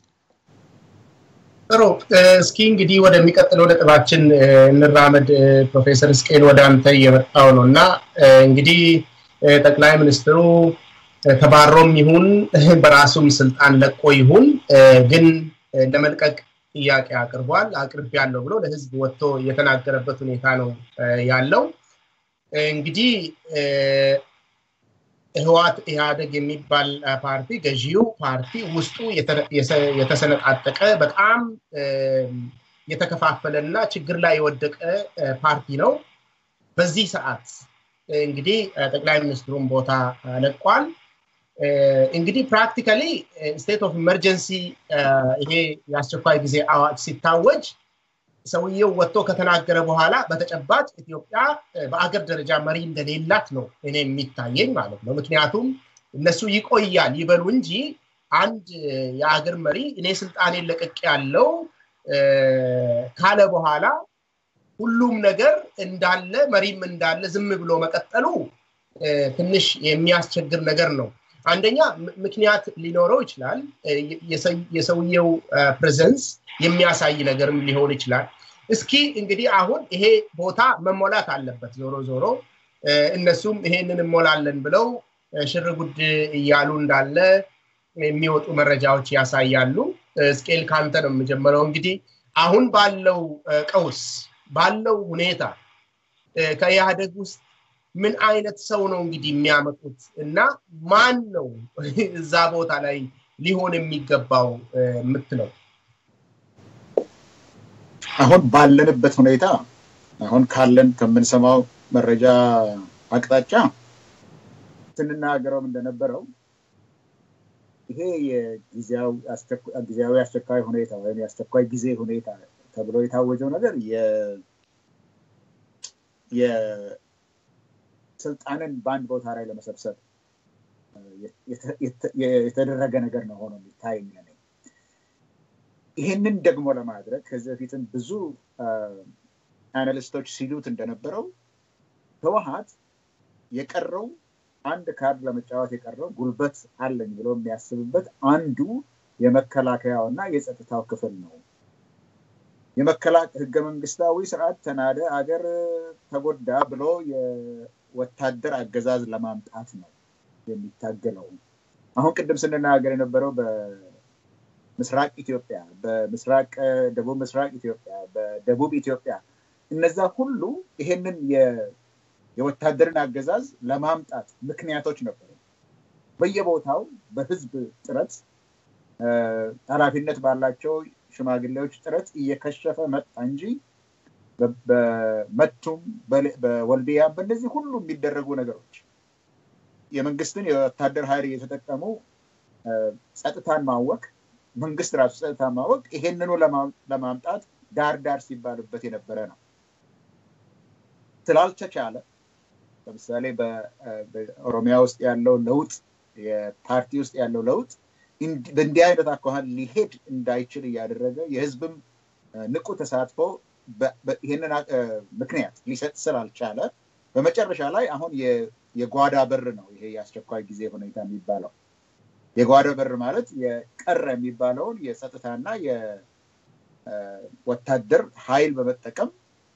ጥሩ እስኪ እንግዲህ ወደሚቀጥለው ነጥባችን እንራመድ። ፕሮፌሰር እስቄል ወደ አንተ እየመጣው ነው እና እንግዲህ ጠቅላይ ሚኒስትሩ ተባሮም ይሁን በራሱም ስልጣን ለቆ ይሁን ግን ለመልቀቅ ጥያቄ አቅርቧል። አቅርብ ያለው ብሎ ለህዝብ ወጥቶ የተናገረበት ሁኔታ ነው ያለው። እንግዲህ ህዋት ኢህአደግ የሚባል ፓርቲ ገዢው ፓርቲ ውስጡ የተሰነጣጠቀ በጣም የተከፋፈለ እና ችግር ላይ የወደቀ ፓርቲ ነው። በዚህ ሰዓት እንግዲህ ጠቅላይ ሚኒስትሩን ቦታ ለቋል። እንግዲህ ፕራክቲካሊ ስቴት ኦፍ ኢመርጀንሲ ይሄ የአስቸኳይ ጊዜ አዋጅ ሲታወጅ ሰውየው ወጥቶ ከተናገረ በኋላ በተጨባጭ ኢትዮጵያ በአገር ደረጃ መሪ እንደሌላት ነው እኔ የሚታየኝ ማለት ነው። ምክንያቱም እነሱ ይቆያል ይበሉ እንጂ አንድ የአገር መሪ እኔ ስልጣኔን ለቅቅ ያለው ካለ በኋላ ሁሉም ነገር እንዳለ መሪም እንዳለ ዝም ብሎ መቀጠሉ ትንሽ የሚያስቸግር ነገር ነው። አንደኛ ምክንያት ሊኖረው ይችላል። የሰውየው ፕሬዘንስ የሚያሳይ ነገርም ሊሆን ይችላል። እስኪ እንግዲህ አሁን ይሄ ቦታ መሞላት አለበት። ዞሮ ዞሮ እነሱም ይሄንን እሞላለን ብለው ሽር ጉድ እያሉ እንዳለ የሚወጡ መረጃዎች ያሳያሉ። ስኬል ካንተ ነው የምጀምረው። እንግዲህ አሁን ባለው ቀውስ ባለው ሁኔታ ከኢህአደግ ውስጥ ምን አይነት ሰው ነው እንግዲህ የሚያመጡት እና ማን ነው እዛ ቦታ ላይ ሊሆን የሚገባው የምትለው? አሁን ባለንበት ሁኔታ አሁን ካለን ከምንሰማው መረጃ አቅጣጫ ስንናገረውም እንደነበረው ይሄ የጊዜያዊ አስቸኳይ ሁኔታ ወይም የአስቸኳይ ጊዜ ሁኔታ ተብሎ የታወጀው ነገር የስልጣንን በአንድ ቦታ ላይ ለመሰብሰብ የተደረገ ነገር ነው ሆኖ የሚታይ ይህንን ደግሞ ለማድረግ ከዚህ በፊትም ብዙ አናሊስቶች ሲሉት እንደነበረው ህወሀት የቀረው አንድ ካርድ ለመጫወት የቀረው ጉልበት አለኝ ብሎ የሚያስብበት አንዱ የመከላከያው እና የጸጥታው ክፍል ነው። ህገ መንግስታዊ ስርዓት ተናደ፣ አገር ተጎዳ ብሎ የወታደር አገዛዝ ለማምጣት ነው የሚታገለው። አሁን ቅድም ስንናገር የነበረው በምስራቅ ኢትዮጵያ፣ በምስራቅ ደቡብ ምስራቅ ኢትዮጵያ፣ በደቡብ ኢትዮጵያ እነዛ ሁሉ ይሄንን የወታደርን አገዛዝ ለማምጣት ምክንያቶች ነበሩ። በየቦታው በህዝብ ጥረት ኃላፊነት ባላቸው ሽማግሌዎች ጥረት እየከሸፈ መጣ እንጂ በመቱም በወልዲያ በእነዚህ ሁሉ የሚደረጉ ነገሮች የመንግስትን የወታደር ኃይል እየተጠቀሙ ጸጥታን ማወቅ መንግስት ራሱ ጸጥታን ማወቅ ይሄንኑ ለማምጣት ዳር ዳር ሲባልበት የነበረ ነው። ስላልተቻለ ለምሳሌ በኦሮሚያ ውስጥ ያለው ለውጥ የፓርቲ ውስጥ ያለው ለውጥ በእንዲህ አይነት አኳኋን ሊሄድ እንዳይችል እያደረገ የህዝብም ንቁ ተሳትፎ ይህንን ምክንያት ሊሰጥ ስላልቻለ በመጨረሻ ላይ አሁን የጓዳ በር ነው ይሄ የአስቸኳይ ጊዜ ሁኔታ የሚባለው። የጓዳ በር ማለት የቀረ የሚባለውን የጸጥታና የወታደር ኃይል በመጠቀም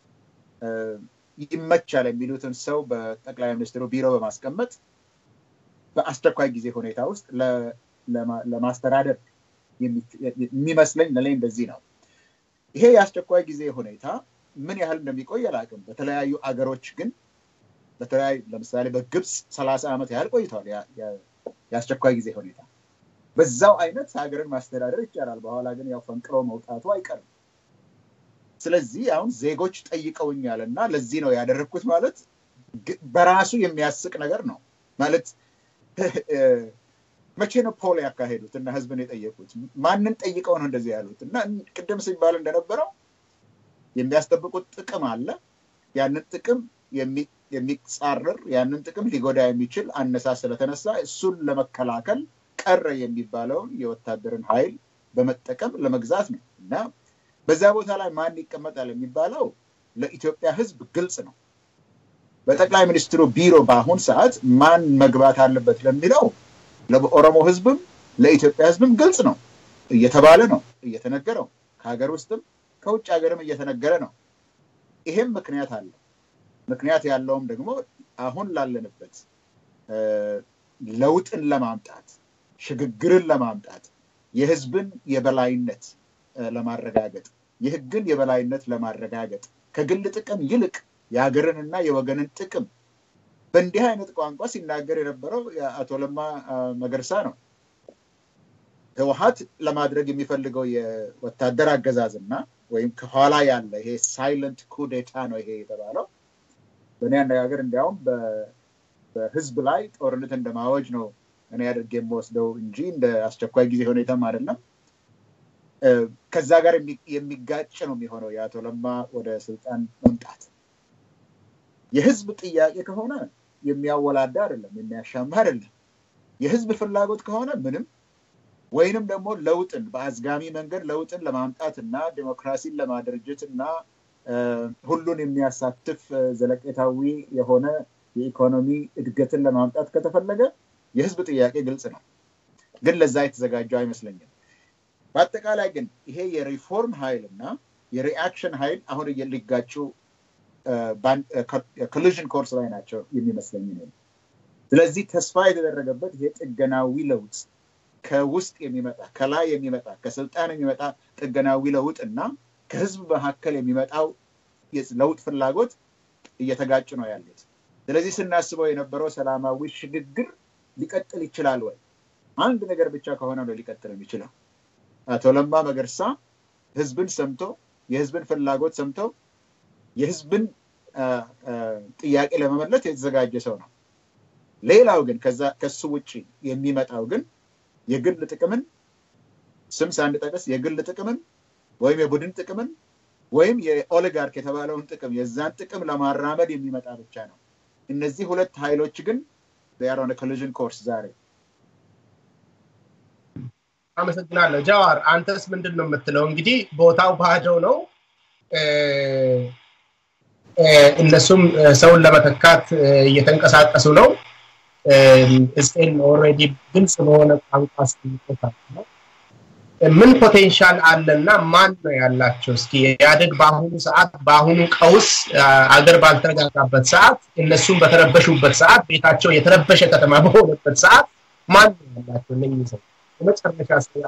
ይመቻል የሚሉትን ሰው በጠቅላይ ሚኒስትሩ ቢሮ በማስቀመጥ በአስቸኳይ ጊዜ ሁኔታ ውስጥ ለማስተዳደር የሚመስለኝ ለላይ እንደዚህ ነው። ይሄ የአስቸኳይ ጊዜ ሁኔታ ምን ያህል እንደሚቆይ አላውቅም። በተለያዩ አገሮች ግን በተለያዩ ለምሳሌ በግብፅ ሰላሳ ዓመት ያህል ቆይተዋል የአስቸኳይ ጊዜ ሁኔታ። በዛው አይነት ሀገርን ማስተዳደር ይቻላል። በኋላ ግን ያው ፈንቅሮ መውጣቱ አይቀርም። ስለዚህ አሁን ዜጎች ጠይቀውኛል እና ለዚህ ነው ያደረግኩት ማለት በራሱ የሚያስቅ ነገር ነው ማለት መቼ ነው ፖል ያካሄዱት እና ህዝብን የጠየቁት? ማንን ጠይቀው ነው እንደዚህ ያሉት? እና ቅድም ሲባል እንደነበረው የሚያስጠብቁት ጥቅም አለ። ያንን ጥቅም የሚጻረር ያንን ጥቅም ሊጎዳ የሚችል አነሳስ ስለተነሳ እሱን ለመከላከል ቀረ የሚባለውን የወታደርን ኃይል በመጠቀም ለመግዛት ነው እና በዛ ቦታ ላይ ማን ይቀመጣል የሚባለው ለኢትዮጵያ ህዝብ ግልጽ ነው። በጠቅላይ ሚኒስትሩ ቢሮ በአሁን ሰዓት ማን መግባት አለበት ለሚለው ለኦሮሞ ህዝብም ለኢትዮጵያ ህዝብም ግልጽ ነው እየተባለ ነው እየተነገረው ከሀገር ውስጥም ከውጭ ሀገርም እየተነገረ ነው። ይሄም ምክንያት አለ። ምክንያት ያለውም ደግሞ አሁን ላለንበት ለውጥን ለማምጣት ሽግግርን ለማምጣት የህዝብን የበላይነት ለማረጋገጥ የህግን የበላይነት ለማረጋገጥ ከግል ጥቅም ይልቅ የሀገርንና የወገንን ጥቅም በእንዲህ አይነት ቋንቋ ሲናገር የነበረው አቶ ለማ መገርሳ ነው። ህወሀት ለማድረግ የሚፈልገው የወታደር አገዛዝና ወይም ከኋላ ያለ ይሄ ሳይለንት ኩዴታ ነው ይሄ የተባለው። በእኔ አነጋገር እንዲያውም በህዝብ ላይ ጦርነት እንደማወጅ ነው እኔ አድርጌ የምወስደው እንጂ እንደ አስቸኳይ ጊዜ ሁኔታም አይደለም። ከዛ ጋር የሚጋጭ ነው የሚሆነው የአቶ ለማ ወደ ስልጣን መምጣት። የህዝብ ጥያቄ ከሆነ የሚያወላዳ አይደለም፣ የሚያሻማ አይደለም። የህዝብ ፍላጎት ከሆነ ምንም ወይንም ደግሞ ለውጥን በአዝጋሚ መንገድ ለውጥን ለማምጣት እና ዲሞክራሲን ለማደራጀት እና ሁሉን የሚያሳትፍ ዘለቄታዊ የሆነ የኢኮኖሚ እድገትን ለማምጣት ከተፈለገ የህዝብ ጥያቄ ግልጽ ነው፣ ግን ለዛ የተዘጋጀው አይመስለኝም። በአጠቃላይ ግን ይሄ የሪፎርም ኃይል እና የሪአክሽን ኃይል አሁን ሊጋጩ ኮሊዥን ኮርስ ላይ ናቸው የሚመስለኝ ነው። ስለዚህ ተስፋ የተደረገበት ይሄ ጥገናዊ ለውጥ ከውስጥ የሚመጣ ከላይ የሚመጣ ከስልጣን የሚመጣ ጥገናዊ ለውጥ እና ከህዝብ መካከል የሚመጣው ለውጥ ፍላጎት እየተጋጩ ነው ያሉት። ስለዚህ ስናስበው የነበረው ሰላማዊ ሽግግር ሊቀጥል ይችላል ወይ? አንድ ነገር ብቻ ከሆነ ነው ሊቀጥል የሚችለው። አቶ ለማ መገርሳ ህዝብን ሰምቶ የህዝብን ፍላጎት ሰምተው የህዝብን ጥያቄ ለመመለስ የተዘጋጀ ሰው ነው። ሌላው ግን ከሱ ውጭ የሚመጣው ግን የግል ጥቅምን ስም ሳንጠቅስ የግል ጥቅምን ወይም የቡድን ጥቅምን ወይም የኦሊጋርክ የተባለውን ጥቅም የዛን ጥቅም ለማራመድ የሚመጣ ብቻ ነው። እነዚህ ሁለት ኃይሎች ግን ኦን ኮሊዥን ኮርስ ዛሬ። አመሰግናለሁ። ጃዋር አንተስ ምንድን ነው የምትለው? እንግዲህ ቦታው ባዶ ነው። እነሱም ሰውን ለመተካት እየተንቀሳቀሱ ነው። እስቴን ኦልሬዲ ግልጽ በሆነ ቋንቋ አስቀምጦታል ነው ምን ፖቴንሻል አለና ማን ነው ያላቸው? እስኪ ኢህአዴግ በአሁኑ ሰዓት በአሁኑ ቀውስ አገር ባልተረጋጋበት ሰዓት እነሱም በተረበሹበት ሰዓት ቤታቸው የተረበሸ ከተማ በሆነበት ሰዓት ማን ነው ያላቸው? እነኚህ ሰው የመጨረሻ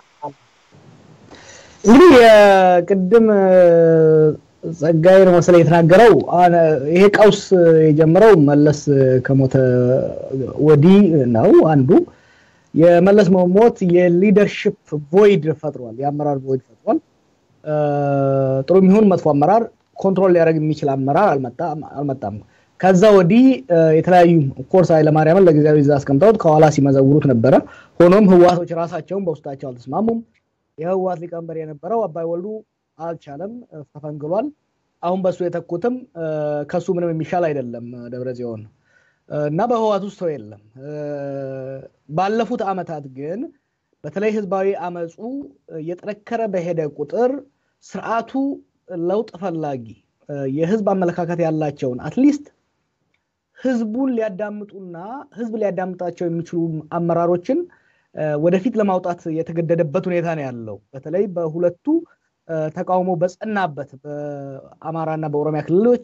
እንግዲህ ቅድም ጸጋዬ ነው መሰለኝ የተናገረው ይሄ ቀውስ የጀመረው መለስ ከሞተ ወዲህ ነው አንዱ የመለስ መሞት የሊደርሽፕ ቮይድ ፈጥሯል። የአመራር ቮይድ ፈጥሯል። ጥሩ የሚሆን መጥፎ አመራር ኮንትሮል ሊያደርግ የሚችል አመራር አልመጣም። ከዛ ወዲህ የተለያዩ ኮርስ ኃይለማርያምን ለጊዜያዊ እዛ አስቀምጠውት ከኋላ ሲመዘውሩት ነበረ። ሆኖም ህዋቶች ራሳቸውን በውስጣቸው አልተስማሙም። የህዋት ሊቀመንበር የነበረው አባይ ወልዱ አልቻለም፣ ተፈንግሏል። አሁን በሱ የተኩትም ከሱ ምንም የሚሻል አይደለም ደብረ ጽዮን እና በህዋት ውስጥ ሰው የለም። ባለፉት አመታት ግን በተለይ ህዝባዊ አመፁ እየጠነከረ በሄደ ቁጥር ስርዓቱ ለውጥ ፈላጊ የህዝብ አመለካከት ያላቸውን አትሊስት ህዝቡን ሊያዳምጡና ህዝብ ሊያዳምጣቸው የሚችሉ አመራሮችን ወደፊት ለማውጣት የተገደደበት ሁኔታ ነው ያለው። በተለይ በሁለቱ ተቃውሞ በጸናበት በአማራና በኦሮሚያ ክልሎች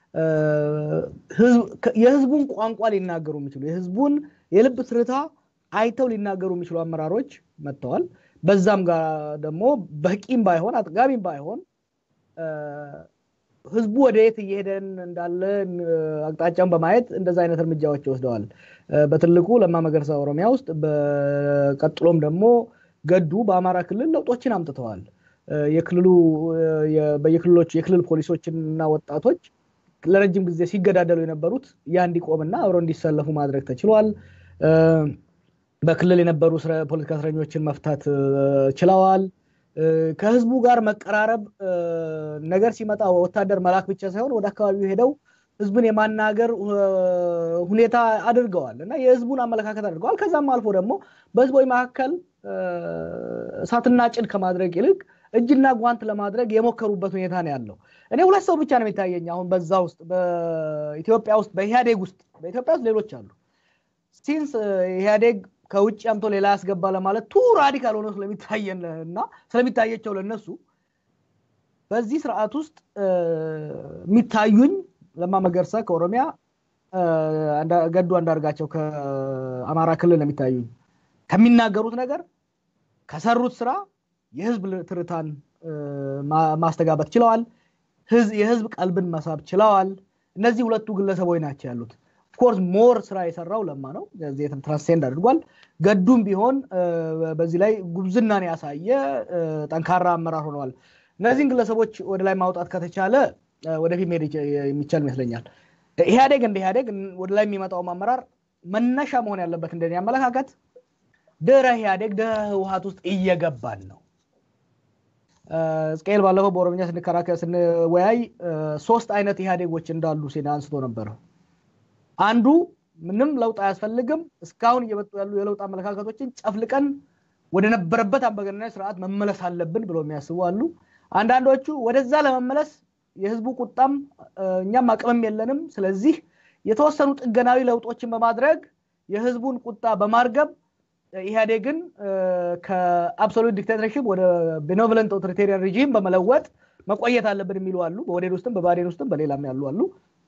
የህዝቡን ቋንቋ ሊናገሩ የሚችሉ የህዝቡን የልብ ትርታ አይተው ሊናገሩ የሚችሉ አመራሮች መጥተዋል። በዛም ጋር ደግሞ በቂም ባይሆን አጥጋቢም ባይሆን ህዝቡ ወደ የት እየሄደን እንዳለ አቅጣጫውን በማየት እንደዛ አይነት እርምጃዎች ወስደዋል። በትልቁ ለማ መገርሳ ኦሮሚያ ውስጥ፣ በቀጥሎም ደግሞ ገዱ በአማራ ክልል ለውጦችን አምጥተዋል። የክልሉ በየክልሎች የክልል ፖሊሶችና ወጣቶች ለረጅም ጊዜ ሲገዳደሉ የነበሩት ያ እንዲቆምና አብረው እንዲሰለፉ ማድረግ ተችሏል። በክልል የነበሩ ፖለቲካ እስረኞችን መፍታት ችለዋል። ከህዝቡ ጋር መቀራረብ ነገር ሲመጣ ወታደር መላክ ብቻ ሳይሆን ወደ አካባቢው ሄደው ህዝብን የማናገር ሁኔታ አድርገዋል እና የህዝቡን አመለካከት አድርገዋል። ከዛም አልፎ ደግሞ በህዝቦች መካከል እሳትና ጭድ ከማድረግ ይልቅ እጅና ጓንት ለማድረግ የሞከሩበት ሁኔታ ነው ያለው። እኔ ሁለት ሰው ብቻ ነው የሚታየኝ አሁን በዛ ውስጥ በኢትዮጵያ ውስጥ በኢህአዴግ ውስጥ በኢትዮጵያ ውስጥ ሌሎች አሉ። ሲንስ ኢህአዴግ ከውጭ አምቶ ሌላ ያስገባ ለማለት ቱ ራዲካል ሆኖ ስለሚታየን እና ስለሚታየቸው ለነሱ በዚህ ስርዓት ውስጥ የሚታዩኝ ለማ መገርሳ ከኦሮሚያ ገዱ አንዳርጋቸው ከአማራ ክልል የሚታዩኝ ከሚናገሩት ነገር ከሰሩት ስራ የህዝብ ትርታን ማስተጋባት ችለዋል። የህዝብ ቀልብን መሳብ ችለዋል። እነዚህ ሁለቱ ግለሰቦች ናቸው ያሉት። ኦፍኮርስ ሞር ስራ የሰራው ለማ ነው። ትራንስሴንድ አድርጓል። ገዱም ቢሆን በዚህ ላይ ጉብዝናን ያሳየ ጠንካራ አመራር ሆነዋል። እነዚህን ግለሰቦች ወደ ላይ ማውጣት ከተቻለ ወደፊት መሄድ የሚቻል ይመስለኛል። ኢህአዴግ እንደ ኢህአዴግ ወደ ላይ የሚመጣውም አመራር መነሻ መሆን ያለበት እንደኔ አመለካከት ድህረ ኢህአዴግ ድህረ ህወሀት ውስጥ እየገባን ነው። እስቅኤል ባለፈው በኦሮምኛ ስንከራከር ስንወያይ ሶስት አይነት ኢህአዴጎች እንዳሉ ሴና አንስቶ ነበረ። አንዱ ምንም ለውጥ አያስፈልግም፣ እስካሁን እየመጡ ያሉ የለውጥ አመለካከቶችን ጨፍልቀን ወደ ነበረበት አምባገነናዊ ስርዓት መመለስ አለብን ብሎ የሚያስቡ አሉ። አንዳንዶቹ ወደዛ ለመመለስ የህዝቡ ቁጣም እኛም አቅምም የለንም፣ ስለዚህ የተወሰኑ ጥገናዊ ለውጦችን በማድረግ የህዝቡን ቁጣ በማርገብ ኢህአዴግን ከአብሶሉት ዲክታተርሽፕ ወደ ቤኖቨለንት ኦቶሪቴሪያን ሪጂም በመለወጥ መቆየት አለብን የሚሉ አሉ። በወዴድ ውስጥም በባዴን ውስጥም በሌላም ያሉ አሉ።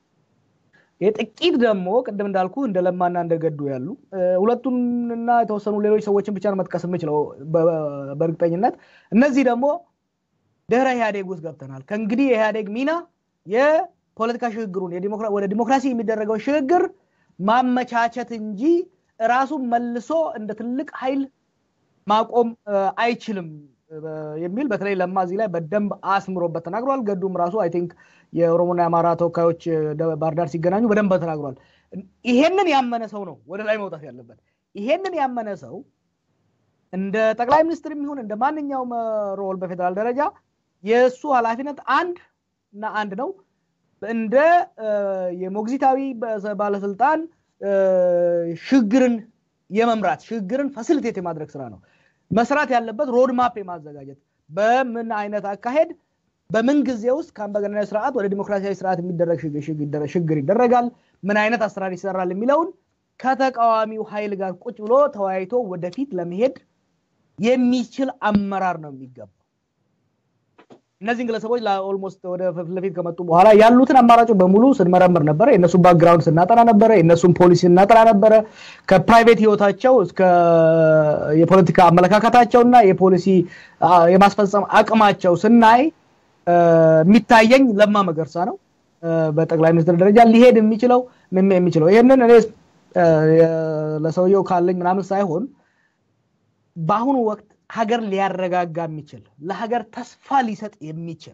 የጥቂት ደግሞ ቅድም እንዳልኩ እንደ ለማና እንደ ገዱ ያሉ ሁለቱንና የተወሰኑ ሌሎች ሰዎችን ብቻ ነው መጥቀስ የምችለው በእርግጠኝነት። እነዚህ ደግሞ ድህረ ኢህአዴግ ውስጥ ገብተናል። ከእንግዲህ የኢህአዴግ ሚና ፖለቲካ ሽግግሩን ወደ ዲሞክራሲ የሚደረገው ሽግግር ማመቻቸት እንጂ ራሱን መልሶ እንደ ትልቅ ኃይል ማቆም አይችልም የሚል በተለይ ለማ እዚህ ላይ በደንብ አስምሮበት ተናግሯል። ገዱም ራሱ አይ ቲንክ የኦሮሞና የአማራ ተወካዮች ባህር ዳር ሲገናኙ በደንብ ተናግሯል። ይሄንን ያመነ ሰው ነው ወደ ላይ መውጣት ያለበት። ይሄንን ያመነ ሰው እንደ ጠቅላይ ሚኒስትር የሚሆን እንደ ማንኛውም ሮል በፌዴራል ደረጃ የእሱ ኃላፊነት አንድ እና አንድ ነው። እንደ የሞግዚታዊ ባለስልጣን ሽግግርን የመምራት ሽግግርን ፋሲሊቴት የማድረግ ስራ ነው መስራት ያለበት። ሮድማፕ የማዘጋጀት በምን አይነት አካሄድ በምን ጊዜ ውስጥ ከአምባገነናዊ ስርዓት ወደ ዲሞክራሲያዊ ስርዓት የሚደረግ ሽግግር ይደረጋል፣ ምን አይነት አሰራር ይሰራል የሚለውን ከተቃዋሚው ኃይል ጋር ቁጭ ብሎ ተወያይቶ ወደፊት ለመሄድ የሚችል አመራር ነው የሚገባው። እነዚህን ግለሰቦች ኦልሞስት ወደ ፊት ለፊት ከመጡ በኋላ ያሉትን አማራጮች በሙሉ ስንመረምር ነበረ። የእነሱን ባክግራውንድ ስናጠና ነበረ። የእነሱን ፖሊሲ ስናጠና ነበረ። ከፕራይቬት ህይወታቸው እስከ የፖለቲካ አመለካከታቸውና የፖሊሲ የማስፈጸም አቅማቸው ስናይ የሚታየኝ ለማ መገርሳ ነው በጠቅላይ ሚኒስትር ደረጃ ሊሄድ የሚችለው የሚችለው ይህንን እኔ ለሰውየው ካለኝ ምናምን ሳይሆን በአሁኑ ወቅት ሀገር ሊያረጋጋ የሚችል ለሀገር ተስፋ ሊሰጥ የሚችል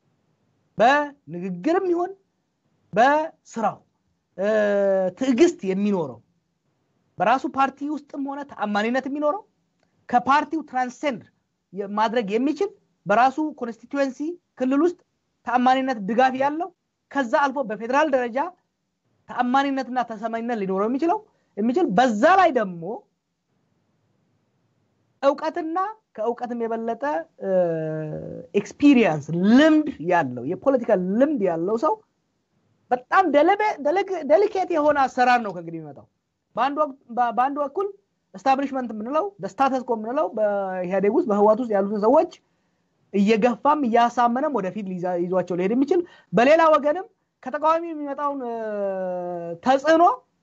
በንግግርም ይሆን በስራው ትዕግስት የሚኖረው በራሱ ፓርቲ ውስጥም ሆነ ተአማኒነት የሚኖረው ከፓርቲው ትራንሴንድ ማድረግ የሚችል በራሱ ኮንስቲትዌንሲ ክልል ውስጥ ተአማኒነት ድጋፍ ያለው ከዛ አልፎ በፌዴራል ደረጃ ተአማኒነትና ተሰማኝነት ሊኖረው የሚችለው የሚችል በዛ ላይ ደግሞ እውቀትና ከእውቀትም የበለጠ ኤክስፒሪየንስ ልምድ ያለው የፖለቲካ ልምድ ያለው ሰው በጣም ደሊኬት የሆነ አሰራር ነው ከእንግዲህ የሚመጣው። በአንድ በኩል ስታብሊሽመንት የምንለው ስታተስኮ የምንለው በኢህአዴግ ውስጥ በህዋት ውስጥ ያሉትን ሰዎች እየገፋም እያሳመነም ወደፊት ይዟቸው ሊሄድ የሚችል በሌላ ወገንም ከተቃዋሚ የሚመጣውን ተጽዕኖ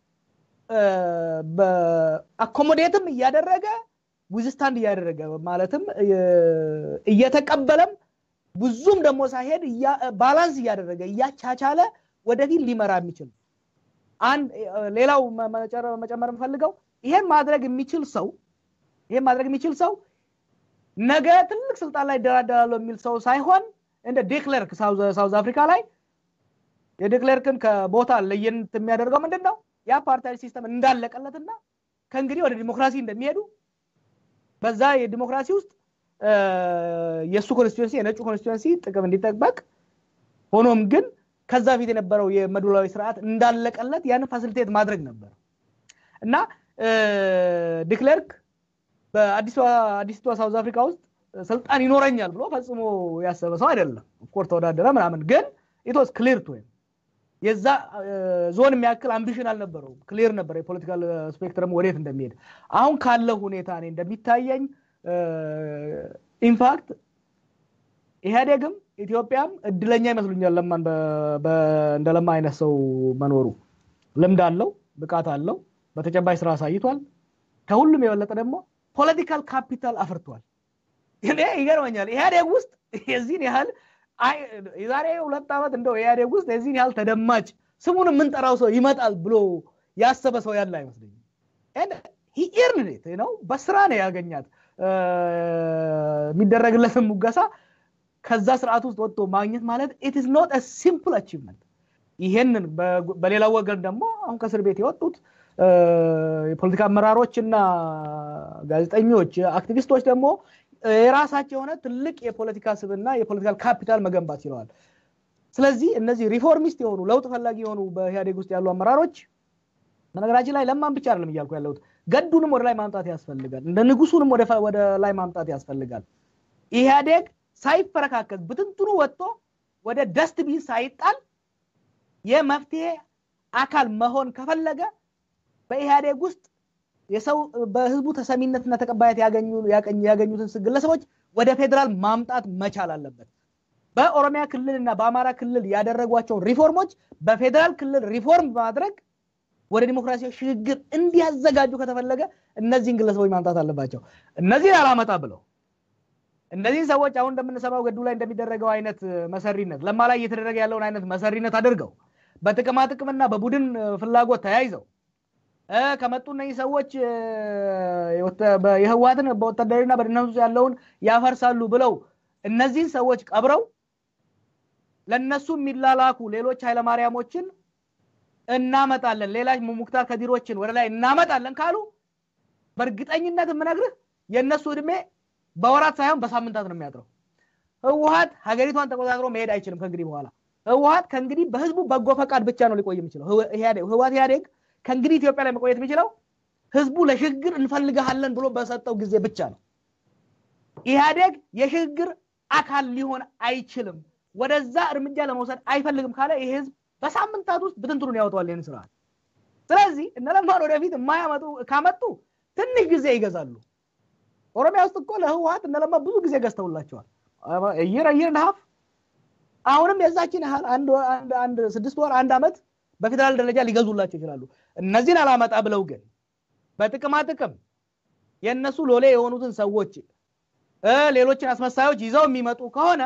አኮሞዴትም እያደረገ ዊዝስታንድ እያደረገ ማለትም እየተቀበለም ብዙም ደግሞ ሳይሄድ ባላንስ እያደረገ እያቻቻለ ወደፊት ሊመራ የሚችል አንድ ሌላው መጨመር የምፈልገው ይሄን ማድረግ የሚችል ሰው ይሄን ማድረግ የሚችል ሰው ነገ ትልቅ ስልጣን ላይ ይደራደራለሁ የሚል ሰው ሳይሆን እንደ ዴክለርክ ሳውዝ አፍሪካ ላይ የዴክለርክን ከቦታ ለየት የሚያደርገው ምንድን ነው? ያ ፓርታዊ ሲስተም እንዳለቀለትና ከእንግዲህ ወደ ዲሞክራሲ እንደሚሄዱ በዛ የዲሞክራሲ ውስጥ የእሱ ኮንስቲቱንሲ የነጩ ኮንስቲቱንሲ ጥቅም እንዲጠበቅ ሆኖም ግን ከዛ ፊት የነበረው የመድበላዊ ስርዓት እንዳለቀለት ያንን ፋሲሊቴት ማድረግ ነበር እና ዲክለርክ በአዲስቷ ሳውዝ አፍሪካ ውስጥ ስልጣን ይኖረኛል ብሎ ፈጽሞ ያሰበ ሰው አይደለም። ኦፍኮርስ ተወዳደረ ምናምን፣ ግን ኢትስ ክሊር ቱ የዛ ዞን የሚያክል አምቢሽን አልነበረውም። ክሊር ነበር የፖለቲካል ስፔክትረም ወዴት እንደሚሄድ። አሁን ካለው ሁኔታ እኔ እንደሚታየኝ ኢንፋክት ኢህአዴግም ኢትዮጵያም እድለኛ ይመስሉኛል ለማን እንደ ለማ አይነት ሰው መኖሩ። ልምድ አለው፣ ብቃት አለው፣ በተጨባጭ ስራ አሳይቷል። ከሁሉም የበለጠ ደግሞ ፖለቲካል ካፒታል አፍርቷል። እኔ ይገርመኛል ኢህአዴግ ውስጥ የዚህን ያህል የዛሬ ሁለት ዓመት እንደው ኢህአዴግ ውስጥ የዚህን ያህል ተደማጭ ስሙን የምንጠራው ሰው ይመጣል ብሎ ያሰበ ሰው ያለ አይመስለኝም። ኢርንዴት ነው በስራ ነው ያገኛት የሚደረግለትን ሙገሳ ከዛ ስርዓት ውስጥ ወጥቶ ማግኘት ማለት ኢት ኢዝ ኖት ሲምፕል አቺቭመንት። ይሄንን በሌላው ወገን ደግሞ አሁን ከእስር ቤት የወጡት የፖለቲካ አመራሮች እና ጋዜጠኞች፣ አክቲቪስቶች ደግሞ የራሳቸው የሆነ ትልቅ የፖለቲካ ስብና የፖለቲካል ካፒታል መገንባት ችለዋል። ስለዚህ እነዚህ ሪፎርሚስት የሆኑ ለውጥ ፈላጊ የሆኑ በኢህአዴግ ውስጥ ያሉ አመራሮች በነገራችን ላይ ለማን ብቻ አይደለም እያልኩ ያለሁት ገዱንም ወደ ላይ ማምጣት ያስፈልጋል። እንደ ንጉሱንም ወደ ላይ ማምጣት ያስፈልጋል። ኢህአዴግ ሳይፈረካከዝ ብትንትኑ ወጥቶ ወደ ደስትቢን ሳይጣል የመፍትሄ አካል መሆን ከፈለገ በኢህአዴግ ውስጥ የሰው በህዝቡ ተሰሚነትና ተቀባይነት ያገኙትን ግለሰቦች ወደ ፌዴራል ማምጣት መቻል አለበት። በኦሮሚያ ክልል እና በአማራ ክልል ያደረጓቸውን ሪፎርሞች በፌዴራል ክልል ሪፎርም በማድረግ ወደ ዲሞክራሲያዊ ሽግግር እንዲያዘጋጁ ከተፈለገ እነዚህን ግለሰቦች ማምጣት አለባቸው። እነዚህን አላመጣ ብለው እነዚህን ሰዎች አሁን እንደምንሰማው ገዱ ላይ እንደሚደረገው አይነት መሰሪነት ለማ ላይ እየተደረገ ያለውን አይነት መሰሪነት አድርገው በጥቅማ ጥቅምና በቡድን ፍላጎት ተያይዘው ከመጡ እነዚህ ሰዎች የህወሓትን በወታደርና በደህንነት ውስጥ ያለውን ያፈርሳሉ ብለው እነዚህን ሰዎች ቀብረው ለነሱ የሚላላኩ ሌሎች ኃይለማርያሞችን እናመጣለን፣ ሌላ ሙክታር ከዲሮችን ወደ ላይ እናመጣለን ካሉ በእርግጠኝነት የምነግርህ የእነሱ እድሜ በወራት ሳይሆን በሳምንታት ነው የሚያጥረው። ህወሓት ሀገሪቷን ተቆጣጥሮ መሄድ አይችልም ከእንግዲህ በኋላ። ህወሓት ከእንግዲህ በህዝቡ በጎ ፈቃድ ብቻ ነው ሊቆይ የሚችለው። ህወሓት ኢህአዴግ ከእንግዲህ ኢትዮጵያ ላይ መቆየት የሚችለው ህዝቡ ለሽግግር እንፈልግሃለን ብሎ በሰጠው ጊዜ ብቻ ነው። ኢህአዴግ የሽግግር አካል ሊሆን አይችልም፣ ወደዛ እርምጃ ለመውሰድ አይፈልግም ካለ ይህ ህዝብ በሳምንታት ውስጥ ብትንትኑን ያወጣዋል ይህን ስርዓት። ስለዚህ እነ ለማን ወደፊት የማያመጡ ካመጡ ትንሽ ጊዜ ይገዛሉ። ኦሮሚያ ውስጥ እኮ ለህወሓት እነ ለማ ብዙ ጊዜ ገዝተውላቸዋል። እይር እይር ነሀፍ አሁንም የዛችን ያህል አንድ ስድስት ወር አንድ ዓመት በፌዴራል ደረጃ ሊገዙላቸው ይችላሉ። እነዚህን አላመጣ ብለው ግን በጥቅማ ጥቅም የእነሱ ሎሌ የሆኑትን ሰዎች ሌሎችን አስመሳዮች ይዘው የሚመጡ ከሆነ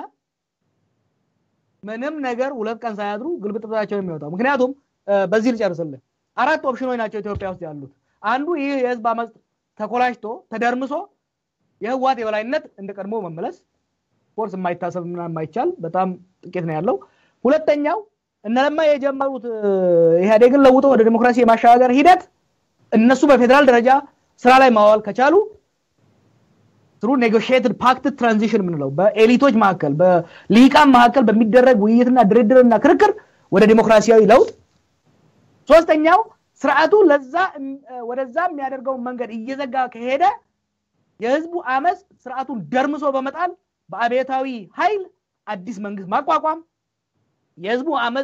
ምንም ነገር ሁለት ቀን ሳያድሩ ግልብጥብጣቸው የሚወጣው። ምክንያቱም በዚህ ልጨርስልህ፣ አራት ኦፕሽኖች ናቸው ኢትዮጵያ ውስጥ ያሉት። አንዱ ይህ የህዝብ አመፅ ተኮላሽቶ ተደርምሶ የህወሓት የበላይነት እንደ ቀድሞ መመለስ ፎርስ የማይታሰብ እና የማይቻል በጣም ጥቂት ነው ያለው። ሁለተኛው እነለማ የጀመሩት ኢህአዴግን ለውጦ ወደ ዲሞክራሲ የማሸጋገር ሂደት እነሱ በፌዴራል ደረጃ ስራ ላይ ማዋል ከቻሉ ትሩ ኔጎሽትድ ፓክት ትራንዚሽን የምንለው በኤሊቶች መካከል በልሂቃን መካከል በሚደረግ ውይይትና ድርድርና ክርክር ወደ ዲሞክራሲያዊ ለውጥ። ሶስተኛው ስርዓቱ ለዛ ወደዛ የሚያደርገውን መንገድ እየዘጋ ከሄደ የህዝቡ አመፅ ስርዓቱን ደርምሶ በመጣል በአብዮታዊ ኃይል አዲስ መንግስት ማቋቋም የህዝቡ አመፅ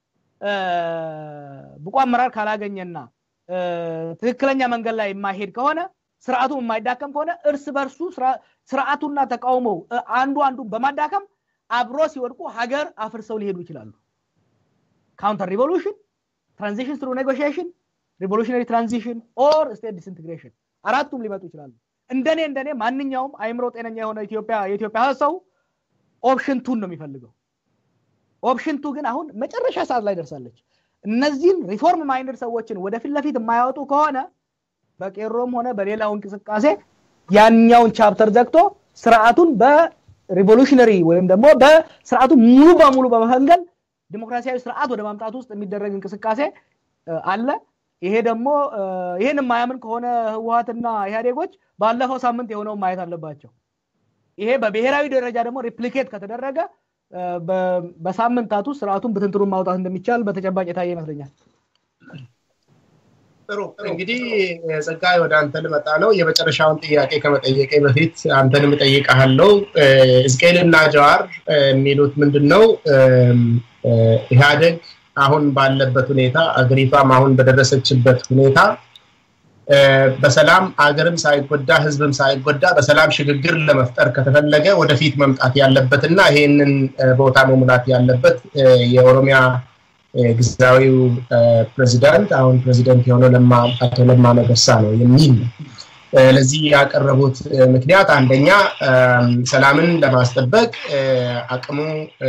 ብቁ አመራር ካላገኘና ትክክለኛ መንገድ ላይ የማይሄድ ከሆነ ስርዓቱ የማይዳከም ከሆነ እርስ በርሱ ስርዓቱና ተቃውሞው አንዱ አንዱን በማዳከም አብሮ ሲወድቁ ሀገር አፍርሰው ሊሄዱ ይችላሉ። ካውንተር ሪቮሉሽን፣ ትራንዚሽን ትሩ ኔጎሽሽን፣ ሪቮሉሽነሪ ትራንዚሽን ኦር ስቴት ዲስኢንቴግሬሽን አራቱም ሊመጡ ይችላሉ። እንደኔ እንደኔ ማንኛውም አይምሮ ጤነኛ የሆነ ኢትዮጵያ የኢትዮጵያ ሰው ኦፕሽን ቱን ነው የሚፈልገው። ኦፕሽን ቱ ግን አሁን መጨረሻ ሰዓት ላይ ደርሳለች። እነዚህን ሪፎርም ማይንድድ ሰዎችን ወደፊት ለፊት የማያወጡ ከሆነ በቄሮም ሆነ በሌላው እንቅስቃሴ ያኛውን ቻፕተር ዘግቶ ስርዓቱን በሪቮሉሽነሪ ወይም ደግሞ በስርዓቱ ሙሉ በሙሉ በመፈንገል ዲሞክራሲያዊ ስርዓት ወደ ማምጣት ውስጥ የሚደረግ እንቅስቃሴ አለ። ይሄ ደግሞ ይሄን የማያምን ከሆነ ህወሀትና ኢህአዴጎች ባለፈው ሳምንት የሆነውን ማየት አለባቸው። ይሄ በብሔራዊ ደረጃ ደግሞ ሪፕሊኬት ከተደረገ በሳምንታቱ ስርዓቱን ብትንትሩን ማውጣት እንደሚቻል በተጨባጭ የታየ ይመስለኛል። ጥሩ እንግዲህ ጸጋይ ወደ አንተ ልመጣ ነው። የመጨረሻውን ጥያቄ ከመጠየቄ በፊት አንተንም እጠይቅሃለሁ። ሕዝቅኤልና ጀዋር የሚሉት ምንድን ነው? ኢህአዴግ አሁን ባለበት ሁኔታ አገሪቷም አሁን በደረሰችበት ሁኔታ በሰላም አገርም ሳይጎዳ ህዝብም ሳይጎዳ በሰላም ሽግግር ለመፍጠር ከተፈለገ ወደፊት መምጣት ያለበትና ይሄንን ቦታ መሙላት ያለበት የኦሮሚያ ግዛዊው ፕሬዚዳንት አሁን ፕሬዚደንት የሆነው አቶ ለማ መገርሳ ነው የሚል ነው። ለዚህ ያቀረቡት ምክንያት አንደኛ ሰላምን ለማስጠበቅ አቅሙ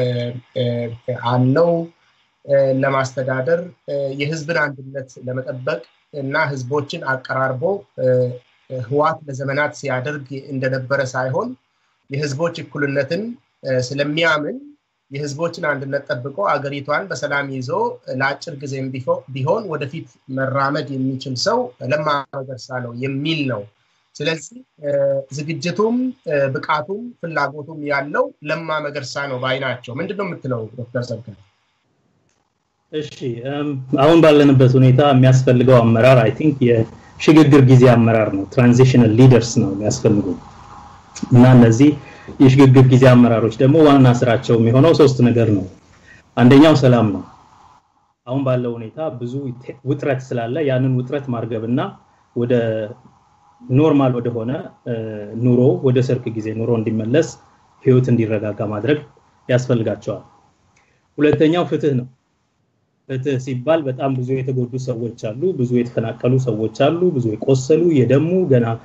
አለው ለማስተዳደር የህዝብን አንድነት ለመጠበቅ እና ህዝቦችን አቀራርቦ ህዋት ለዘመናት ሲያደርግ እንደነበረ ሳይሆን የህዝቦች እኩልነትን ስለሚያምን የህዝቦችን አንድነት ጠብቆ አገሪቷን በሰላም ይዞ ለአጭር ጊዜም ቢሆን ወደፊት መራመድ የሚችል ሰው ለማ መገርሳ ነው የሚል ነው። ስለዚህ ዝግጅቱም ብቃቱም ፍላጎቱም ያለው ለማ መገርሳ ነው ባይ ናቸው። ምንድን ነው የምትለው ዶክተር ጸጋ? እሺ አሁን ባለንበት ሁኔታ የሚያስፈልገው አመራር አይ ቲንክ የሽግግር ጊዜ አመራር ነው። ትራንዚሽናል ሊደርስ ነው የሚያስፈልጉ እና እነዚህ የሽግግር ጊዜ አመራሮች ደግሞ ዋና ስራቸው የሚሆነው ሶስት ነገር ነው። አንደኛው ሰላም ነው። አሁን ባለው ሁኔታ ብዙ ውጥረት ስላለ ያንን ውጥረት ማርገብና ወደ ኖርማል ወደሆነ ኑሮ ወደ ሰርክ ጊዜ ኑሮ እንዲመለስ ህይወት እንዲረጋጋ ማድረግ ያስፈልጋቸዋል። ሁለተኛው ፍትህ ነው። ፍትህ ሲባል በጣም ብዙ የተጎዱ ሰዎች አሉ፣ ብዙ የተፈናቀሉ ሰዎች አሉ፣ ብዙ የቆሰሉ የደሙ ገና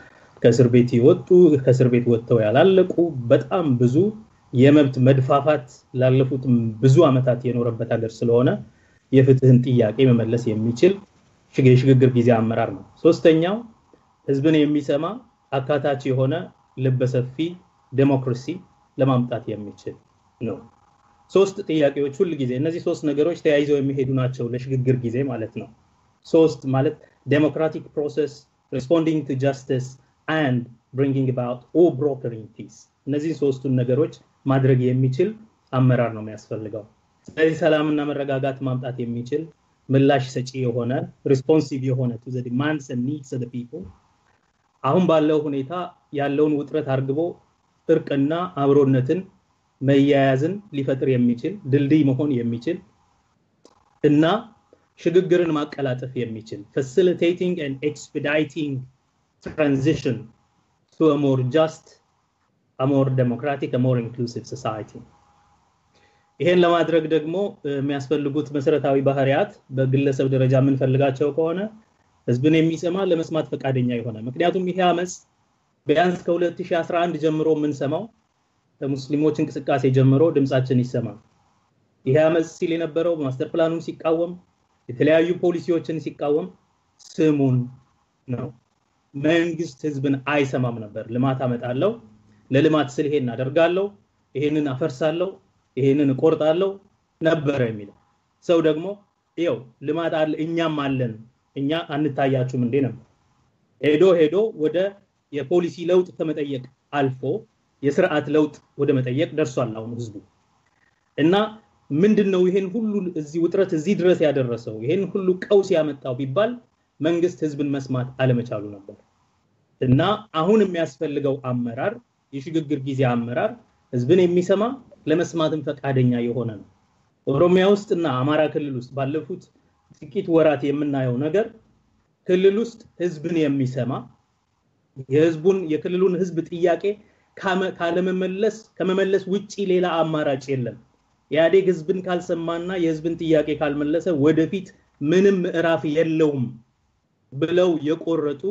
ከእስር ቤት የወጡ ከእስር ቤት ወጥተው ያላለቁ በጣም ብዙ የመብት መድፋፋት ላለፉት ብዙ ዓመታት የኖረበት ሀገር ስለሆነ የፍትህን ጥያቄ መመለስ የሚችል የሽግግር ጊዜ አመራር ነው። ሶስተኛው ህዝብን የሚሰማ አካታች የሆነ ልበሰፊ ዴሞክራሲ ለማምጣት የሚችል ነው። ሶስት ጥያቄዎች ሁል ጊዜ እነዚህ ሶስት ነገሮች ተያይዘው የሚሄዱ ናቸው ለሽግግር ጊዜ ማለት ነው። ሶስት ማለት ዴሞክራቲክ ፕሮሰስ ሪስፖንዲንግ ቱ ጃስቲስ አንድ ብሪንጊንግ አባውት ኦ ብሮከሪንግ ፒስ እነዚህን ሶስቱን ነገሮች ማድረግ የሚችል አመራር ነው የሚያስፈልገው። ስለዚህ ሰላምና መረጋጋት ማምጣት የሚችል ምላሽ ሰጪ የሆነ ሪስፖንሲቭ የሆነ ቱ ዘ ዲማንድስ ኤንድ ኒድስ ኦፍ ዘ ፒፕል አሁን ባለው ሁኔታ ያለውን ውጥረት አርግቦ እርቅና አብሮነትን መያያዝን ሊፈጥር የሚችል ድልድይ መሆን የሚችል እና ሽግግርን ማቀላጠፍ የሚችል facilitating and expediting transition to a more just, a more democratic, a more inclusive society. ይሄን ለማድረግ ደግሞ የሚያስፈልጉት መሰረታዊ ባህሪያት በግለሰብ ደረጃ የምንፈልጋቸው ከሆነ ህዝብን የሚሰማ ለመስማት ፈቃደኛ የሆነ ምክንያቱም ይሄ አመፅ ቢያንስ ከ2011 ጀምሮ የምንሰማው ከሙስሊሞች እንቅስቃሴ ጀምሮ ድምፃችን ይሰማል። ይሄ አመፅ ሲል የነበረው ማስተር ፕላኑን ሲቃወም የተለያዩ ፖሊሲዎችን ሲቃወም ስሙን ነው። መንግስት ህዝብን አይሰማም ነበር። ልማት አመጣለሁ፣ ለልማት ስል ይሄን አደርጋለሁ፣ ይሄንን አፈርሳለሁ፣ ይሄንን እቆርጣለሁ ነበረ የሚለው ሰው ደግሞ ይው ልማት አለ እኛም አለን እኛ አንታያችሁም እንዴ ነበር። ሄዶ ሄዶ ወደ የፖሊሲ ለውጥ ከመጠየቅ አልፎ የስርዓት ለውጥ ወደ መጠየቅ ደርሷል አሁን ህዝቡ እና ምንድን ነው ይሄን ሁሉ እዚህ ውጥረት እዚህ ድረስ ያደረሰው ይሄን ሁሉ ቀውስ ያመጣው ቢባል መንግስት ህዝብን መስማት አለመቻሉ ነበር እና አሁን የሚያስፈልገው አመራር የሽግግር ጊዜ አመራር ህዝብን የሚሰማ ለመስማትም ፈቃደኛ የሆነ ነው። ኦሮሚያ ውስጥ እና አማራ ክልል ውስጥ ባለፉት ጥቂት ወራት የምናየው ነገር ክልል ውስጥ ህዝብን የሚሰማ የህዝቡን የክልሉን ህዝብ ጥያቄ ካለመመለስ ከመመለስ ውጪ ሌላ አማራጭ የለም። ኢህአዴግ ህዝብን ካልሰማና የህዝብን ጥያቄ ካልመለሰ ወደፊት ምንም ምዕራፍ የለውም ብለው የቆረጡ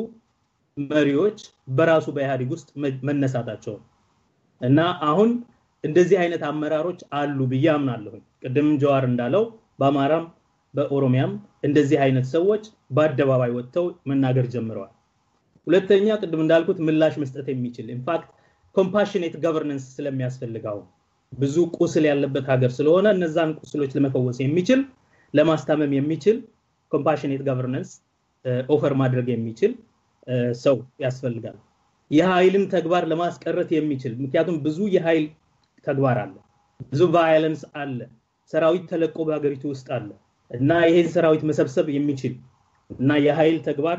መሪዎች በራሱ በኢህአዴግ ውስጥ መነሳታቸው እና አሁን እንደዚህ አይነት አመራሮች አሉ ብዬ አምናለሁ። ቅድም ጀዋር እንዳለው በአማራም በኦሮሚያም እንደዚህ አይነት ሰዎች በአደባባይ ወጥተው መናገር ጀምረዋል። ሁለተኛ ቅድም እንዳልኩት ምላሽ መስጠት የሚችል ኢንፋክት ኮምፓሽኔት ገቨርነንስ ስለሚያስፈልገው ብዙ ቁስል ያለበት ሀገር ስለሆነ እነዛን ቁስሎች ለመፈወስ የሚችል ለማስታመም የሚችል ኮምፓሽኔት ገቨርነንስ ኦፈር ማድረግ የሚችል ሰው ያስፈልጋል። የኃይልን ተግባር ለማስቀረት የሚችል ምክንያቱም ብዙ የኃይል ተግባር አለ፣ ብዙ ቫዮለንስ አለ፣ ሰራዊት ተለቆ በሀገሪቱ ውስጥ አለ እና ይሄን ሰራዊት መሰብሰብ የሚችል እና የኃይል ተግባር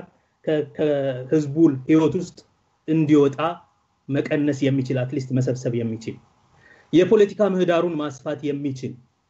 ከህዝቡ ህይወት ውስጥ እንዲወጣ መቀነስ የሚችል አትሊስት መሰብሰብ የሚችል የፖለቲካ ምህዳሩን ማስፋት የሚችል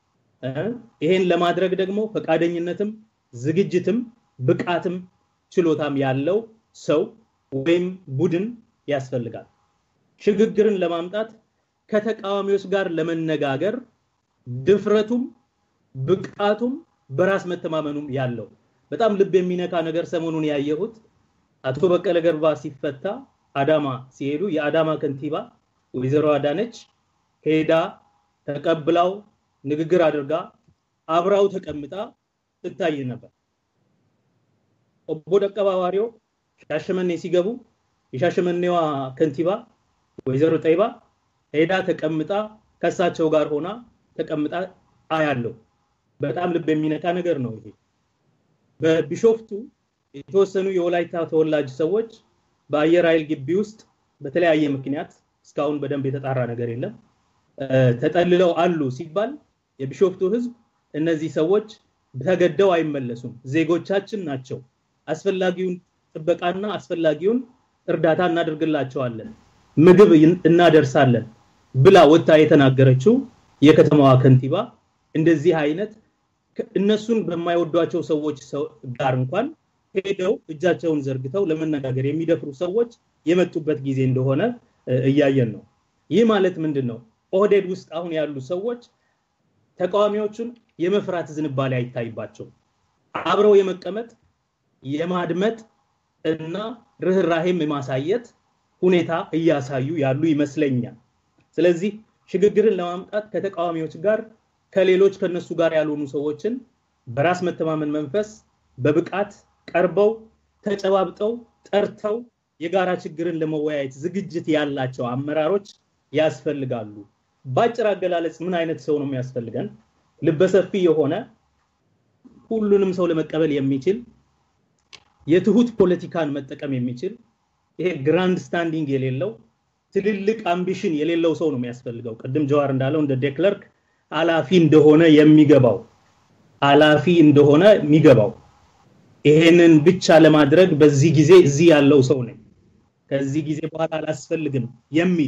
ይሄን ለማድረግ ደግሞ ፈቃደኝነትም ዝግጅትም ብቃትም ችሎታም ያለው ሰው ወይም ቡድን ያስፈልጋል። ሽግግርን ለማምጣት ከተቃዋሚዎች ጋር ለመነጋገር ድፍረቱም ብቃቱም በራስ መተማመኑም ያለው በጣም ልብ የሚነካ ነገር ሰሞኑን ያየሁት አቶ በቀለ ገርባ ሲፈታ አዳማ ሲሄዱ የአዳማ ከንቲባ ወይዘሮ አዳነች ሄዳ ተቀብላው ንግግር አድርጋ አብራው ተቀምጣ ትታይ ነበር። ኦቦ ደቀባ ዋሪዮ ሻሸመኔ ሲገቡ የሻሸመኔዋ ከንቲባ ወይዘሮ ጠይባ ሄዳ ተቀምጣ ከሳቸው ጋር ሆና ተቀምጣ አያለው። በጣም ልብ የሚነካ ነገር ነው ይሄ። በቢሾፍቱ የተወሰኑ የወላይታ ተወላጅ ሰዎች በአየር ኃይል ግቢ ውስጥ በተለያየ ምክንያት እስካሁን በደንብ የተጣራ ነገር የለም ተጠልለው አሉ ሲባል የቢሾፍቱ ህዝብ እነዚህ ሰዎች ተገደው አይመለሱም፣ ዜጎቻችን ናቸው፣ አስፈላጊውን ጥበቃና አስፈላጊውን እርዳታ እናደርግላቸዋለን፣ ምግብ እናደርሳለን ብላ ወጥታ የተናገረችው የከተማዋ ከንቲባ እንደዚህ አይነት እነሱን በማይወዷቸው ሰዎች ጋር እንኳን ሄደው እጃቸውን ዘርግተው ለመነጋገር የሚደፍሩ ሰዎች የመጡበት ጊዜ እንደሆነ እያየን ነው። ይህ ማለት ምንድን ነው? ኦህዴድ ውስጥ አሁን ያሉ ሰዎች ተቃዋሚዎቹን የመፍራት ዝንባሌ አይታይባቸው። አብረው የመቀመጥ የማድመጥ እና ርኅራሄም የማሳየት ሁኔታ እያሳዩ ያሉ ይመስለኛል። ስለዚህ ሽግግርን ለማምጣት ከተቃዋሚዎች ጋር ከሌሎች ከነሱ ጋር ያልሆኑ ሰዎችን በራስ መተማመን መንፈስ በብቃት ቀርበው ተጨባብጠው ጠርተው የጋራ ችግርን ለመወያየት ዝግጅት ያላቸው አመራሮች ያስፈልጋሉ። በአጭር አገላለጽ ምን አይነት ሰው ነው የሚያስፈልገን? ልበሰፊ የሆነ ሁሉንም ሰው ለመቀበል የሚችል የትሁት ፖለቲካን መጠቀም የሚችል ይሄ ግራንድ ስታንዲንግ የሌለው ትልልቅ አምቢሽን የሌለው ሰው ነው የሚያስፈልገው። ቅድም ጀዋር እንዳለው እንደ ዴክለርክ አላፊ እንደሆነ የሚገባው አላፊ እንደሆነ የሚገባው ይሄንን ብቻ ለማድረግ በዚህ ጊዜ እዚህ ያለው ሰው ነኝ፣ ከዚህ ጊዜ በኋላ አላስፈልግም የሚል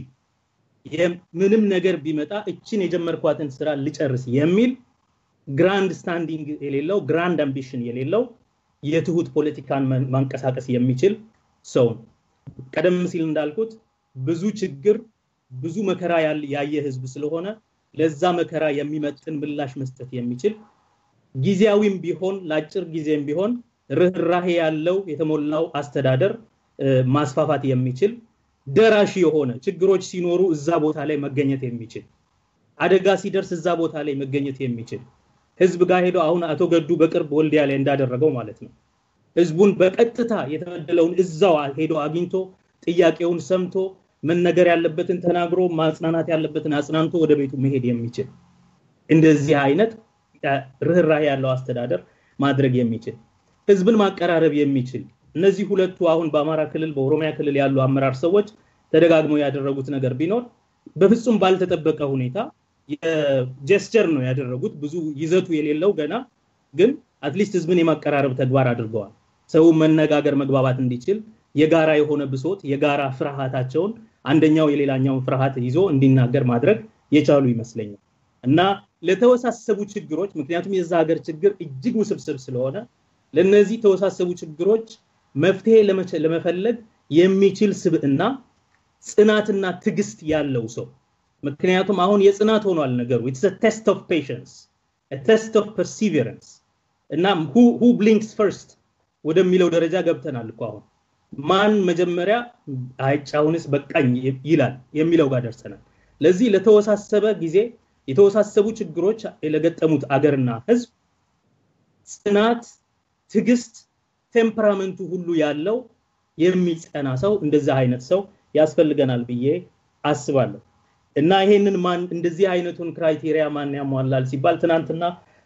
ምንም ነገር ቢመጣ እችን የጀመርኳትን ስራ ልጨርስ የሚል ግራንድ ስታንዲንግ የሌለው ግራንድ አምቢሽን የሌለው የትሁት ፖለቲካን ማንቀሳቀስ የሚችል ሰው ነው። ቀደም ሲል እንዳልኩት ብዙ ችግር ብዙ መከራ ያየ ህዝብ ስለሆነ ለዛ መከራ የሚመጥን ምላሽ መስጠት የሚችል ጊዜያዊም ቢሆን ለአጭር ጊዜም ቢሆን ርኅራሄ ያለው የተሞላው አስተዳደር ማስፋፋት የሚችል ደራሽ የሆነ ችግሮች ሲኖሩ እዛ ቦታ ላይ መገኘት የሚችል አደጋ ሲደርስ እዛ ቦታ ላይ መገኘት የሚችል ህዝብ ጋር ሄዶ አሁን አቶ ገዱ በቅርብ ወልዲያ ላይ እንዳደረገው ማለት ነው ህዝቡን በቀጥታ የተበደለውን እዛው ሄዶ አግኝቶ ጥያቄውን ሰምቶ መነገር ያለበትን ተናግሮ ማጽናናት ያለበትን አጽናንቶ ወደ ቤቱ መሄድ የሚችል እንደዚህ አይነት ርኅራሄ ያለው አስተዳደር ማድረግ የሚችል ህዝብን ማቀራረብ የሚችል እነዚህ ሁለቱ አሁን በአማራ ክልል በኦሮሚያ ክልል ያሉ አመራር ሰዎች ተደጋግመው ያደረጉት ነገር ቢኖር በፍጹም ባልተጠበቀ ሁኔታ የጀስቸር ነው ያደረጉት ብዙ ይዘቱ የሌለው ገና ግን አትሊስት ህዝብን የማቀራረብ ተግባር አድርገዋል ሰው መነጋገር መግባባት እንዲችል የጋራ የሆነ ብሶት የጋራ ፍርሃታቸውን አንደኛው የሌላኛውን ፍርሃት ይዞ እንዲናገር ማድረግ የቻሉ ይመስለኛል እና ለተወሳሰቡ ችግሮች ምክንያቱም የዛ ሀገር ችግር እጅግ ውስብስብ ስለሆነ ለነዚህ ተወሳሰቡ ችግሮች መፍትሄ ለመፈለግ የሚችል ስብዕና ጽናትና ትግስት ያለው ሰው ምክንያቱም አሁን የጽናት ሆኗል ነገሩ ኢትስ ቴስት ኦፍ ፔሽንስ ቴስት ኦፍ ፐርሲቨረንስ እና ሁ ብሊንክስ ፈርስት ወደሚለው ደረጃ ገብተናል እኮ አሁን ማን መጀመሪያ አይጫውንስ በቃኝ ይላል የሚለው ጋር ደርሰናል ለዚህ ለተወሳሰበ ጊዜ የተወሳሰቡ ችግሮች ለገጠሙት አገርና ህዝብ ጽናት ትግስት ቴምፐራመንቱ ሁሉ ያለው የሚጸና ሰው እንደዚህ አይነት ሰው ያስፈልገናል ብዬ አስባለሁ እና ይሄንን ማን እንደዚህ አይነቱን ክራይቴሪያ ማን ያሟላል ሲባል ትናንትና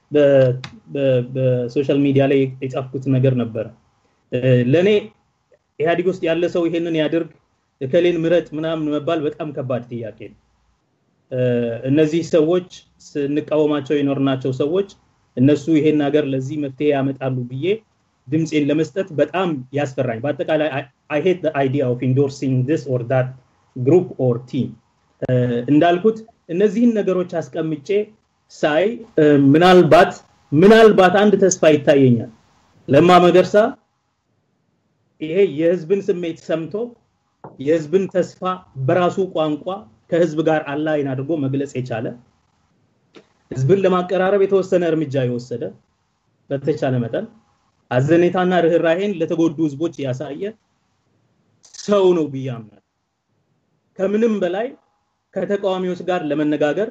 በሶሻል ሚዲያ ላይ የጻፍኩት ነገር ነበረ ለእኔ ኢህአዲግ ውስጥ ያለ ሰው ይሄንን ያድርግ እከሌን ምረጥ ምናምን መባል በጣም ከባድ ጥያቄ ነው እነዚህ ሰዎች ስንቃወማቸው የኖርናቸው ሰዎች እነሱ ይሄን ሀገር ለዚህ መፍትሄ ያመጣሉ ብዬ ድምፄን ለመስጠት በጣም ያስፈራኝ በአጠቃላይ አይ ሄት አይዲያ ኦፍ ኢንዶርሲንግ ዲስ ኦር ዳት ግሩፕ ኦር ቲም እንዳልኩት እነዚህን ነገሮች አስቀምጬ ሳይ ምናልባት ምናልባት አንድ ተስፋ ይታየኛል ለማ መገርሳ ይሄ የህዝብን ስሜት ሰምቶ የህዝብን ተስፋ በራሱ ቋንቋ ከህዝብ ጋር አላይን አድርጎ መግለጽ የቻለ ህዝብን ለማቀራረብ የተወሰነ እርምጃ የወሰደ በተቻለ መጠን አዘኔታና ርኅራሄን ለተጎዱ ህዝቦች ያሳየ ሰው ነው ብዬ አምናለሁ ከምንም በላይ ከተቃዋሚዎች ጋር ለመነጋገር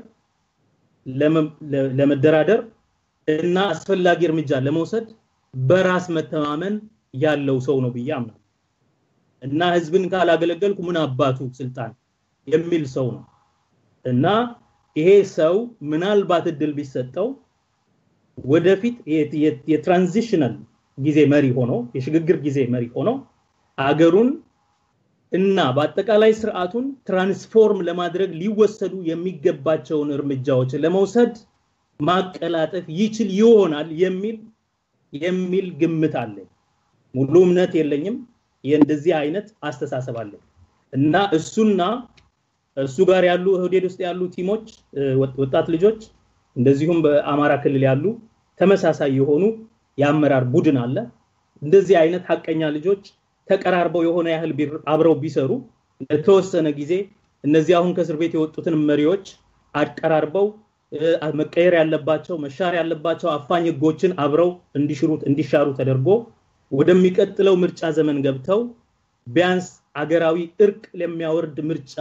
ለመደራደር እና አስፈላጊ እርምጃ ለመውሰድ በራስ መተማመን ያለው ሰው ነው ብዬ አምናለሁ እና ህዝብን ካላገለገልኩ ምን አባቱ ስልጣን የሚል ሰው ነው እና ይሄ ሰው ምናልባት እድል ቢሰጠው ወደፊት የትራንዚሽናል ጊዜ መሪ ሆኖ የሽግግር ጊዜ መሪ ሆኖ አገሩን እና በአጠቃላይ ስርዓቱን ትራንስፎርም ለማድረግ ሊወሰዱ የሚገባቸውን እርምጃዎች ለመውሰድ ማቀላጠፍ ይችል ይሆናል የሚል የሚል ግምት አለኝ ሙሉ እምነት የለኝም የእንደዚህ አይነት አስተሳሰብ አለኝ እና እሱና እሱ ጋር ያሉ እህዴድ ውስጥ ያሉ ቲሞች ወጣት ልጆች እንደዚሁም በአማራ ክልል ያሉ ተመሳሳይ የሆኑ የአመራር ቡድን አለ እንደዚህ አይነት ሀቀኛ ልጆች ተቀራርበው የሆነ ያህል አብረው ቢሰሩ ለተወሰነ ጊዜ እነዚህ አሁን ከእስር ቤት የወጡትን መሪዎች አቀራርበው መቀየር ያለባቸው መሻር ያለባቸው አፋኝ ህጎችን አብረው እንዲሽሩት እንዲሻሩ ተደርጎ ወደሚቀጥለው ምርጫ ዘመን ገብተው ቢያንስ አገራዊ እርቅ ለሚያወርድ ምርጫ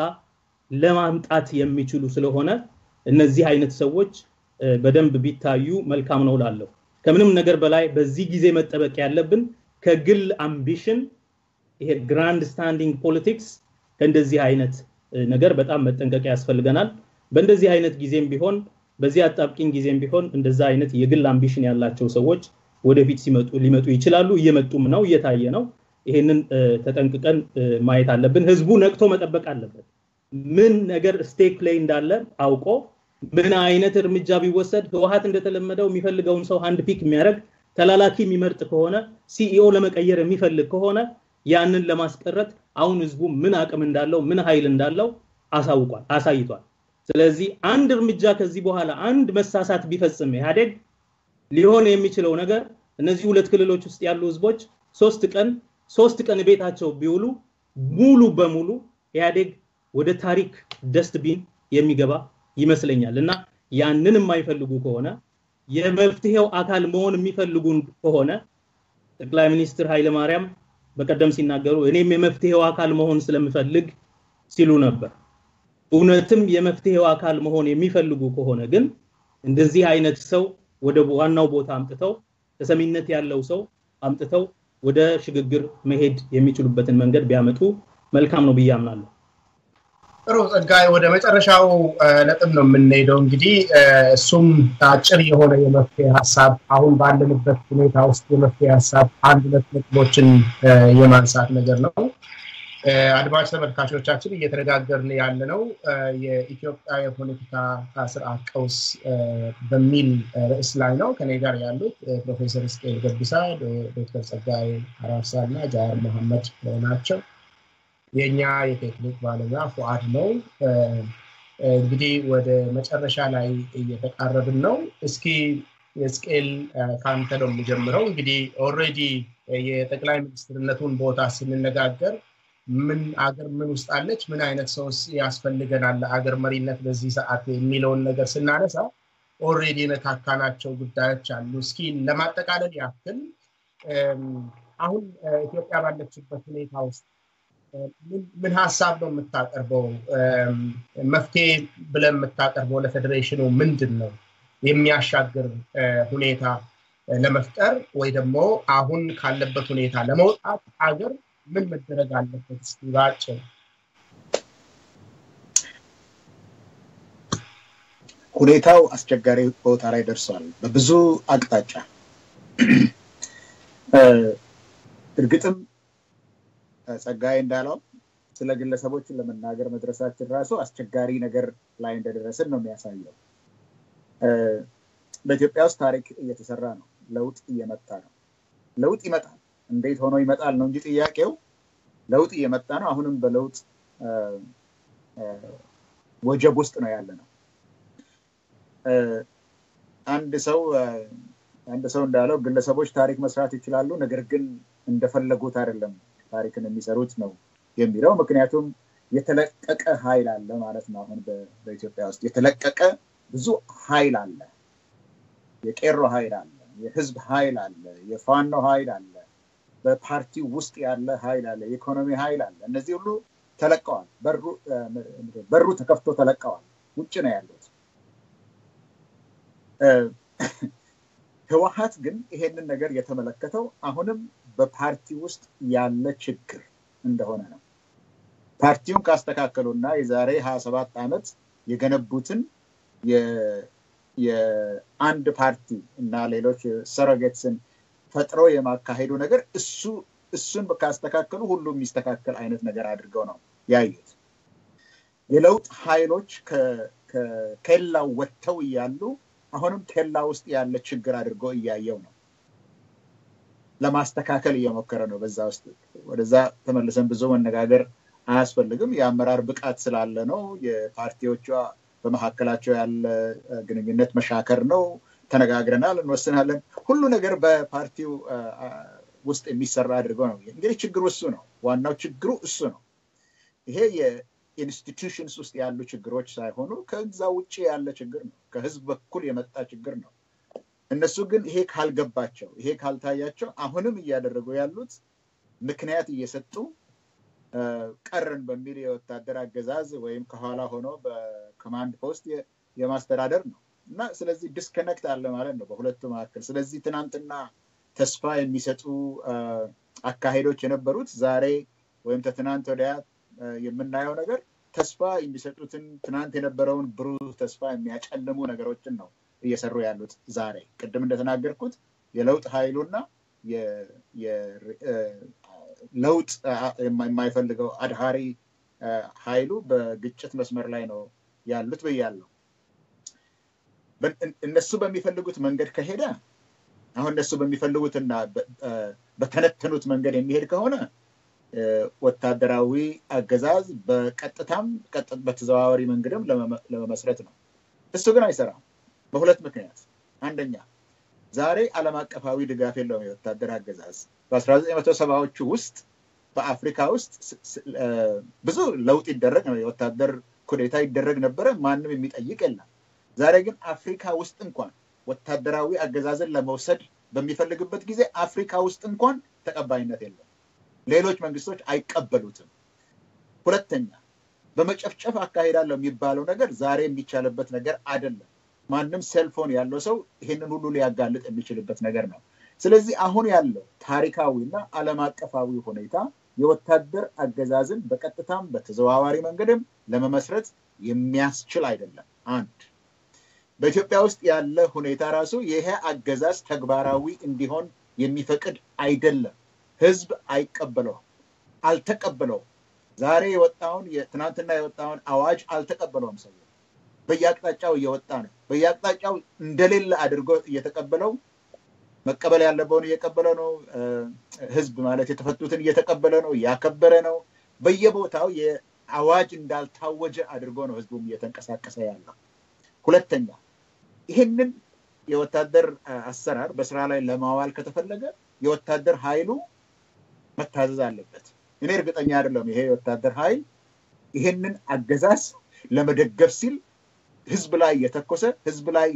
ለማምጣት የሚችሉ ስለሆነ እነዚህ አይነት ሰዎች በደንብ ቢታዩ መልካም ነው ላለሁ። ከምንም ነገር በላይ በዚህ ጊዜ መጠበቅ ያለብን ከግል አምቢሽን ይሄ ግራንድ ስታንዲንግ ፖለቲክስ ከእንደዚህ አይነት ነገር በጣም መጠንቀቅ ያስፈልገናል። በእንደዚህ አይነት ጊዜም ቢሆን በዚህ አጣብቂኝ ጊዜም ቢሆን እንደዛ አይነት የግል አምቢሽን ያላቸው ሰዎች ወደፊት ሲመጡ ሊመጡ ይችላሉ። እየመጡም ነው፣ እየታየ ነው። ይሄንን ተጠንቅቀን ማየት አለብን። ህዝቡ ነቅቶ መጠበቅ አለበት። ምን ነገር ስቴክ ላይ እንዳለ አውቆ ምን አይነት እርምጃ ቢወሰድ ህወሀት እንደተለመደው የሚፈልገውን ሰው አንድ ፒክ የሚያደርግ ተላላኪ የሚመርጥ ከሆነ ሲኢኦ ለመቀየር የሚፈልግ ከሆነ ያንን ለማስቀረት አሁን ህዝቡ ምን አቅም እንዳለው ምን ኃይል እንዳለው አሳውቋል፣ አሳይቷል። ስለዚህ አንድ እርምጃ ከዚህ በኋላ አንድ መሳሳት ቢፈጽም ኢህአዴግ ሊሆን የሚችለው ነገር እነዚህ ሁለት ክልሎች ውስጥ ያሉ ህዝቦች ሶስት ቀን ሶስት ቀን ቤታቸው ቢውሉ ሙሉ በሙሉ ኢህአዴግ ወደ ታሪክ ደስትቢን የሚገባ ይመስለኛል እና ያንን የማይፈልጉ ከሆነ የመፍትሄው አካል መሆን የሚፈልጉ ከሆነ ጠቅላይ ሚኒስትር ኃይለማርያም በቀደም ሲናገሩ እኔም የመፍትሄው አካል መሆን ስለምፈልግ ሲሉ ነበር። እውነትም የመፍትሄው አካል መሆን የሚፈልጉ ከሆነ ግን እንደዚህ አይነት ሰው ወደ ዋናው ቦታ አምጥተው ተሰሚነት ያለው ሰው አምጥተው ወደ ሽግግር መሄድ የሚችሉበትን መንገድ ቢያመጡ መልካም ነው ብዬ አምናለሁ። ጥሩ ጸጋይ፣ ወደ መጨረሻው ነጥብ ነው የምንሄደው። እንግዲህ እሱም አጭር የሆነ የመፍትሄ ሀሳብ አሁን ባለንበት ሁኔታ ውስጥ የመፍትሄ ሀሳብ አንድ ሁለት ነጥቦችን የማንሳት ነገር ነው። አድማጭ ተመልካቾቻችን እየተነጋገርን ያለ ነው የኢትዮጵያ የፖለቲካ ስርዓት ቀውስ በሚል ርዕስ ላይ ነው። ከኔ ጋር ያሉት ፕሮፌሰር እስቅኤል ገብሳ፣ ዶክተር ጸጋይ አራርሳ እና ጃዋር መሐመድ ናቸው። የእኛ የቴክኒክ ባለሙያ ፉአድ ነው። እንግዲህ ወደ መጨረሻ ላይ እየተቃረብን ነው። እስኪ የስቅኤል ከአንተ ነው የምጀምረው። እንግዲህ ኦልሬዲ የጠቅላይ ሚኒስትርነቱን ቦታ ስንነጋገር ምን አገር ምን ውስጥ አለች፣ ምን አይነት ሰው ያስፈልገናል አገር መሪነት በዚህ ሰዓት የሚለውን ነገር ስናነሳ ኦልሬዲ የነካካናቸው ጉዳዮች አሉ። እስኪ ለማጠቃለል ያክል አሁን ኢትዮጵያ ባለችበት ሁኔታ ውስጥ ምን ሀሳብ ነው የምታቀርበው? መፍትሄ ብለን የምታቀርበው ለፌዴሬሽኑ ምንድን ነው የሚያሻግር ሁኔታ ለመፍጠር ወይ ደግሞ አሁን ካለበት ሁኔታ ለመውጣት አገር ምን መደረግ አለበት? እስኪ ባጭሩ። ሁኔታው አስቸጋሪ ቦታ ላይ ደርሷል በብዙ አቅጣጫ። እርግጥም ጸጋዬ እንዳለው ስለ ግለሰቦችን ለመናገር መድረሳችን ራሱ አስቸጋሪ ነገር ላይ እንደደረስን ነው የሚያሳየው። በኢትዮጵያ ውስጥ ታሪክ እየተሰራ ነው። ለውጥ እየመጣ ነው። ለውጥ ይመጣል። እንዴት ሆኖ ይመጣል ነው እንጂ ጥያቄው ለውጥ እየመጣ ነው። አሁንም በለውጥ ወጀብ ውስጥ ነው ያለ ነው። አንድ ሰው አንድ ሰው እንዳለው ግለሰቦች ታሪክ መስራት ይችላሉ፣ ነገር ግን እንደፈለጉት አይደለም ታሪክን የሚሰሩት ነው የሚለው። ምክንያቱም የተለቀቀ ኃይል አለ ማለት ነው። አሁን በኢትዮጵያ ውስጥ የተለቀቀ ብዙ ኃይል አለ። የቄሮ ኃይል አለ፣ የህዝብ ኃይል አለ፣ የፋኖ ኃይል አለ፣ በፓርቲው ውስጥ ያለ ኃይል አለ፣ የኢኮኖሚ ኃይል አለ። እነዚህ ሁሉ ተለቀዋል። በሩ ተከፍቶ ተለቀዋል። ውጭ ነው ያሉት። ህወሀት ግን ይሄንን ነገር የተመለከተው አሁንም በፓርቲ ውስጥ ያለ ችግር እንደሆነ ነው። ፓርቲውን ካስተካከሉና የዛሬ ሀያ ሰባት ዓመት የገነቡትን የአንድ ፓርቲ እና ሌሎች ሰረጌትስን ፈጥሮ የማካሄዱ ነገር እሱ እሱን ካስተካከሉ ሁሉ የሚስተካከል አይነት ነገር አድርገው ነው ያዩት። የለውጥ ኃይሎች ከኬላው ወጥተው እያሉ አሁንም ኬላ ውስጥ ያለ ችግር አድርጎ እያየው ነው። ለማስተካከል እየሞከረ ነው። በዛ ውስጥ ወደዛ ተመልሰን ብዙ መነጋገር አያስፈልግም። የአመራር ብቃት ስላለ ነው። የፓርቲዎቿ በመካከላቸው ያለ ግንኙነት መሻከር ነው። ተነጋግረናል፣ እንወስናለን። ሁሉ ነገር በፓርቲው ውስጥ የሚሰራ አድርገው ነው። እንግዲህ ችግሩ እሱ ነው። ዋናው ችግሩ እሱ ነው። ይሄ የኢንስቲቱሽንስ ውስጥ ያሉ ችግሮች ሳይሆኑ ከዛ ውጭ ያለ ችግር ነው። ከህዝብ በኩል የመጣ ችግር ነው። እነሱ ግን ይሄ ካልገባቸው፣ ይሄ ካልታያቸው አሁንም እያደረጉ ያሉት ምክንያት እየሰጡ ቀርን በሚል የወታደር አገዛዝ ወይም ከኋላ ሆኖ በኮማንድ ፖስት የማስተዳደር ነው እና ስለዚህ ዲስከነክት አለ ማለት ነው በሁለቱ መካከል። ስለዚህ ትናንትና ተስፋ የሚሰጡ አካሄዶች የነበሩት ዛሬ ወይም ከትናንት ወዲያ የምናየው ነገር ተስፋ የሚሰጡትን ትናንት የነበረውን ብሩህ ተስፋ የሚያጨልሙ ነገሮችን ነው እየሰሩ ያሉት ዛሬ። ቅድም እንደተናገርኩት የለውጥ ኃይሉና ለውጥ የማይፈልገው አድሃሪ ኃይሉ በግጭት መስመር ላይ ነው ያሉት ብያለሁ። እነሱ በሚፈልጉት መንገድ ከሄደ አሁን እነሱ በሚፈልጉትና በተነተኑት መንገድ የሚሄድ ከሆነ ወታደራዊ አገዛዝ በቀጥታም በተዘዋዋሪ መንገድም ለመመስረት ነው። እሱ ግን አይሰራም በሁለት ምክንያት። አንደኛ ዛሬ ዓለም አቀፋዊ ድጋፍ የለውም የወታደር አገዛዝ። በ1970ዎቹ ውስጥ በአፍሪካ ውስጥ ብዙ ለውጥ ይደረግ ነው፣ የወታደር ኩዴታ ይደረግ ነበረ፣ ማንም የሚጠይቅ የለም። ዛሬ ግን አፍሪካ ውስጥ እንኳን ወታደራዊ አገዛዝን ለመውሰድ በሚፈልግበት ጊዜ አፍሪካ ውስጥ እንኳን ተቀባይነት የለም። ሌሎች መንግስቶች አይቀበሉትም። ሁለተኛ በመጨፍጨፍ አካሄዳለሁ የሚባለው ነገር ዛሬ የሚቻልበት ነገር አይደለም። ማንም ሴልፎን ያለው ሰው ይህንን ሁሉ ሊያጋልጥ የሚችልበት ነገር ነው። ስለዚህ አሁን ያለው ታሪካዊና ዓለም አቀፋዊ ሁኔታ የወታደር አገዛዝን በቀጥታም በተዘዋዋሪ መንገድም ለመመስረት የሚያስችል አይደለም። አንድ በኢትዮጵያ ውስጥ ያለ ሁኔታ ራሱ ይሄ አገዛዝ ተግባራዊ እንዲሆን የሚፈቅድ አይደለም። ህዝብ አይቀበለውም፣ አልተቀበለውም። ዛሬ የወጣውን ትናንትና የወጣውን አዋጅ አልተቀበለውም። ሰው በየአቅጣጫው እየወጣ ነው። በየአቅጣጫው እንደሌለ አድርጎ እየተቀበለው መቀበል ያለበውን እየቀበለ ነው። ህዝብ ማለት የተፈቱትን እየተቀበለ ነው፣ እያከበረ ነው። በየቦታው የአዋጅ እንዳልታወጀ አድርጎ ነው ህዝቡም እየተንቀሳቀሰ ያለው። ሁለተኛ ይህንን የወታደር አሰራር በስራ ላይ ለማዋል ከተፈለገ የወታደር ኃይሉ መታዘዝ አለበት። እኔ እርግጠኛ አይደለም ይሄ የወታደር ኃይል ይህንን አገዛዝ ለመደገፍ ሲል ህዝብ ላይ እየተኮሰ ህዝብ ላይ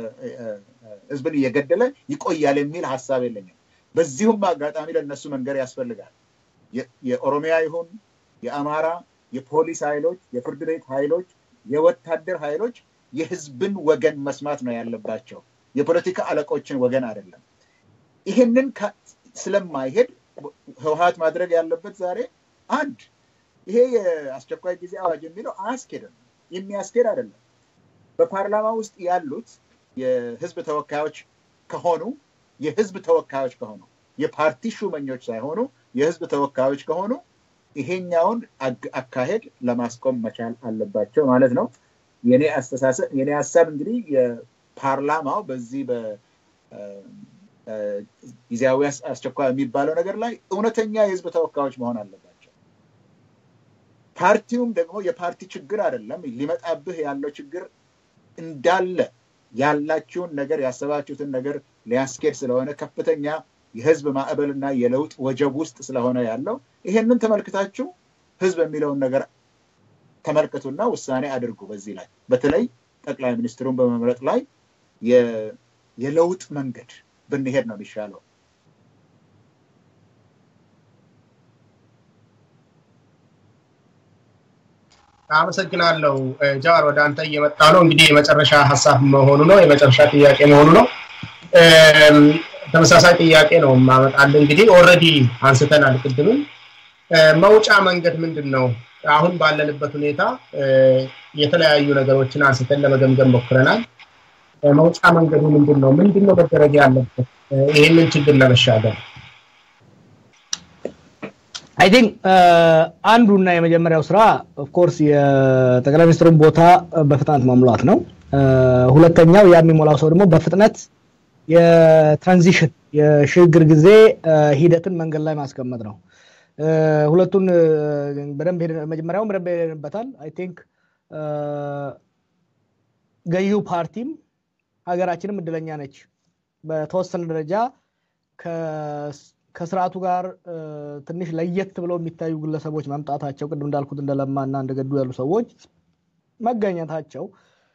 ህዝብን እየገደለ ይቆያል የሚል ሀሳብ የለኝም። በዚሁም አጋጣሚ ለእነሱ መንገር ያስፈልጋል። የኦሮሚያ ይሁን የአማራ የፖሊስ ኃይሎች፣ የፍርድ ቤት ኃይሎች፣ የወታደር ኃይሎች የህዝብን ወገን መስማት ነው ያለባቸው። የፖለቲካ አለቆችን ወገን አይደለም። ይህንን ስለማይሄድ ህወሀት ማድረግ ያለበት ዛሬ አንድ ይሄ የአስቸኳይ ጊዜ አዋጅ የሚለው አያስኬድም፣ የሚያስኬድ አይደለም። በፓርላማ ውስጥ ያሉት የህዝብ ተወካዮች ከሆኑ የህዝብ ተወካዮች ከሆኑ የፓርቲ ሹመኞች ሳይሆኑ የህዝብ ተወካዮች ከሆኑ ይሄኛውን አካሄድ ለማስቆም መቻል አለባቸው ማለት ነው። የኔ አስተሳሰብ የኔ ሀሳብ እንግዲህ የፓርላማው በዚህ በጊዜያዊ አስቸኳይ የሚባለው ነገር ላይ እውነተኛ የህዝብ ተወካዮች መሆን አለባቸው። ፓርቲውም ደግሞ የፓርቲ ችግር አይደለም ሊመጣብህ ያለው ችግር እንዳለ ያላችሁን ነገር ያሰባችሁትን ነገር ሊያስኬድ ስለሆነ ከፍተኛ የህዝብ ማዕበልና የለውጥ ወጀብ ውስጥ ስለሆነ ያለው ይሄንን ተመልክታችሁ ህዝብ የሚለውን ነገር ተመልከቱና ውሳኔ አድርጉ። በዚህ ላይ በተለይ ጠቅላይ ሚኒስትሩን በመምረጥ ላይ የለውጥ መንገድ ብንሄድ ነው የሚሻለው። አመሰግናለሁ ጃዋር። ወደ አንተ እየመጣ ነው። እንግዲህ የመጨረሻ ሀሳብ መሆኑ ነው፣ የመጨረሻ ጥያቄ መሆኑ ነው። ተመሳሳይ ጥያቄ ነው ማመጣል። እንግዲህ ኦልሬዲ አንስተናል ቅድምም። መውጫ መንገድ ምንድን ነው? አሁን ባለንበት ሁኔታ የተለያዩ ነገሮችን አንስተን ለመገምገም ሞክረናል። መውጫ መንገዱ ምንድን ነው? ምንድን ነው መደረግ ያለበት ይህንን ችግር ለመሻገር? አይ ቲንክ አንዱና የመጀመሪያው ስራ ኦፍኮርስ የጠቅላይ ሚኒስትሩን ቦታ በፍጥነት መሙላት ነው። ሁለተኛው ያ የሚሞላው ሰው ደግሞ በፍጥነት የትራንዚሽን የሽግግር ጊዜ ሂደትን መንገድ ላይ ማስቀመጥ ነው። ሁለቱን በደንብ መጀመሪያውም በደንብ ሄደንበታል። አይ ቲንክ ገዢው ፓርቲም ሀገራችንም እድለኛ ነች። በተወሰነ ደረጃ ከስርዓቱ ጋር ትንሽ ለየት ብለው የሚታዩ ግለሰቦች መምጣታቸው ቅድም እንዳልኩት እንደለማና እንደገዱ ያሉ ሰዎች መገኘታቸው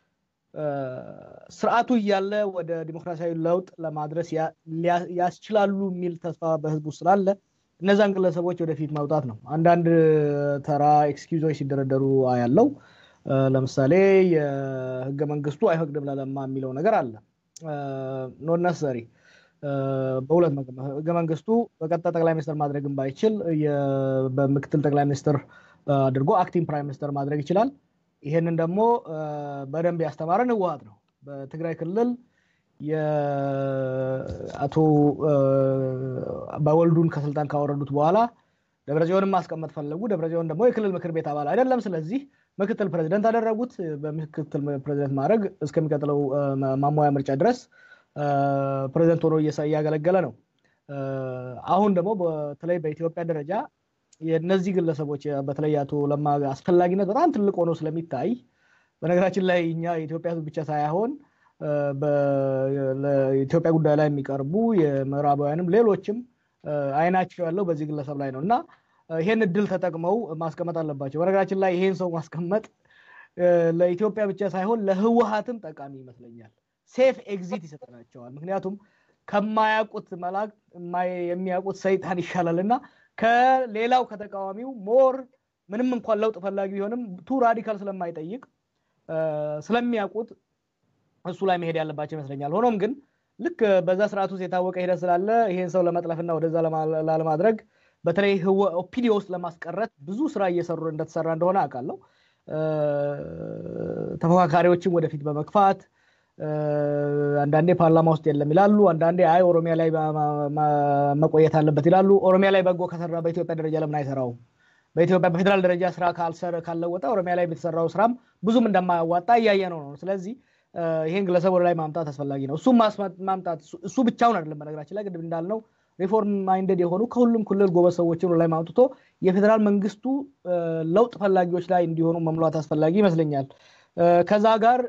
ስርዓቱ እያለ ወደ ዲሞክራሲያዊ ለውጥ ለማድረስ ያስችላሉ የሚል ተስፋ በህዝቡ ስላለ እነዛን ግለሰቦች ወደፊት ማውጣት ነው። አንዳንድ ተራ ኤክስኪውዞች ሲደረደሩ ያለው ለምሳሌ የህገ መንግስቱ አይፈቅድም ለለማ የሚለው ነገር አለ። ኖት ነሰሪ በሁለት ህገ መንግስቱ በቀጥታ ጠቅላይ ሚኒስትር ማድረግም ባይችል በምክትል ጠቅላይ ሚኒስትር አድርጎ አክቲንግ ፕራይም ሚኒስትር ማድረግ ይችላል። ይሄንን ደግሞ በደንብ ያስተማረን ህወሀት ነው። በትግራይ ክልል የአቶ በወልዱን ከስልጣን ካወረዱት በኋላ ደብረጽዮንን ማስቀመጥ ፈለጉ። ደብረጽዮን ደግሞ የክልል ምክር ቤት አባል አይደለም። ስለዚህ ምክትል ፕሬዚደንት አደረጉት። በምክትል ፕሬዚደንት ማድረግ እስከሚቀጥለው ማሟያ ምርጫ ድረስ ፕሬዚደንት ሆኖ እያገለገለ ነው። አሁን ደግሞ በተለይ በኢትዮጵያ ደረጃ የእነዚህ ግለሰቦች በተለይ አቶ ለማ አስፈላጊነት በጣም ትልቅ ሆኖ ስለሚታይ በነገራችን ላይ እኛ የኢትዮጵያ ህዝብ ብቻ ሳይሆን ለኢትዮጵያ ጉዳይ ላይ የሚቀርቡ የምዕራባውያንም ሌሎችም አይናቸው ያለው በዚህ ግለሰብ ላይ ነው እና ይሄን እድል ተጠቅመው ማስቀመጥ አለባቸው። በነገራችን ላይ ይሄን ሰው ማስቀመጥ ለኢትዮጵያ ብቻ ሳይሆን ለህወሀትም ጠቃሚ ይመስለኛል። ሴፍ ኤግዚት ይሰጠናቸዋል። ምክንያቱም ከማያውቁት መልአክ የሚያውቁት ሰይጣን ይሻላል እና ከሌላው ከተቃዋሚው ሞር ምንም እንኳን ለውጥ ፈላጊ ቢሆንም ቱ ራዲካል ስለማይጠይቅ ስለሚያውቁት እሱ ላይ መሄድ ያለባቸው ይመስለኛል። ሆኖም ግን ልክ በዛ ስርዓት ውስጥ የታወቀ ሂደት ስላለ ይሄን ሰው ለመጥለፍና ወደዛ ላለማድረግ በተለይ ኦፒዲዮ ውስጥ ለማስቀረት ብዙ ስራ እየሰሩ እንደተሰራ እንደሆነ አውቃለሁ። ተፎካካሪዎችም ወደፊት በመግፋት አንዳንዴ ፓርላማ ውስጥ የለም ይላሉ። አንዳንዴ አይ ኦሮሚያ ላይ መቆየት አለበት ይላሉ። ኦሮሚያ ላይ በጎ ከሰራ በኢትዮጵያ ደረጃ ለምን አይሰራውም? በኢትዮጵያ በፌዴራል ደረጃ ስራ ካልለወጠ ኦሮሚያ ላይ የተሰራው ስራም ብዙም እንደማያዋጣ እያየ ነው ነው። ስለዚህ ይሄን ግለሰብ ወደ ላይ ማምጣት አስፈላጊ ነው። እሱም ማምጣት እሱ ብቻውን አይደለም። በነገራችን ላይ ቅድም እንዳልነው ሪፎርም ማይንደድ የሆኑ ከሁሉም ክልል ጎበዝ ሰዎችን ወደ ላይ ማምጥቶ የፌዴራል መንግስቱ ለውጥ ፈላጊዎች ላይ እንዲሆኑ መምሏት አስፈላጊ ይመስለኛል። ከዛ ጋር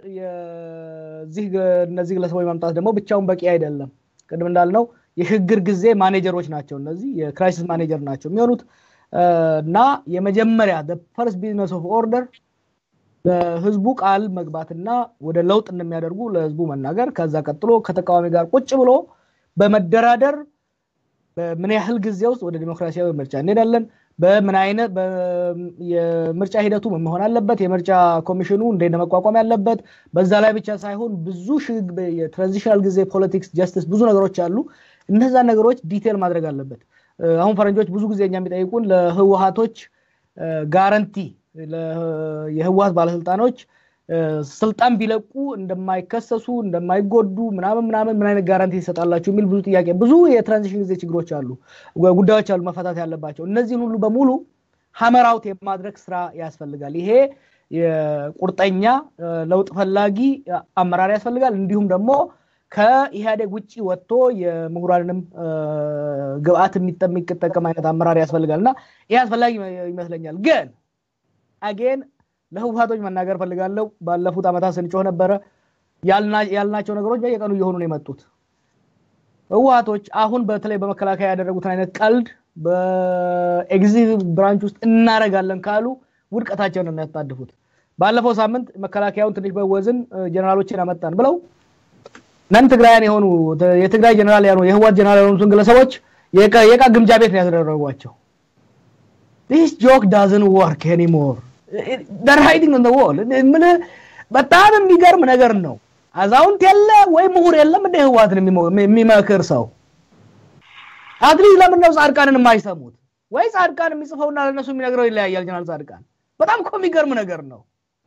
እነዚህ ግለሰቦች ማምጣት ደግሞ ብቻውን በቂ አይደለም። ቅድም እንዳልነው የሽግግር ጊዜ ማኔጀሮች ናቸው። እነዚህ የክራይሲስ ማኔጀር ናቸው የሚሆኑት እና የመጀመሪያ ፈርስት ቢዝነስ ኦፍ ኦርደር ለህዝቡ ቃል መግባትና ወደ ለውጥ እንደሚያደርጉ ለህዝቡ መናገር፣ ከዛ ቀጥሎ ከተቃዋሚ ጋር ቁጭ ብሎ በመደራደር በምን ያህል ጊዜ ውስጥ ወደ ዲሞክራሲያዊ ምርጫ እንሄዳለን፣ በምን አይነት የምርጫ ሂደቱ ምን መሆን አለበት፣ የምርጫ ኮሚሽኑ እንዴት መቋቋም ያለበት፣ በዛ ላይ ብቻ ሳይሆን ብዙ የትራንዚሽናል ጊዜ ፖለቲክስ፣ ጀስቲስ ብዙ ነገሮች አሉ። እነዛ ነገሮች ዲቴል ማድረግ አለበት። አሁን ፈረንጆች ብዙ ጊዜ እኛ የሚጠይቁን ለህወሀቶች ጋረንቲ የህወሀት ባለስልጣኖች ስልጣን ቢለቁ እንደማይከሰሱ እንደማይጎዱ ምናምን ምናምን ምን አይነት ጋራንቲ ይሰጣላችሁ የሚል ብዙ ጥያቄ ብዙ የትራንዚሽን ጊዜ ችግሮች አሉ ጉዳዮች አሉ መፈታት ያለባቸው እነዚህን ሁሉ በሙሉ ሀመራውት የማድረግ ስራ ያስፈልጋል ይሄ የቁርጠኛ ለውጥ ፈላጊ አመራር ያስፈልጋል እንዲሁም ደግሞ ከኢህአዴግ ውጭ ወጥቶ የምሁራንንም ግብአት የሚጠቀም አይነት አመራር ያስፈልጋል እና ይህ አስፈላጊ ይመስለኛል ግን አጌን ለህወሀቶች መናገር ፈልጋለሁ ባለፉት ዓመታት ስንጮህ ነበረ ያልናቸው ነገሮች በየቀኑ እየሆኑ ነው የመጡት ህወሀቶች አሁን በተለይ በመከላከያ ያደረጉትን አይነት ቀልድ በኤግዚኪቲቭ ብራንች ውስጥ እናረጋለን ካሉ ውድቀታቸውን ነው የሚያጣድፉት ባለፈው ሳምንት መከላከያውን ትንሽ በወዝን ጀነራሎችን አመጣን ብለው ነን ትግራያን የሆኑ የትግራይ ጀነራል ያኑ የህዋት ጀነራል የሆኑትን ግለሰቦች የቃ ግምጃ ቤት ነው ያስደረጓቸው ዲስ ጆክ ዳዝን ወርክ ኤኒሞር ደር ሃይዲንግ ኦን ወል ምን በጣም የሚገርም ነገር ነው አዛውንት የለ ወይ ምሁር የለም እንደ ህዋትን የሚመክር ሰው አትሊስት ለምን ነው ጻድቃንን የማይሰሙት ወይ ጻድቃን የሚጽፈውና ለነሱ የሚነግረው ይለያያል ጀነራል ጻድቃን በጣም እኮ የሚገርም ነገር ነው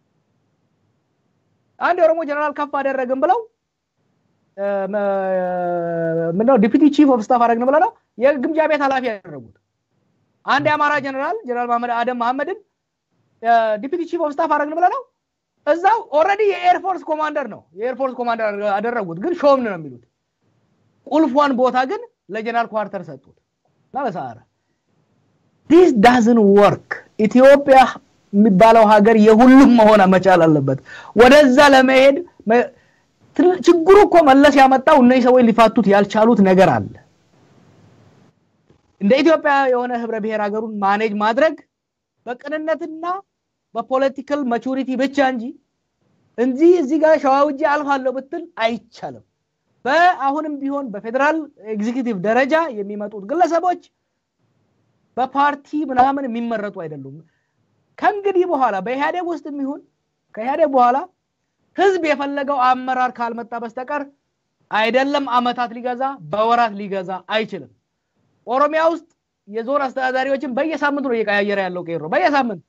አንድ የኦሮሞ ጀነራል ከፍ አደረግን ብለው ምንድነው ዲፒቲ ቺፍ ኦፍ ስታፍ አደረግን ብለው ነው የግምጃ ቤት ኃላፊ ያደረጉት አንድ የአማራ ጀነራል ጀነራል መሐመድ አደም መሐመድን ዲፒቲ ቺፍ ኦፍ ስታፍ አደረግን ብለው ነው እዛው ኦልሬዲ የኤርፎርስ ኮማንደር ነው የኤርፎርስ ኮማንደር አደረጉት ግን ሾምን ነው የሚሉት ቁልፏን ቦታ ግን ለጀነራል ኳርተር ሰጡት እና ለሰዓረ ዲስ ዳዝን ወርክ ኢትዮጵያ የሚባለው ሀገር የሁሉም መሆን መቻል አለበት ወደዛ ለመሄድ ችግሩ እኮ መለስ ያመጣው እነዚህ ሰዎች ሊፋቱት ያልቻሉት ነገር አለ እንደ ኢትዮጵያ የሆነ ህብረ ብሔር ሀገሩን ማኔጅ ማድረግ በቅንነትና በፖለቲካል ማቹሪቲ ብቻ እንጂ እንጂ እዚህ ጋር ሸዋውጄ አልፋለሁ ብትል አይቻልም በአሁንም ቢሆን በፌዴራል ኤግዚኪቲቭ ደረጃ የሚመጡት ግለሰቦች በፓርቲ ምናምን የሚመረጡ አይደሉም። ከእንግዲህ በኋላ በኢህአዴግ ውስጥ የሚሆን ከኢህአዴግ በኋላ ህዝብ የፈለገው አመራር ካልመጣ በስተቀር አይደለም አመታት ሊገዛ በወራት ሊገዛ አይችልም። ኦሮሚያ ውስጥ የዞን አስተዳዳሪዎችን በየሳምንቱ ነው እየቀያየረ ያለው ቄሮ በየሳምንት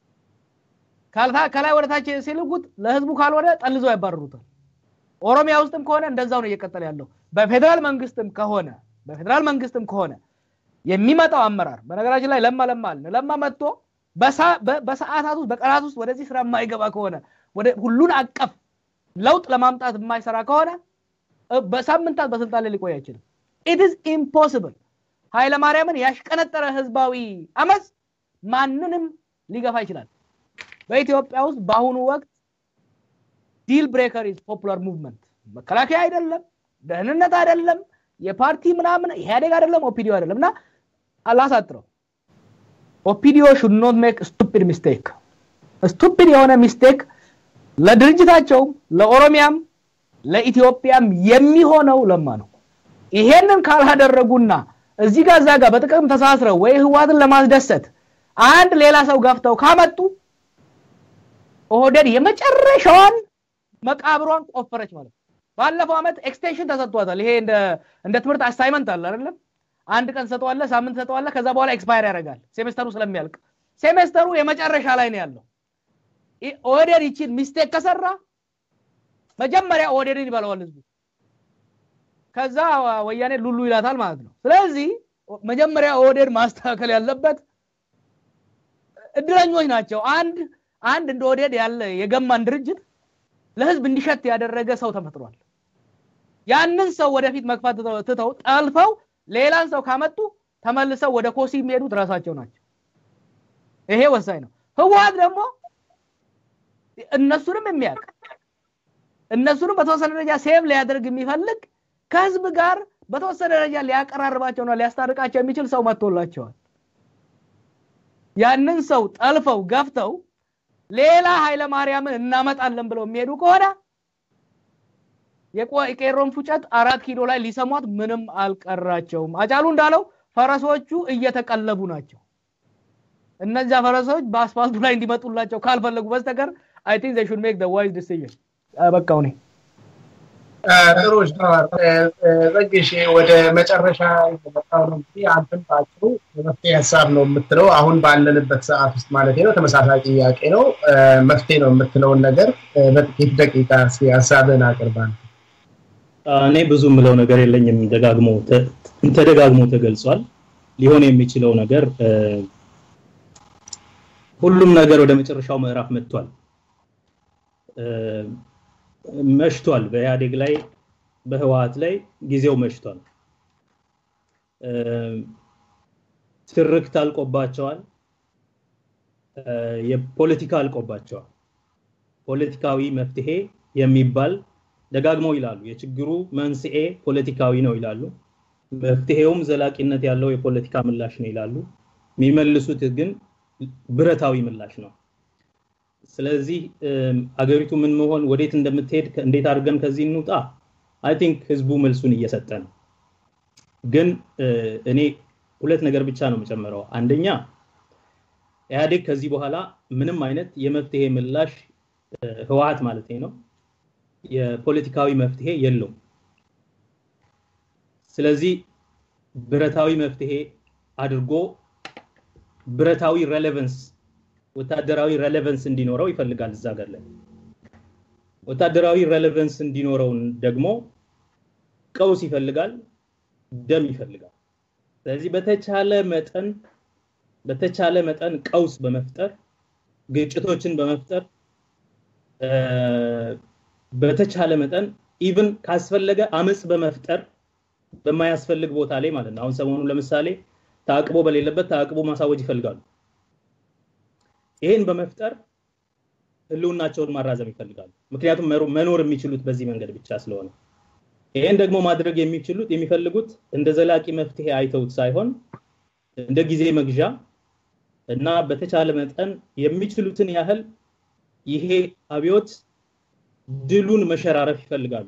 ከላይ ወደ ታች ሲልኩት ለህዝቡ ካልሆነ ጠልዘው ያባረሩታል። ኦሮሚያ ውስጥም ከሆነ እንደዛው ነው እየቀጠለ ያለው። በፌዴራል መንግስትም ከሆነ በፌዴራል መንግስትም ከሆነ የሚመጣው አመራር በነገራችን ላይ ለማ ለማ አለ ለማ መጥቶ በሰዓታት ውስጥ በቀናት ውስጥ ወደዚህ ስራ የማይገባ ከሆነ ወደ ሁሉን አቀፍ ለውጥ ለማምጣት የማይሰራ ከሆነ በሳምንታት በስልጣን ላይ ሊቆይ አይችልም። ኢትስ ኢምፖስብል። ኃይለማርያምን ያሽቀነጠረ ህዝባዊ አመፅ ማንንም ሊገፋ ይችላል። በኢትዮጵያ ውስጥ በአሁኑ ወቅት ዲል ብሬከር ኢዝ ፖፑላር ሙቭመንት። መከላከያ አይደለም፣ ደህንነት አይደለም፣ የፓርቲ ምናምን ኢህአዴግ አይደለም፣ ኦፒዲዮ አይደለም። እና አላሳጥረው ኦፒዲዮ ሹድ ኖት ሜክ ስቱፒድ ሚስቴክ። ስቱፒድ የሆነ ሚስቴክ ለድርጅታቸውም ለኦሮሚያም ለኢትዮጵያም የሚሆነው ለማ ነው። ይሄንን ካላደረጉና እዚህ ጋር እዛ ጋር በጥቅም ተሳስረው ወይ ህዋትን ለማስደሰት አንድ ሌላ ሰው ገፍተው ካመጡ ኦህዴድ የመጨረሻዋን መቃብሯን ቆፈረች ማለት ነው። ባለፈው ዓመት ኤክስቴንሽን ተሰጥቷታል። ይሄ እንደ ትምህርት አሳይመንት አለ አይደለም? አንድ ቀን ሰጠዋለ፣ ሳምንት ሰጠዋለ፣ ከዛ በኋላ ኤክስፓየር ያደርጋል ሴሜስተሩ ስለሚያልቅ። ሴሜስተሩ የመጨረሻ ላይ ነው ያለው። ኦህዴድ ይችን ሚስቴክ ከሰራ መጀመሪያ ኦህዴድን ይበለዋል ህዝቡ። ከዛ ወያኔ ሉሉ ይላታል ማለት ነው። ስለዚህ መጀመሪያ ኦህዴድ ማስተካከል ያለበት እድለኞች ናቸው። አንድ አንድ እንደ ኦህዴድ ያለ የገማን ድርጅት ለህዝብ እንዲሸት ያደረገ ሰው ተፈጥሯል። ያንን ሰው ወደፊት መግፋት ትተው ጠልፈው ሌላን ሰው ካመጡ ተመልሰው ወደ ኮሲ የሚሄዱት ራሳቸው ናቸው። ይሄ ወሳኝ ነው። ህወሀት ደግሞ እነሱንም የሚያውቅ እነሱንም በተወሰነ ደረጃ ሴቭ ሊያደርግ የሚፈልግ ከህዝብ ጋር በተወሰነ ደረጃ ሊያቀራርባቸውና ሊያስታርቃቸው የሚችል ሰው መጥቶላቸዋል። ያንን ሰው ጠልፈው ገፍተው ሌላ ኃይለ ማርያምን እናመጣለን ብለው የሚሄዱ ከሆነ የቄሮን ፉጨት አራት ኪሎ ላይ ሊሰሟት ምንም አልቀራቸውም። አጫሉ እንዳለው ፈረሶቹ እየተቀለቡ ናቸው። እነዚያ ፈረሶች በአስፋልቱ ላይ እንዲመጡላቸው ካልፈለጉ በስተቀር አይ ቲንክ ዘይ ሹድ ሜክ ዘ ዋይዝ ዲሲዥን። በቃው እኔ ጥሩ ጸግሽ ወደ መጨረሻ የመጣው ነው እንግዲህ አንተም በአጭሩ መፍትሄ ሀሳብ ነው የምትለው አሁን ባለንበት ሰዓት ውስጥ ማለት ነው ተመሳሳይ ጥያቄ ነው መፍትሄ ነው የምትለውን ነገር በጥቂት ደቂቃ ሀሳብን አቅርባል እኔ ብዙ የምለው ነገር የለኝም ደጋግሞ ተደጋግሞ ተገልጿል ሊሆን የሚችለው ነገር ሁሉም ነገር ወደ መጨረሻው ምዕራፍ መጥቷል መሽቷል በኢህአዴግ ላይ በህወሀት ላይ ጊዜው መሽቷል ትርክት አልቆባቸዋል የፖለቲካ አልቆባቸዋል ፖለቲካዊ መፍትሄ የሚባል ደጋግመው ይላሉ የችግሩ መንስኤ ፖለቲካዊ ነው ይላሉ መፍትሄውም ዘላቂነት ያለው የፖለቲካ ምላሽ ነው ይላሉ የሚመልሱት ግን ብረታዊ ምላሽ ነው ስለዚህ አገሪቱ ምን መሆን ወዴት እንደምትሄድ እንዴት አድርገን ከዚህ እንውጣ አይ ቲንክ ህዝቡ መልሱን እየሰጠ ነው ግን እኔ ሁለት ነገር ብቻ ነው የምጨምረው አንደኛ ኢህአዴግ ከዚህ በኋላ ምንም አይነት የመፍትሄ ምላሽ ህወሀት ማለት ነው የፖለቲካዊ መፍትሄ የለውም ስለዚህ ብረታዊ መፍትሄ አድርጎ ብረታዊ ሬሌቨንስ ወታደራዊ ሬሌቨንስ እንዲኖረው ይፈልጋል እዛ ሀገር ላይ ወታደራዊ ሬሌቨንስ እንዲኖረው ደግሞ ቀውስ ይፈልጋል ደም ይፈልጋል ስለዚህ በተቻለ መጠን በተቻለ መጠን ቀውስ በመፍጠር ግጭቶችን በመፍጠር በተቻለ መጠን ኢቭን ካስፈለገ አመፅ በመፍጠር በማያስፈልግ ቦታ ላይ ማለት ነው አሁን ሰሞኑን ለምሳሌ ታቅቦ በሌለበት ታቅቦ ማሳወጅ ይፈልጋሉ ይሄን በመፍጠር ህልውናቸውን ማራዘም ይፈልጋሉ ምክንያቱም መኖር የሚችሉት በዚህ መንገድ ብቻ ስለሆነ ይሄን ደግሞ ማድረግ የሚችሉት የሚፈልጉት እንደ ዘላቂ መፍትሄ አይተውት ሳይሆን እንደ ጊዜ መግዣ እና በተቻለ መጠን የሚችሉትን ያህል ይሄ አብዮት ድሉን መሸራረፍ ይፈልጋሉ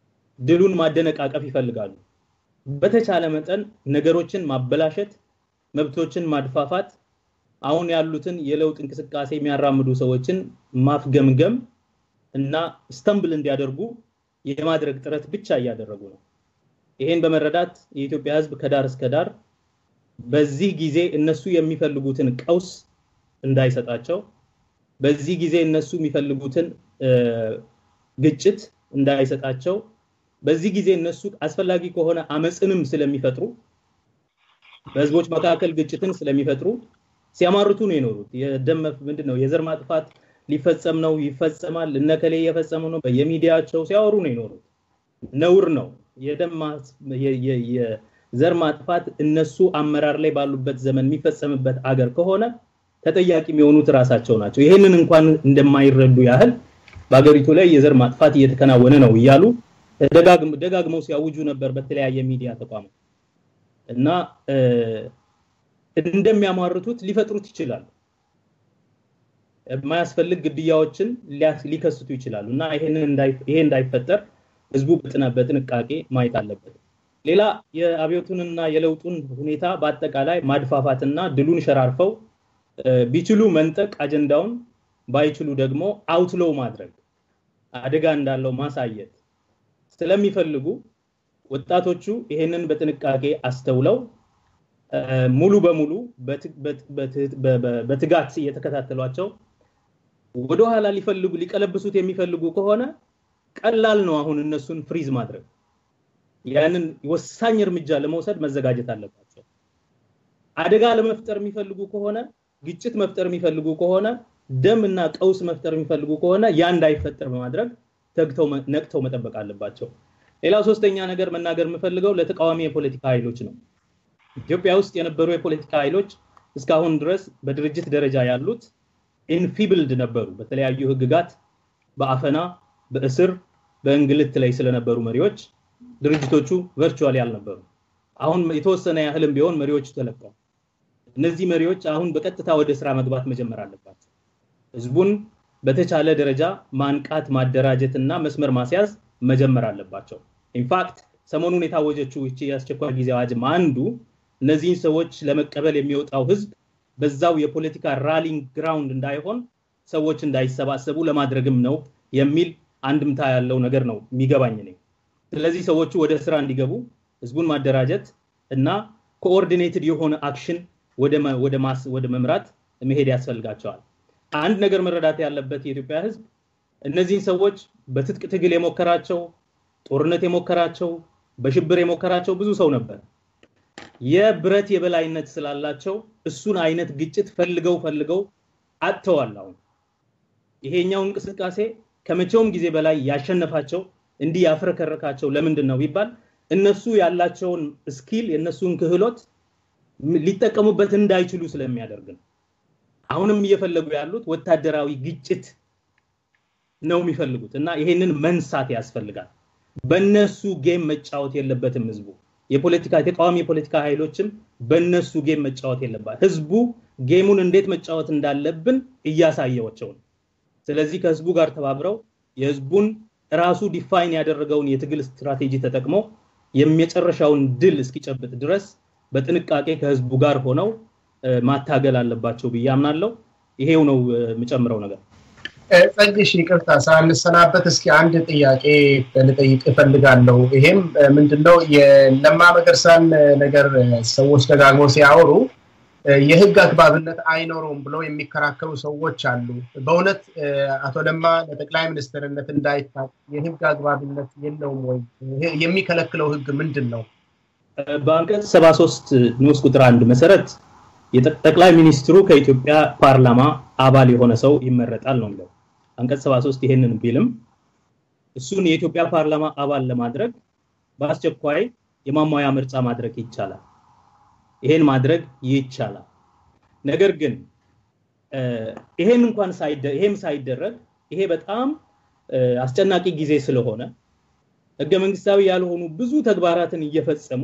ድሉን ማደነቃቀፍ ይፈልጋሉ በተቻለ መጠን ነገሮችን ማበላሸት መብቶችን ማድፋፋት፣ አሁን ያሉትን የለውጥ እንቅስቃሴ የሚያራምዱ ሰዎችን ማፍገምገም እና ስተምብል እንዲያደርጉ የማድረግ ጥረት ብቻ እያደረጉ ነው። ይሄን በመረዳት የኢትዮጵያ ሕዝብ ከዳር እስከ ዳር በዚህ ጊዜ እነሱ የሚፈልጉትን ቀውስ እንዳይሰጣቸው፣ በዚህ ጊዜ እነሱ የሚፈልጉትን ግጭት እንዳይሰጣቸው፣ በዚህ ጊዜ እነሱ አስፈላጊ ከሆነ አመፅንም ስለሚፈጥሩ በህዝቦች መካከል ግጭትን ስለሚፈጥሩ ሲያማርቱ ነው የኖሩት። የደም ምንድን ነው የዘር ማጥፋት ሊፈጸም ነው ይፈጸማል፣ እነከሌ እየፈጸሙ ነው በየሚዲያቸው ሲያወሩ ነው የኖሩት። ነውር ነው። የዘር ማጥፋት እነሱ አመራር ላይ ባሉበት ዘመን የሚፈጸምበት አገር ከሆነ ተጠያቂ የሚሆኑት ራሳቸው ናቸው። ይህንን እንኳን እንደማይረዱ ያህል በሀገሪቱ ላይ የዘር ማጥፋት እየተከናወነ ነው እያሉ ደጋግመው ሲያውጁ ነበር በተለያየ ሚዲያ ተቋማት እና እንደሚያሟርቱት ሊፈጥሩት ይችላሉ። የማያስፈልግ ግድያዎችን ሊከስቱ ይችላሉ እና ይሄ እንዳይፈጠር ህዝቡ በጥንቃቄ ማየት አለበት። ሌላ የአብዮቱንና የለውጡን ሁኔታ በአጠቃላይ ማድፋፋትና ድሉን ሸራርፈው ቢችሉ መንጠቅ አጀንዳውን ባይችሉ ደግሞ አውትሎው ማድረግ አደጋ እንዳለው ማሳየት ስለሚፈልጉ ወጣቶቹ ይሄንን በጥንቃቄ አስተውለው ሙሉ በሙሉ በትጋት እየተከታተሏቸው ወደኋላ ሊፈልጉ ሊቀለብሱት የሚፈልጉ ከሆነ ቀላል ነው አሁን እነሱን ፍሪዝ ማድረግ። ያንን ወሳኝ እርምጃ ለመውሰድ መዘጋጀት አለባቸው። አደጋ ለመፍጠር የሚፈልጉ ከሆነ ግጭት መፍጠር የሚፈልጉ ከሆነ ደም እና ቀውስ መፍጠር የሚፈልጉ ከሆነ ያ እንዳይፈጠር በማድረግ ተግተው ነቅተው መጠበቅ አለባቸው። ሌላው ሶስተኛ ነገር መናገር የምፈልገው ለተቃዋሚ የፖለቲካ ኃይሎች ነው። ኢትዮጵያ ውስጥ የነበሩ የፖለቲካ ኃይሎች እስካሁን ድረስ በድርጅት ደረጃ ያሉት ኢንፊብልድ ነበሩ። በተለያዩ ህግጋት፣ በአፈና፣ በእስር፣ በእንግልት ላይ ስለነበሩ መሪዎች ድርጅቶቹ ቨርቹዋሊ አልነበሩ። አሁን የተወሰነ ያህልም ቢሆን መሪዎቹ ተለቀዋል። እነዚህ መሪዎች አሁን በቀጥታ ወደ ስራ መግባት መጀመር አለባቸው። ህዝቡን በተቻለ ደረጃ ማንቃት፣ ማደራጀት እና መስመር ማስያዝ መጀመር አለባቸው። ኢንፋክት ሰሞኑን የታወጀችው ይቺ የአስቸኳይ ጊዜ አዋጅም አንዱ እነዚህን ሰዎች ለመቀበል የሚወጣው ህዝብ በዛው የፖለቲካ ራሊንግ ግራውንድ እንዳይሆን ሰዎች እንዳይሰባሰቡ ለማድረግም ነው የሚል አንድምታ ያለው ነገር ነው የሚገባኝ ነኝ። ስለዚህ ሰዎቹ ወደ ስራ እንዲገቡ ህዝቡን ማደራጀት እና ኮኦርዲኔትድ የሆነ አክሽን ወደ መምራት መሄድ ያስፈልጋቸዋል። አንድ ነገር መረዳት ያለበት የኢትዮጵያ ህዝብ እነዚህን ሰዎች በትጥቅ ትግል የሞከራቸው ጦርነት የሞከራቸው በሽብር የሞከራቸው ብዙ ሰው ነበር። የብረት የበላይነት ስላላቸው እሱን አይነት ግጭት ፈልገው ፈልገው አጥተዋል። አሁን ይሄኛው እንቅስቃሴ ከመቼውም ጊዜ በላይ ያሸነፋቸው እንዲህ ያፍረከረካቸው ለምንድን ነው ቢባል እነሱ ያላቸውን ስኪል የእነሱን ክህሎት ሊጠቀሙበት እንዳይችሉ ስለሚያደርግ ነው። አሁንም እየፈለጉ ያሉት ወታደራዊ ግጭት ነው የሚፈልጉት እና ይሄንን መንሳት ያስፈልጋል። በነሱ ጌም መጫወት የለበትም ህዝቡ። የፖለቲካ የተቃዋሚ የፖለቲካ ኃይሎችም በነሱ ጌም መጫወት የለባት። ህዝቡ ጌሙን እንዴት መጫወት እንዳለብን እያሳየዋቸው ነው። ስለዚህ ከህዝቡ ጋር ተባብረው የህዝቡን ራሱ ዲፋይን ያደረገውን የትግል ስትራቴጂ ተጠቅሞ የመጨረሻውን ድል እስኪጨብጥ ድረስ በጥንቃቄ ከህዝቡ ጋር ሆነው ማታገል አለባቸው ብዬ አምናለሁ። ይሄው ነው የምጨምረው ነገር። ጸግሽ ይቅርታ ሳንሰናበት እስኪ አንድ ጥያቄ ልጠይቅ እፈልጋለሁ። ይሄም ምንድነው የለማ መገርሳን ነገር ሰዎች ደጋግሞ ሲያወሩ የህግ አግባብነት አይኖረውም ብለው የሚከራከሩ ሰዎች አሉ። በእውነት አቶ ለማ ለጠቅላይ ሚኒስትርነት እንዳይታጭ የህግ አግባብነት የለውም ወይ? የሚከለክለው ህግ ምንድን ነው? በአንቀጽ 73 ንዑስ ቁጥር አንድ መሰረት ጠቅላይ ሚኒስትሩ ከኢትዮጵያ ፓርላማ አባል የሆነ ሰው ይመረጣል ነው የሚለው። አንቀጽ 73 ይሄንን ቢልም እሱን የኢትዮጵያ ፓርላማ አባል ለማድረግ በአስቸኳይ የማሟያ ምርጫ ማድረግ ይቻላል። ይሄን ማድረግ ይቻላል። ነገር ግን ይሄን እንኳን ይሄም ሳይደረግ ይሄ በጣም አስጨናቂ ጊዜ ስለሆነ ህገ መንግስታዊ ያልሆኑ ብዙ ተግባራትን እየፈጸሙ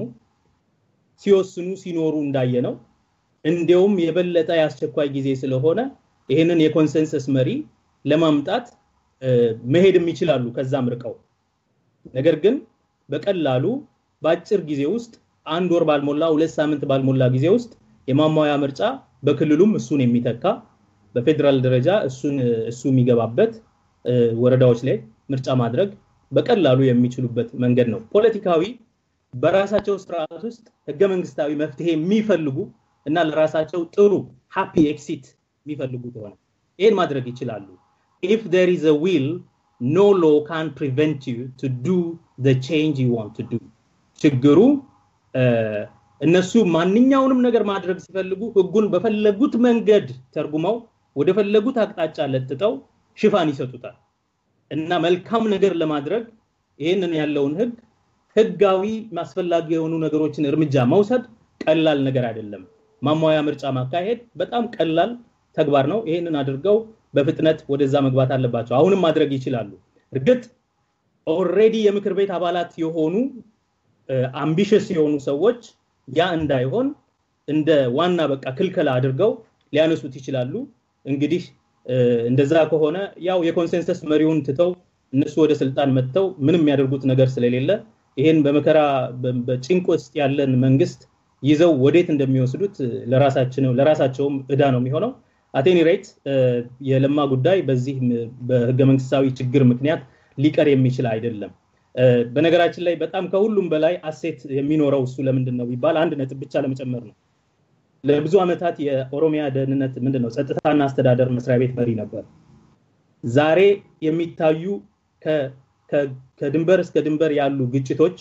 ሲወስኑ ሲኖሩ እንዳየ ነው። እንዲያውም የበለጠ የአስቸኳይ ጊዜ ስለሆነ ይህንን የኮንሰንሰስ መሪ ለማምጣት መሄድም ይችላሉ ከዛም ርቀው። ነገር ግን በቀላሉ በአጭር ጊዜ ውስጥ አንድ ወር ባልሞላ ሁለት ሳምንት ባልሞላ ጊዜ ውስጥ የማሟያ ምርጫ በክልሉም እሱን የሚተካ በፌዴራል ደረጃ እሱን እሱ የሚገባበት ወረዳዎች ላይ ምርጫ ማድረግ በቀላሉ የሚችሉበት መንገድ ነው። ፖለቲካዊ በራሳቸው ስርዓት ውስጥ ህገ መንግስታዊ መፍትሄ የሚፈልጉ እና ለራሳቸው ጥሩ ሃፒ ኤክሲት የሚፈልጉ ከሆነ ይህን ማድረግ ይችላሉ። ኢፍ ዜር ኢዝ ዊል ኖ ሎ ካን ፕሪቨንት ዩ ቱ ዱ ዘ ቼንጅ ዩ ዋንት ቱ ዱ። ችግሩ እነሱ ማንኛውንም ነገር ማድረግ ሲፈልጉ ህጉን በፈለጉት መንገድ ተርጉመው ወደ ፈለጉት አቅጣጫ ለጥጠው ሽፋን ይሰጡታል እና መልካም ነገር ለማድረግ ይህንን ያለውን ህግ ህጋዊ አስፈላጊ የሆኑ ነገሮችን እርምጃ መውሰድ ቀላል ነገር አይደለም። ማሟያ ምርጫ ማካሄድ በጣም ቀላል ተግባር ነው። ይህንን አድርገው በፍጥነት ወደዛ መግባት አለባቸው። አሁንም ማድረግ ይችላሉ። እርግጥ ኦልሬዲ የምክር ቤት አባላት የሆኑ አምቢሽስ የሆኑ ሰዎች ያ እንዳይሆን እንደ ዋና በቃ ክልከላ አድርገው ሊያነሱት ይችላሉ። እንግዲህ እንደዛ ከሆነ ያው የኮንሰንሰስ መሪውን ትተው እነሱ ወደ ስልጣን መጥተው ምንም የሚያደርጉት ነገር ስለሌለ ይሄን በመከራ በጭንቅ ውስጥ ያለን መንግስት ይዘው ወዴት እንደሚወስዱት ለራሳቸውም እዳ ነው የሚሆነው። አቴኒ ሬት የለማ ጉዳይ በዚህ በህገ መንግስታዊ ችግር ምክንያት ሊቀር የሚችል አይደለም። በነገራችን ላይ በጣም ከሁሉም በላይ አሴት የሚኖረው እሱ ለምንድን ነው ቢባል አንድ ነጥብ ብቻ ለመጨመር ነው። ለብዙ ዓመታት የኦሮሚያ ደህንነት ምንድን ነው ጸጥታና አስተዳደር መስሪያ ቤት መሪ ነበር። ዛሬ የሚታዩ ከድንበር እስከ ድንበር ያሉ ግጭቶች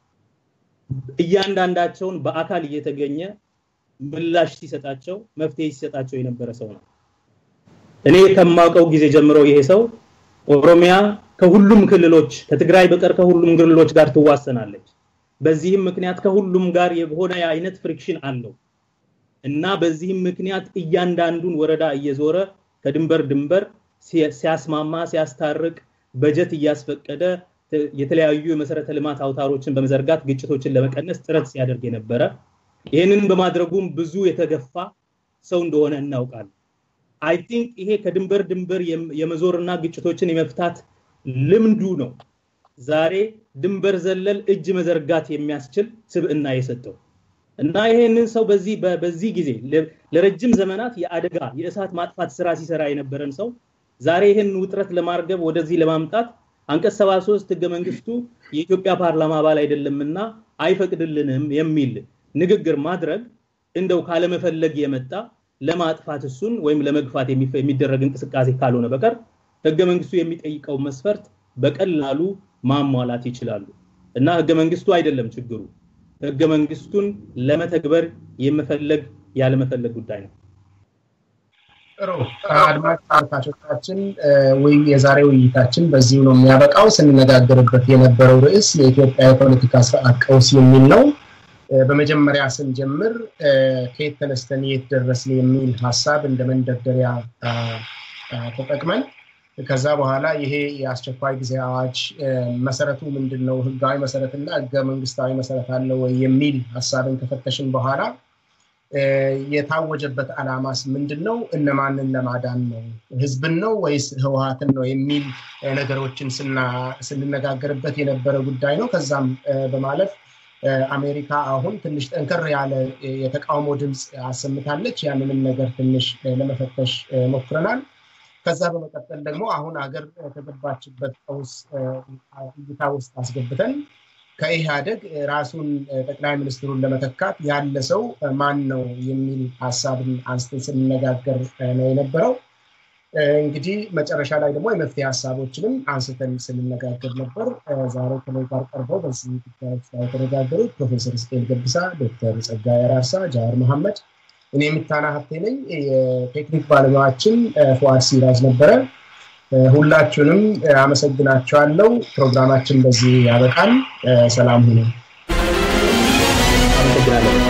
እያንዳንዳቸውን በአካል እየተገኘ ምላሽ ሲሰጣቸው መፍትሄ ሲሰጣቸው የነበረ ሰው ነው። እኔ ከማውቀው ጊዜ ጀምሮ ይሄ ሰው ኦሮሚያ ከሁሉም ክልሎች ከትግራይ በቀር ከሁሉም ክልሎች ጋር ትዋሰናለች። በዚህም ምክንያት ከሁሉም ጋር የሆነ አይነት ፍሪክሽን አለው እና በዚህም ምክንያት እያንዳንዱን ወረዳ እየዞረ ከድንበር ድንበር ሲያስማማ ሲያስታርቅ በጀት እያስፈቀደ የተለያዩ የመሰረተ ልማት አውታሮችን በመዘርጋት ግጭቶችን ለመቀነስ ጥረት ሲያደርግ የነበረ ይህንን በማድረጉም ብዙ የተገፋ ሰው እንደሆነ እናውቃለን። አይ ቲንክ ይሄ ከድንበር ድንበር የመዞርና ግጭቶችን የመፍታት ልምዱ ነው ዛሬ ድንበር ዘለል እጅ መዘርጋት የሚያስችል ስብዕና የሰጠው እና ይሄንን ሰው በዚህ በዚህ ጊዜ ለረጅም ዘመናት የአደጋ የእሳት ማጥፋት ስራ ሲሰራ የነበረን ሰው ዛሬ ይህን ውጥረት ለማርገብ ወደዚህ ለማምጣት አንቀጽ 73 ህገ መንግስቱ የኢትዮጵያ ፓርላማ አባል አይደለምና አይፈቅድልንም የሚል ንግግር ማድረግ እንደው ካለመፈለግ የመጣ ለማጥፋት እሱን ወይም ለመግፋት የሚደረግ እንቅስቃሴ ካልሆነ በቀር ህገ መንግስቱ የሚጠይቀው መስፈርት በቀላሉ ማሟላት ይችላሉ እና ህገ መንግስቱ አይደለም ችግሩ ህገ መንግስቱን ለመተግበር የመፈለግ ያለመፈለግ ጉዳይ ነው ጥሩ አድማጭ ተመልካቾቻችን ወይ የዛሬ ውይይታችን በዚሁ ነው የሚያበቃው ስንነጋገርበት የነበረው ርዕስ የኢትዮጵያ የፖለቲካ ስርዓት ቀውስ የሚል ነው በመጀመሪያ ስንጀምር ከየት ተነስተን የት ደረስን የሚል ሀሳብ እንደ መንደርደሪያ ተጠቅመን ከዛ በኋላ ይሄ የአስቸኳይ ጊዜ አዋጅ መሰረቱ ምንድን ነው ህጋዊ መሰረትና ህገ መንግስታዊ መሰረት አለው ወይ የሚል ሀሳብን ከፈተሽን በኋላ የታወጀበት አላማስ ምንድን ነው እነማንን ለማዳን ነው ህዝብን ነው ወይስ ህወሀትን ነው የሚል ነገሮችን ስንነጋገርበት የነበረ ጉዳይ ነው ከዛም በማለፍ አሜሪካ አሁን ትንሽ ጠንከር ያለ የተቃውሞ ድምፅ አሰምታለች ያንንም ነገር ትንሽ ለመፈተሽ ሞክረናል ከዛ በመቀጠል ደግሞ አሁን ሀገር ከገባችበት ቀውስ እይታ ውስጥ አስገብተን ከኢህአደግ ራሱን ጠቅላይ ሚኒስትሩን ለመተካት ያለ ሰው ማን ነው የሚል ሀሳብን አንስተን ስንነጋገር ነው የነበረው እንግዲህ መጨረሻ ላይ ደግሞ የመፍትሄ ሀሳቦችንም አንስተን ስንነጋገር ነበር ዛሬ ከኔ ጋር ቀርበው በዚህ ጉዳዮች ላይ የተነጋገሩት ፕሮፌሰር ስጤን ገብሳ ዶክተር ጸጋይ አራርሳ ጃዋር መሐመድ እኔ የምታና ሀብቴ ነኝ የቴክኒክ ባለሙያችን ፉአድ ሲራጅ ነበረ ሁላችሁንም አመሰግናቸዋለው ፕሮግራማችን በዚህ ያበቃል ሰላም ሁኑ አመሰግናለሁ